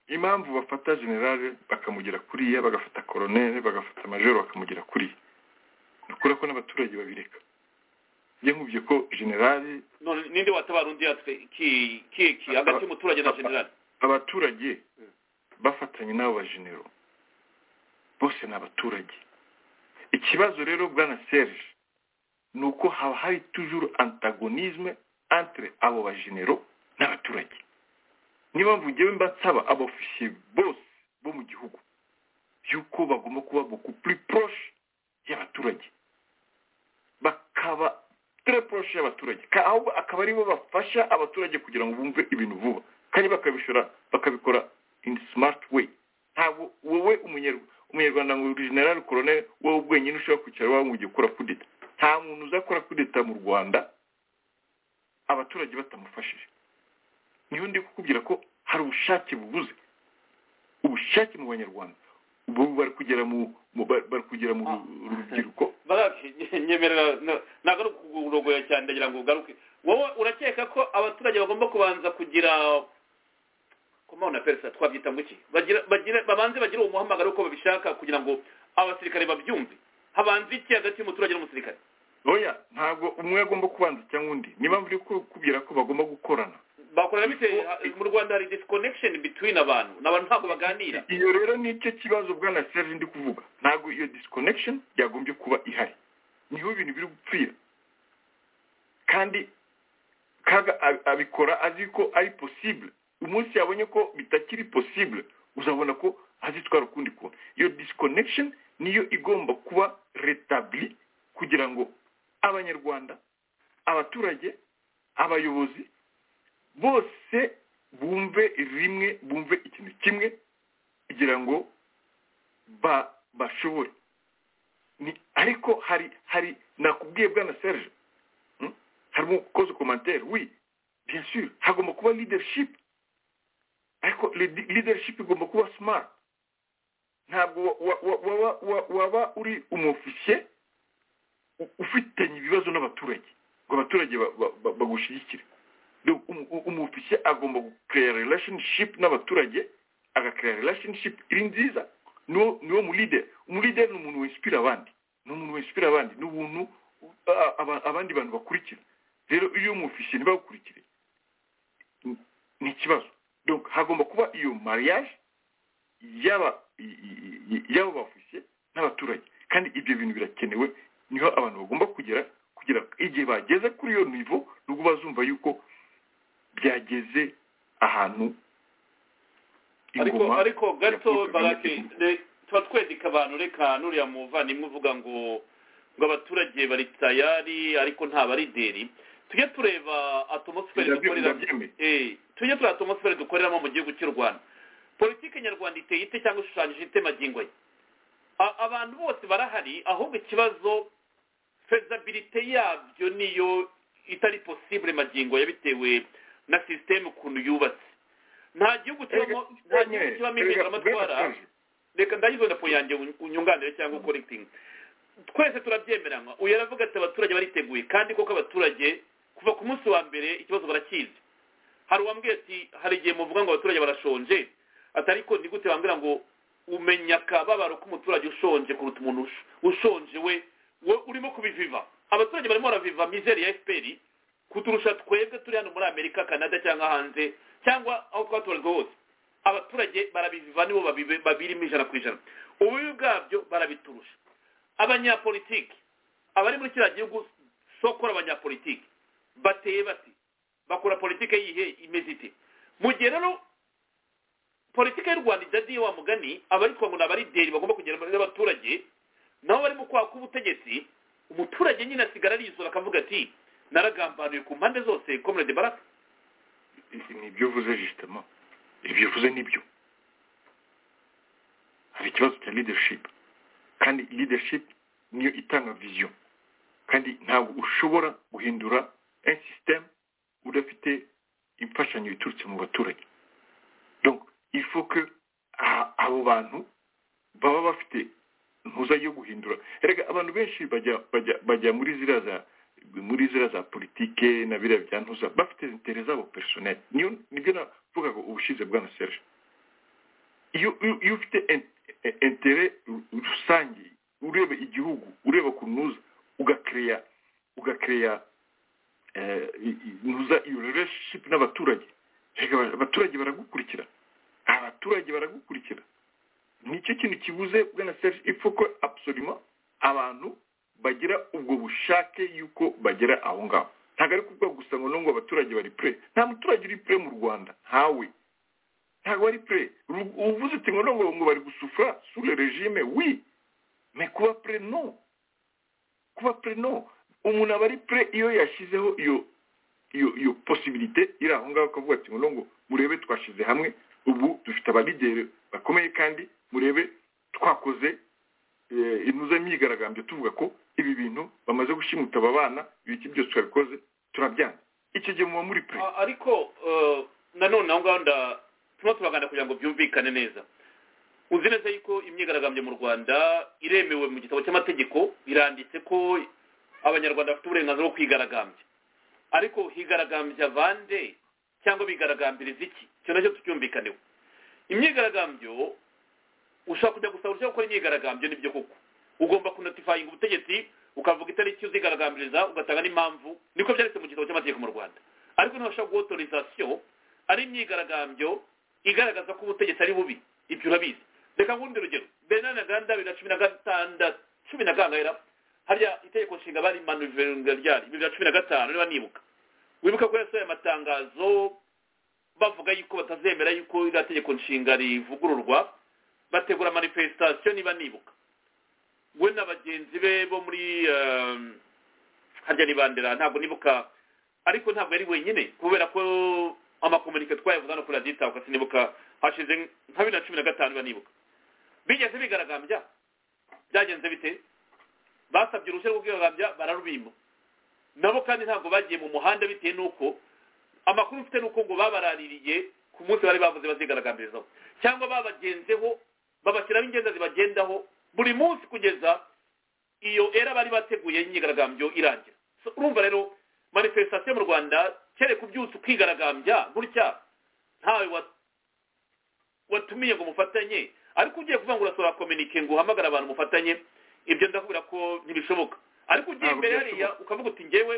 [SPEAKER 4] impamvu bafata generale bakamugira kuriya bagafata koronere bagafata majoro bakamugira kuriya ni ukuri ko n'abaturage babireka njye nkubye ko generale
[SPEAKER 3] none ninde watabara undi yatwe ki ki ki hagati y'umuturage na generali
[SPEAKER 4] abaturage bafatanye n'abo bajenero bose ni abaturage ikibazo rero bwana serge ni uko haba hari tujuru antagonisme entre abo bajenero n'abaturage niyo mpamvu ngewe mba nsaba abofisiye bose bo mu gihugu y'uko bagomba kuba beaucoup plus proche y'abaturage bakaba très proche y'abaturage Ka- ahubwo akaba aribo bafasha abaturage kugira ngo bumve ibintu vuba kandi bakabishora bakabikora in smart way ntabwo wowe umunyarw- umunyarwanda ngo general colonel wowe bwenyine ushobora kwicara iwawe mu gihe ukora kudeta nta muntu uzakora kudeta mu rwanda abaturage batamufashije niyo ndi kukubwira ko hari ubushake bubuze ubushake mu banyarwanda ubu bari kugera mu mu- bari bari kugera mu ru- rubyiruko
[SPEAKER 3] baraki nyemerera na- ntabwo ari ukugurogoya cyane ndagira ngo ugaruke wowe urakeka ko abaturage bagomba kubanza kugira komana na perezida twabyita ngo iki bagira bagira babanze bagire uwo muhamagaro uko babishaka kugira ngo abasirikare babyumve habanze iki hagati y'umuturage n'umusirikare
[SPEAKER 4] oya ntabwo umwe agomba kubanza cyangwa undi niba mvuri kubwira ko bagomba gukorana
[SPEAKER 3] bakorera bite Ha- mu rwanda hari disconnection between abantu n'abantu ntabwo baganira
[SPEAKER 4] iyo rero nicyo kibazo bwana serge ndi kuvuga ntabwo iyo disconnection yagombye kuba ihari niho ibintu biri gupfira kandi kaga ab- abikora azi ko ari possible umunsi yabonye ko bitakiri possible uzabona ko azitwara ukundi kuntu iyo disconnection niyo igomba kuba retabli kugira ngo abanyarwanda abaturage abayobozi bose bumve rimwe bumve ikintu kimwe kugira ngo ba bashoboye Ni- ariko hari hari nakubwiye bwana serge hmm? harimo gukoza komantere wi bien sûr hagomba kuba leadership ariko lead- leadership igomba kuba smart ntabwo wa- wa- wa- wa- wa- waba uri umofisiye u- ufitanye ibibazo n'abaturage ngo abaturage ba- ba- ba- bagushyigikire Donc, umu- u- umufisiye agomba gukreya relationship n'abaturage agakreya relationship iri nziza niwo niwo mulideri umulideri ni umuntu winspira abandi ni umuntu winspira abandi ni umuntu uh, aba- abandi bantu bakurikira rero iyo umufisiye ntibagukurikire ni- ni ikibazo donc hagomba kuba iyo mariage y'aba i- i- i- y'abo bafisiye n'abaturage kandi ibyo bintu birakenewe niho abantu bagomba kugera kugira igihe bageze kuri iyo nivo nubwo bazumva yuko byageze ahantu
[SPEAKER 3] ariko
[SPEAKER 4] ingoma
[SPEAKER 3] ariko gato
[SPEAKER 4] yakubitwaga
[SPEAKER 3] barake
[SPEAKER 4] n'ikibuga.
[SPEAKER 3] re- tuba twedika abantu reka nuriya muvandimwe uvuga ngo ngo abaturage bari tayari ariko nta barideri tujye tureba atmosfere
[SPEAKER 4] Ndabye-
[SPEAKER 3] dukoreramo
[SPEAKER 4] ndabyemeye.
[SPEAKER 3] Eh, tujye tureba atmosfere dukoreramo mu gihugu cy'u rwanda politiki nyarwanda iteye ite cyangwa ishushanyije ite magingo ye A- abantu bose barahari ahubwo ikibazo fezabilite yabyo niyo itari posibule magingo ye bitewe na sisiteme ukuntu yubatse nta gihugu kibamo nta gihugu kibamo impinduramatwara reka ndayizo na point yanjye uny- unyunganire cyangwa correcting twese turabyemeranywa uyu aravuga ati abaturage bariteguye kandi koko abaturage kuva ku munsi wa mbere ikibazo barakizi hari uwambwiye ati hari igihe muvuga ngo abaturage barashonje ati ariko ni gute wambwira ngo umenya akababaro k'umuturage ushonje kuruta umuntu ush- ushonje we we urimo kubiviva abaturage barimo baraviva mizeri ya efuperi kuturusha twebwe turi hano muri amerika canada cyangwa hanze cyangwa aho twatoranijwe hose abaturage barabiviva nibo babibe- babirimo ijana ku ijana ububi bwabyo barabiturusha abanyapolitiki abari muri kiriya gihugu sokora abanyapolitiki bateye bati bakora politike yihe imeze ite mu gihe rero politike y'u rwanda idadiye wa mugani abaritwa ngo ni abarideri bagomba kugera imbere y'abaturage nabo bari mu kwaha k'ubutegetsi umuturage nyine asigara arizura akavuga ati naragambaniwe ku mpande zose comrade baraka
[SPEAKER 4] Ibi ni ibyo uvuze jisitema ibyo uvuze nibyo hari ikibazo cya leadership kandi leadership niyo itanga vision kandi ntabwo ushobora guhindura un système udafite imfashanyo iturutse mu baturage donc il faut que a- abo bantu baba bafite ntuza yo guhindura erega abantu benshi bajya bajya bajya muri ziriya za muri ziriya za politike na biriya bya ntuza bafite intere zabo personel niyo nibyo navugaga ubushize bwa na serge iyo iyo- iyo ufite in- in- intere ru- rusange ureba igihugu ureba ku ntuza ugakereya ugakereya eh, i- i- ntuza iyo relationship n'abaturage Erega aba- abaturage baragukurikira abaturage baragukurikira nicyo kintu kibuze bwana serge il faut ko absolument abantu bagira ubwo bushake yuko bagera aho ngaho ntabwo ari kuvuga gusa ngo no ngo abaturage bari pure nta muturage uri pure mu rwanda ntawe ntabwo bari pure Ru- uvuze uti ngo no ngo ngo bari gusufura sur le regime oui mais kuba pure no kuba pure no umuntu aba ari pure iyo yashyizeho iyo iyo iyo posibilite iri aho ngaho akavuga ati ngo no ngo murebe twashyize hamwe ubu dufite abalideri bakomeye kandi murebe twakoze eh, intuza imyigaragambyo tuvuga ko ibi bintu bamaze gushimuta aba bana ibiki byose twabikoze turabyanze icyo gihe muba muri pure
[SPEAKER 3] A- ariko eh, nanone aho ngaho nda turimo turagana kugira ngo byumvikane neza uzi neza yuko imyigaragambyo mu rwanda iremewe mu gitabo cy'amategeko iranditse ko abanyarwanda bafite uburenganzira bwo kwigaragambya ariko higaragambya bande cyangwa bigaragambiriza iki icyo nacyo tucyumvikaneho imyigaragambyo ushaka kujya gusa ushaka gukora imyigaragambyo nibyo koko ugomba kunotifayinga ubutegetsi ukavuga itariki uzigaragambiriza ugatanga n'impamvu niko byanditse mu gitabo cy'amategeko mu rwanda ariko ntibashaka guha otorizasiyo ari imyigaragambyo igaragaza ko ubutegetsi ari bubi ibyo urabizi reka ngundi urugero bernard ntaganda bibiri na cumi na gatandatu cumi na gangahera harya itegeko nshinga bari manuveringa ryari bibiri na cumi na gatanu niba nibuka wibuka ko yasohoye amatangazo bavuga yuko batazemera yuko iriya tegeko nshinga rivugururwa bategura manifestation niba nibuka we na bagenzi be bo muri ehm, harya nibandera ntabwo nibuka ariko ntabwo yari wenyine kubera ko amakomunike twayavuze hano kuri radiyo itabuka sinibuka hashize nka bibiri na cumi na gatanu niba nibuka bigeze bigaragambya byagenze bite basabye uruhushya rwo kwihagabya bararubima nabo kandi ntabwo bagiye mu muhanda bitewe n'uko amakuru mfite n'uko ngo babaraririye ku munsi bari bavuze bazigaragambirizaho cyangwa babagenzeho babashyiraho ingenda zibagendaho buri munsi kugeza iyo era bari bateguye y'imyigaragambyo irangira So, urumva rero manifestation mu rwanda kereka ubyutse ukigaragambya gutya ntawe wa- watumiye ngo mufatanye ariko ugiye kuvuga ngo urasura kominike ngo uhamagare abantu mufatanye ibyo ndakubwira ko ntibishoboka ariko ugiye
[SPEAKER 4] Ntabwo
[SPEAKER 3] imbere hariya
[SPEAKER 4] byashoboka.
[SPEAKER 3] ukavuga uti ngewe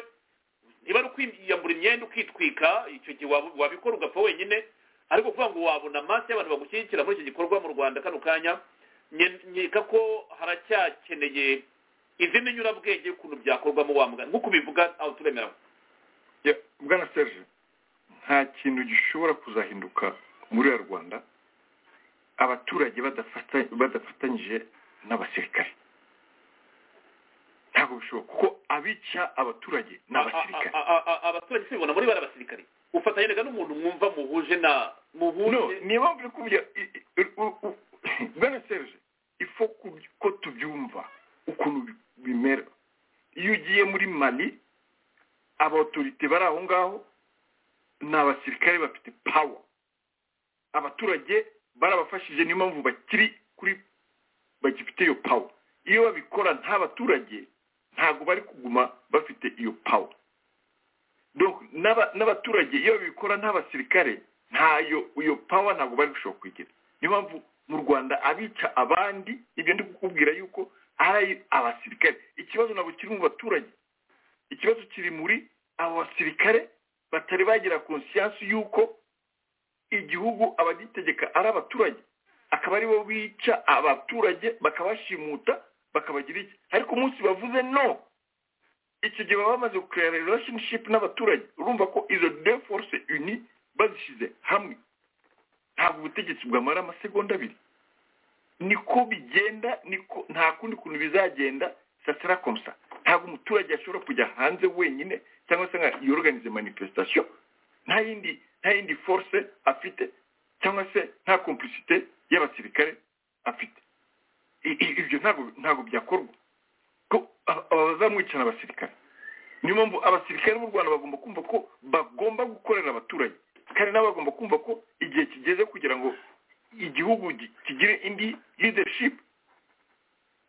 [SPEAKER 3] niba ari ukwiyambura imyenda ukitwika icyo gihe wab- wabikora ugapfa wenyine ariko kuvuga ngo wabona amaso y'abantu bagushyigikira muri icyo gikorwa mu rwanda kano kanya nye- nkeka ko haracyakeneye izindi nyurabwenge y'ukuntu byakorwamo wamuga nk'uko ubivuga aho turemera
[SPEAKER 4] Ya, bwana serge nta kintu gishobora kuzahinduka muri ya rwanda abaturage badafata- badafatanyije n'abasirikare ntabwo bishoboka kuko abica abaturage ni abasirikare
[SPEAKER 3] A- a- a- abaturage sibibona muri bari abasirikare ufatanyaga n'umuntu mwumva muhuje na
[SPEAKER 4] no
[SPEAKER 3] muhuje
[SPEAKER 4] niyo mpamvu uri kubya i- i- u- u- bwana serge ifo ku- ko tubyumva ukuntu bi- bimera iyo ugiye muri mali abautorite bari aho ngaho ni abasirikare bafite pawa abaturage barabafashije niyo mpamvu bakiri kuri bagifite iyo pawa iyo babikora nta baturage ntabwo bari kuguma bafite iyo pawa donc n'aba- n'abaturage iyo babikora nta basirikare ntayo iyo pawa ntabwo bari gushobora kuyigira niyo mpamvu mu rwanda abica abandi ibyo ndi kukubwira yuko ari abasirikare ikibazo ntabwo kiri mu baturage ikibazo kiri muri abo basirikare batari bagira konsiyansi y'uko igihugu abagitegeka ari abaturage akaba aribo bica abaturage bakabashimuta bakabagira iki ariko umunsi bavuze no icyo gihe baba bamaze gukora relationship n'abaturage urumva ko izo de force uni bazishyize hamwe ntabwo ubutegetsi bwamara amasegonda abiri niko bigenda niko nta kundi kuntu bizagenda sasira komsa ntabwo umuturage ashobora kujya hanze wenyine cyangwa se ngo yorganize manifestation nta yindi nta yindi force afite cyangwa se nta complicité y'abasirikare afite I- i- ibyo ntabwo ntabwo byakorwa ko aba- aba bazamwicana abasirikare niyo mpamvu abasirikare b'u rwanda bagomba kumva ko bagomba gukorera abaturage kandi nabo bagomba kumva ko igihe kigeze kugira ngo igihugu gi- kigire indi leadership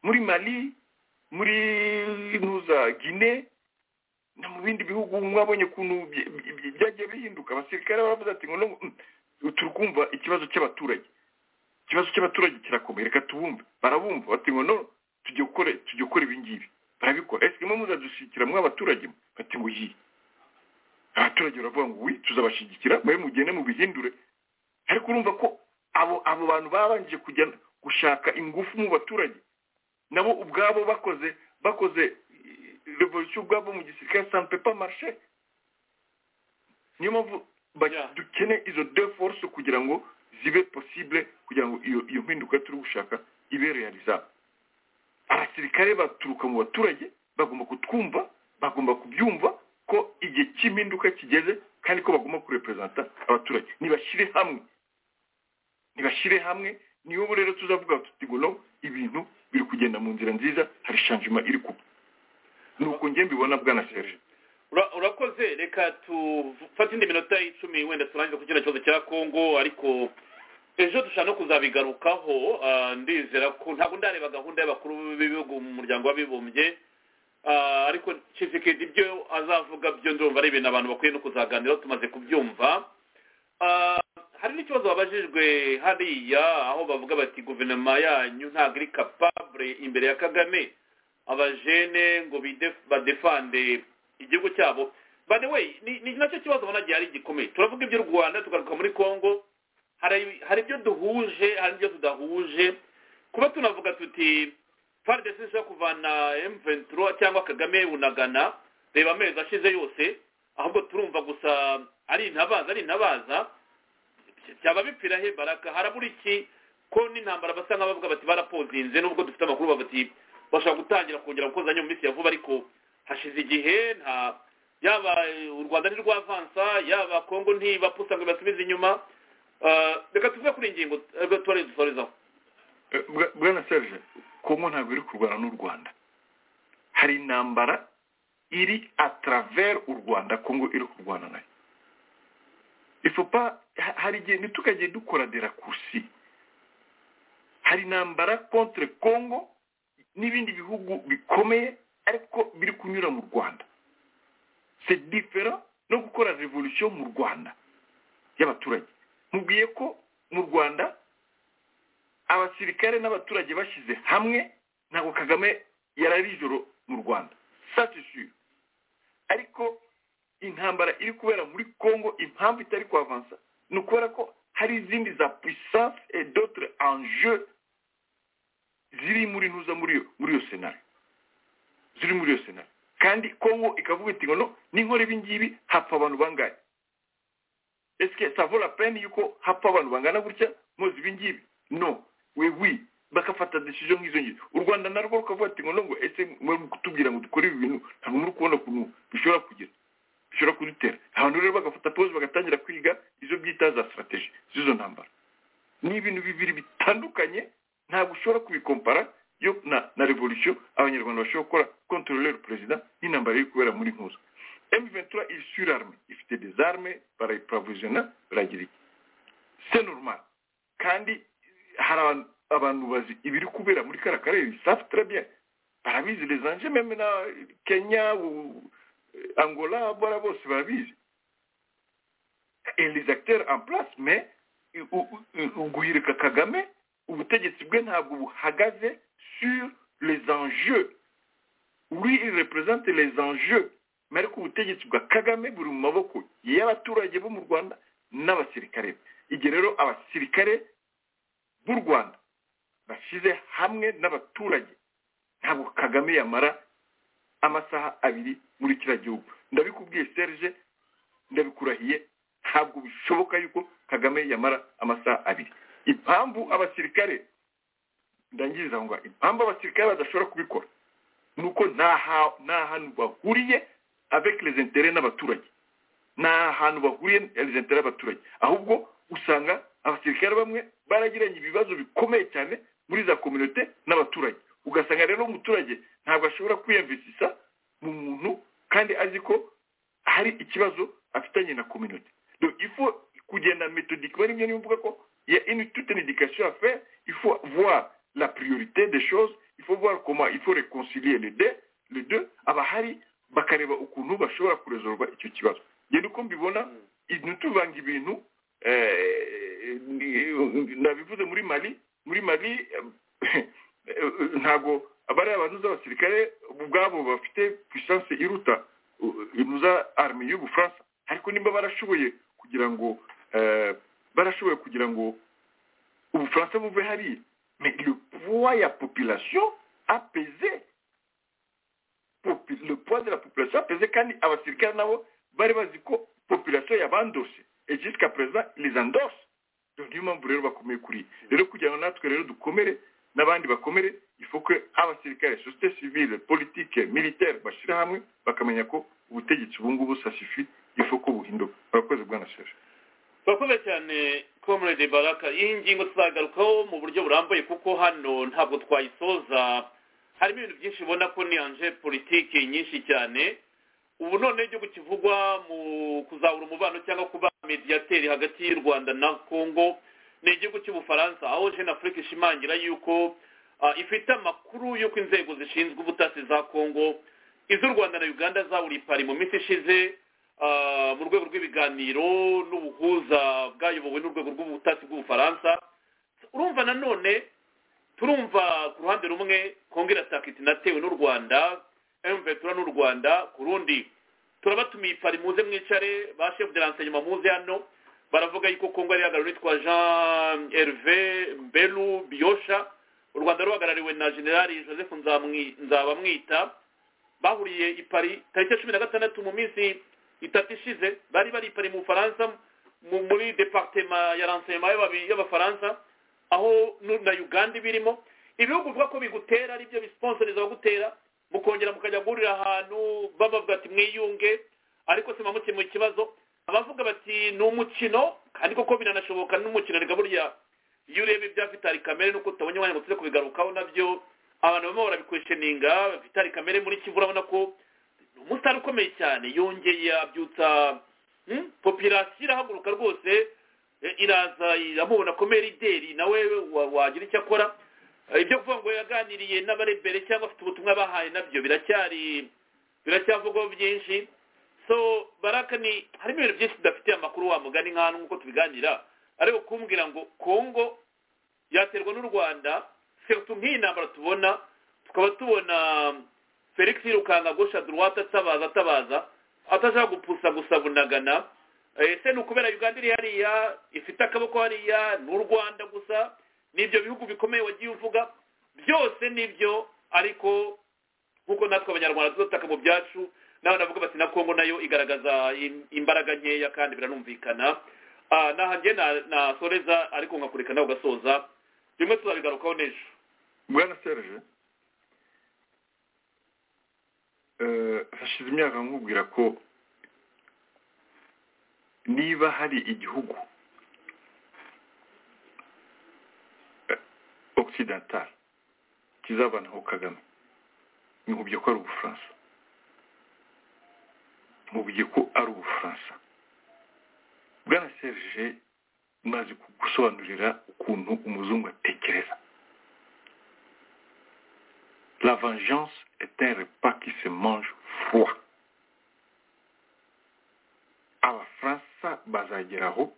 [SPEAKER 4] muri mali muri ntuza gine no mu bindi bihugu mwabonye ukuntu bye- bye- bye- byagiye bihinduka abasirikare baravuze ati ngo no- mm, turi kumva ikibazo cy'abaturage ikibazo cy'abaturage kirakomeye reka tubumve barabumva bati ngo no tujye gukora tujye gukora ibi ngibi barabikora ese mwe muzadushyigikira mwe abaturage mwe?" bati ngo yi abaturage baravuga ngo wi tuzabashyigikira mwe mugende mubihindure ariko urumva ko abo abo bantu babanje kujya gushaka ingufu mu baturage nabo ubwabo bakoze bakoze eh, revolution ubwabo mu gisirikare sans pepa marche niyo mpamvu ba-
[SPEAKER 3] Yeah.
[SPEAKER 4] dukeneye izo deux force kugira ngo zibe possible kugira ngo iyo iyo mpinduka turi gushaka ibe realizable abasirikare baturuka mu baturage bagomba kutwumva bagomba kubyumva ko igihe cy'impinduka kigeze kandi ko bagomba kureperezanta abaturage nibashyire hamwe nibashyire hamwe niyo rero tuzavuga tuti ngo no ibintu biri kugenda mu nzira nziza hari shanjima iri kuba ni uko njye mbibona bwana serge
[SPEAKER 3] Ura- urakoze reka tufate indi minota icumi wenda turangize ku kino kibazo cya kongo ariko ejo dushobora no kuzabigarukaho ah, ndizera ko ntabwo ndareba gahunda y'abakuru b'ibihugu mu muryango w'abibumbye Ah, ariko cifikedi ibyo azavuga byo ndumva ari ibintu abantu bakwiye no kuzaganiraho tumaze kubyumva Ah, hari n'ikibazo babajijwe hariya aho bavuga bati guverinoma yanyu ntabwo iri kapabure imbere ya kagame abajene ngo bide- badefande igihugu cyabo by the way ni ni nacyo kibazo banagiye ari gikomeye turavuga iby'u rwanda tugaruka muri congo hari hari ibyo duhuje hari ibyo tudahuje kuba tunavuga tuti fardc ishobora kuvana m23 cyangwa kagame bunagana reba amezi ashize yose ahubwo turumva gusa ari intabaza ari intabaza byaba bipfira he baraka harabura iki ko n'intambara basa nk'abavuga bati barapozinze nubwo dufite amakuru bavuga ati bashobora gutangira kongera gukozanya mu minsi ya vuba ariko hashize igihe nta yaba eh, u rwanda ntirwavansa yaba kongo ntibapusa ngo ibasubize inyuma Eh, reka tuvuge kuri iyi ngingo eh, tuba dusorezaho
[SPEAKER 4] bwana serge kongo ntabwo iri kurwana n'u rwanda hari intambara iri atravers u rwanda kongo iri kurwana nayo ifupa hari igihe ntitukajye dukora de rakursi hari intambara contre kongo n'ibindi bihugu bikomeye ariko biri kunyura mu rwanda se difera no gukora revolution mu rwanda y'abaturage mubwiye ko mu rwanda abasirikare n'abaturage bashyize hamwe ntabwo kagame yari ari ijoro mu rwanda satisu ariko intambara iri kubera muri congo impamvu itari kwavansa ni ukubera ko hari izindi za puissance et d'autres enjeux ziri muri ntuza muri iyo muri iyo senari ziri muri iyo senari kandi congo ikavuga iti ngo no n'inkora ibi ngibi hapfa abantu bangahe esike savura peni yuko hapfa abantu bangana gutya muzi ibi ngibi no we wi bagafata decision nk'izo ngizo u rwanda narwo rukavuga ati ngo nongo ese mwe kutubwira ngo dukore ibi bintu ntabwo muri kubona ukuntu bishobora kugira bishobora kudutera abantu rero bagafata pause bagatangira kwiga izo byita za strategy z'izo ntambara ni ibintu bibiri bitandukanye ntabwo ushobora kubikompara yo na na revolution abanyarwanda bashobora gukora contrôler le président n'intambara iri kubera muri nkuzo M23 iri sur arme ifite des armes barayiprovisiona baragira iki c'est normal kandi hari abantu- abantu bazi ibiri kubera muri kariya karere bisafi turabye barabizi les anje meme na kenya u- angola bara bose barabizi et les acteurs en place mais u- u- u- guhirika kagame ubutegetsi bwe ntabwo buhagaze sur les enjeux lui il représente les enjeux mais ariko ubutegetsi bwa kagame buri mu maboko y'abaturage bo mu rwanda n'abasirikare be igihe rero abasirikare b'u rwanda bashyize hamwe n'abaturage ntabwo kagame yamara amasaha abiri muri kiriya gihugu ndabikubwiye serge ndabikurahiye ntabwo bishoboka yuko kagame yamara amasaha abiri impamvu abasirikare ndangiriza aho ngaho impamvu abasirikare badashobora kubikora ni uko nta ha- nta hantu bahuriye avec les intérêts n'abaturage nta hantu bahuriye les intérêts y'abaturage ahubwo usanga abasirikare bamwe baragiranye ibibazo bikomeye cyane muri za kominote n'abaturage ugasanga rero umuturage ntabwo ashobora kwiyamvisisa mu muntu kandi azi ko hari ikibazo afitanye na kominote Donc, il faut kugenda méthodiquement rimwe niba mvuga ko il y a une toute une éducation à faire il faut voir la priorité des choses il faut voir comment il faut réconcilier les deux les deux abahari bakareba ukuntu bashobora kurezorwa icyo kibazo ngende uko mbibona i- ntituvanga ibintu eh, ni- nabivuze muri mali muri mali eh, eh, ntabwo abari abantu z'abasirikare ubwabo bafite puissance iruta inuza arme y'ubufaransa ariko nimba barashoboye kugira ngo eh, barashoboye kugira ngo ubufaransa buve hariya mais le poids ya population apese popu- le poids de la population apese kandi abasirikare nabo bari bazi ko population yabandose et jusqu'à présent les endorse donc niyo mpamvu rero bakomeye kuri iyi. rero kugira ngo natwe rero dukomere n'abandi bakomere ifu ko abasirikare sosiyete sivile politike militaire bashyira hamwe bakamenya ko ubutegetsi ubu ngubu sasifi ifu ko buhinduka barakoze bwana serge
[SPEAKER 3] turakoze cyane comrade baraka iyi ngingo tuzagarukaho mu buryo burambuye kuko hano ntabwo twayisoza harimo ibintu byinshi ubona ko ni anje politiki nyinshi cyane ubu none igihugu kivugwa mu kuzahura umubano cyangwa kuba mediyateri hagati y'u rwanda na congo ni igihugu cy'ubufaransa aho jeune afrique ishimangira yuko ah, ifite amakuru y'uko inzego zishinzwe ubutasi za congo iz'u rwanda na uganda zawuriye pari mu minsi ishize ah, mu rwego rw'ibiganiro n'ubuhuza bwayobowe n'urwego rw'ubutasi bw'ubufaransa urumva nanone turumva ku ruhande rumwe kongo irataka iti natewe n'u rwanda emvetura n'u rwanda ku rundi turabatumiye pari muze mwicare ba chef de renseignement muze hano baravuga yuko kongo yari yahagarariwe n'uwitwa jean herve mbelu biyosha u rwanda ruhagarariwe na generali joseph Nzamwi- nzabamwita bahuriye i Paris tariki ya cumi na gatandatu mu minsi itatu ishize bari bari i Paris mu bufaransa mu- muri departema ya ransema y'abafaransa aho nu- na uganda birimo ibihugu bivuga ko bigutera aribyo bisponsoriza abagutera mukongera mukajya guhurira ahantu babavuga ati mwiyunge ariko se mukemura ikibazo abavuga bati ni umukino kandi koko biranashoboka n'umukino reka burya iyo ureba ibya vitali kamere nuko utabonye umwanya ngo tuze kubigarukaho nabyo abantu bamwe barabikwesheninga vitali kamere muri kivu urabona ko ni umusitari ukomeye cyane yongeye abyutsa hmm, popirasiyo irahaguruka rwose eh, iraza iramubona komera ideri nawe wa- wagira icyo akora Eh, ibyo kuvuga ngo yaganiriye n'abarebere cyangwa afite ubutumwa bahaye nabyo biracyari biracyavugwaho byinshi so baraka ni harimo ibintu byinshi tudafitiye amakuru wa mugani nk'ahantu nk'uko tubiganira ariko kumbwira ngo kongo yaterwa n'u rwanda surtout nk'iyi ntambara tubona tukaba tubona felix yirukanga gosha droite atabaza atabaza atashaka gupfusa gusa bunagana Eh, se ni ukubera uganda iri hariya ifite akaboko hariya n'u rwanda gusa ni ibyo bihugu bikomeye wagiye uvuga byose nibyo ariko nk'uko natwe abanyarwanda tudataka mu byacu nawe navuga bati na kongo nayo igaragaza im- imbaraga nkeya kandi biranumvikana Ah, naha njye na- nasoreza ariko nkakureka nawe ugasoza bimwe tuzabigarukaho n'ejo
[SPEAKER 4] bwana serge eh, hashize imyaka nkubwira ko niba hari igihugu occidental kizabanaho kagame nkubye ko ari ubufaransa nkubye ko ari ubufaransa bwana serge maze gusobanurira ukuntu umuzungu atekereza La vengeance est un repas qui se mange froid. abafaransa bazageraho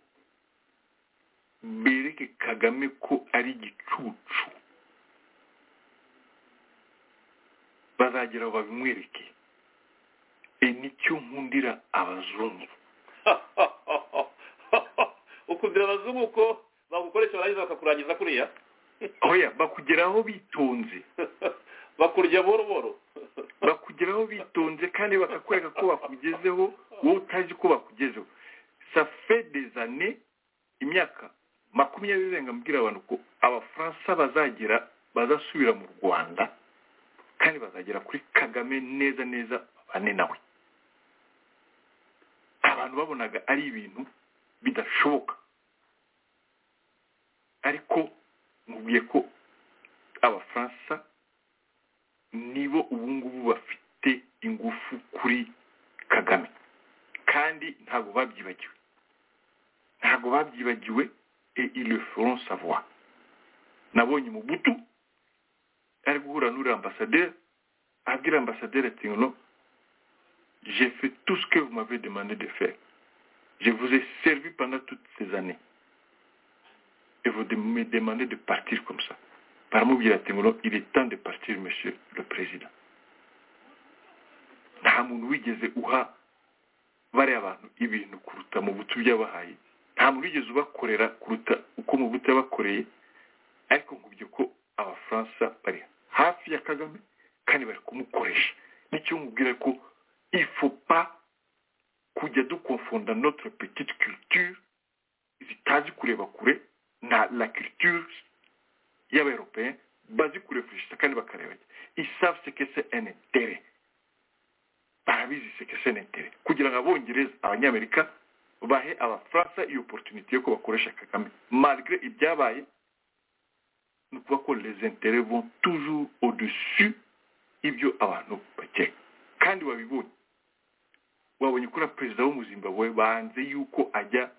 [SPEAKER 4] bereke kagame ko ari igicucu bazageraho babimwereke e nicyo nkundira abazungu
[SPEAKER 3] ukundira abazungu ko bagukoresha barangiza bakakurangiza kuriya
[SPEAKER 4] oya bakugeraho bitonze
[SPEAKER 3] bakurya buhoro buhoro
[SPEAKER 4] bakugeraho bitonze kandi bakakwereka ko bakugezeho wowe utazi ko bakugezeho safe des années imyaka makumyabiri irenga mbwira abantu ko abafaransa bazagera bazasubira mu rwanda kandi bazagera kuri kagame neza neza babane nawe abantu babonaga ari ibintu bidashoboka ariko mubwiye ko abafaransa nibo ubu ngubu bafite ingufu kuri kagame kandi ntabwo babyibagiwe ntabwo babyibagiwe et ils le feront savoir nabonye umubutu ari guhura n'uriya ambasaderi abwira ambasaderi ati ngo j'ai fait tout ce que vous m'avez demandé de faire je vous ai servi pendant toutes ces années et vous de- me demandez de partir comme ça baramubwira ati ngo il est temps de partir monsieur le président nta muntu wigeze uha bariya abantu ibintu kuruta mu butu by'abahaye nta muntu wigeze ubakorera kuruta uko mu butu yabakoreye ariko nkubye ko abafaransa bari hafi ya kagame kandi bari kumukoresha nicyo mubwira ko il faut pas kujya dukonfonda notre petite culture zitazi kureba kure na la culture y'abayoropeye bazi kurefurishita kandi bakareba isavu sekese enetere barabizi sekese enetere kugira ngo abongereza abanyamerika bahe abafaransa iyo oporutunite yo ko bakoresha kagame malgre ibyabaye ni ukuvuga ko les intérêts vont toujours au dessus y'ibyo abantu bakeka kandi wabibonye wabonye ko na perezida wo mu zimbabwe banze yuko ajya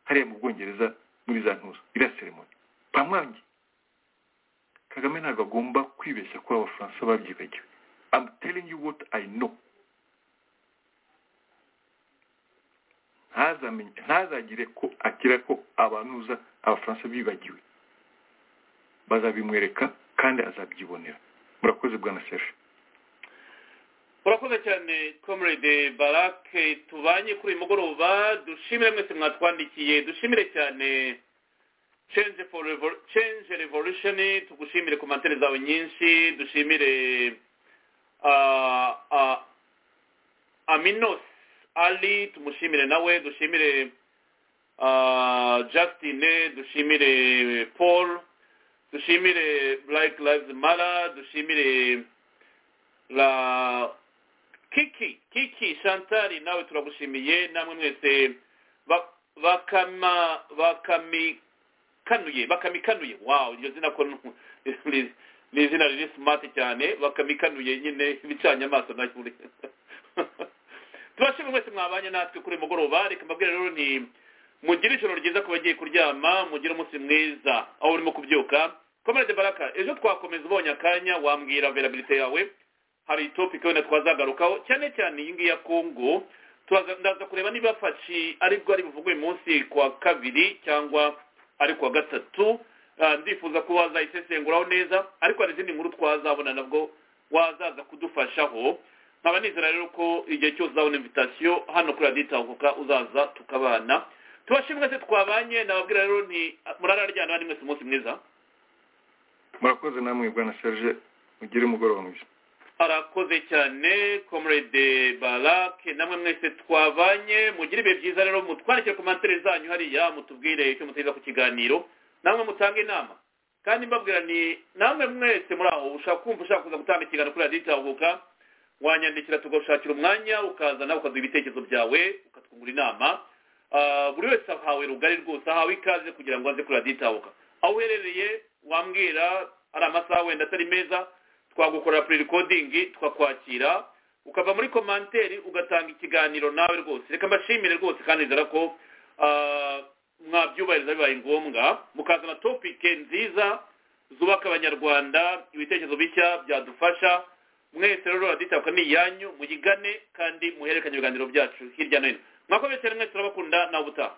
[SPEAKER 4] hariya mu bwongereza muri za ntuza iriya seremoni bamwangiye kagame ntabwo agomba kwibeshya ko abafaransa babyibagiwe i'm telling you what i know Ntazamenye- ntazagire ko akira ko abantuza abafaransa bibagiwe bazabimwereka kandi azabyibonera murakoze bwana serge
[SPEAKER 3] urakoze cyane comrade barake tubanye kuri uyu mugoroba dushimire mwese mwatwandikiye dushimire cyane change for Revo- change revolution tugushimire komantere zawe nyinshi dushimire ah, ah, aminos ali tumushimire nawe dushimire ah, justine dushimire paul dushimire black lives matter dushimire la kiki kiki shantari nawe turagushimiye namwe mwese Ba- bakama bakami ikanuye bakamikanuye wawu iryo zina ko ni- ni izina riri simati cyane bakamikanuye nyine bicanye amaso na tubashimire mwese mwabanye natwe kuri uyu mugoroba reka mbabwire rero ni mugire ijoro ryiza ku bagiye kuryama mugire umunsi mwiza aho urimo kubyuka komerede baraka ejo twakomeza ubonye akanya wambwira verabilite yawe hari topic wenda twazagarukaho cyane cyane iyi ngiyi ya kongo turaza- ndaza kureba niba faci aribwo ari buvugwe uyu munsi kuwa kabiri cyangwa ari kuwa gatatu Ah, ndifuza ko wazayisesenguraho neza ariko hari izindi nkuru twazabona nabwo wazaza kudufashaho nkaba nizera rero ko igihe cyose uzabona invitasiyo hano kuri radiyo itahuka uzaza tukabana tubashimwe mwese twabanye nababwira rero ni murararyana bandi mwese umunsi mwiza
[SPEAKER 4] murakoze namwe bwana sharje mugire umugoroba mwiza
[SPEAKER 3] arakoze cyane comrade barake namwe mwese twabanye mugire ibihe byiza rero mutwandikire komantere zanyu hariya mutubwire icyo muteza ku kiganiro namwe mutange inama kandi mbabwira ni namwe mwese muri aho ushaka kumva ushaka kuza gutanga ikiganiro kuri radiyo itahuka wanyandikira tugushakira umwanya ukaza nawe ukaduha ibitekerezo byawe ukatwungura inama Ah, buri wese ahawe rugari rwose ahawe ikaze kugira ngo aze kuri radiyo itahuka aho uherereye wambwira ari amasaha wenda atari meza twagukorera pre-recording tukakwakira ukava muri komanteri ugatanga ikiganiro nawe rwose reka mbashimire rwose kandi nizera ko ah, mwabyubahiriza bibaye ngombwa mukazana topike nziza zubaka abanyarwanda ibitekerezo bishya byadufasha mwese rero raditabuka ni iyanyu muyigane kandi muhererekanye ibiganiro byacu hirya no hino mwakomeje cyane mwese turabakunda nawe ubutaha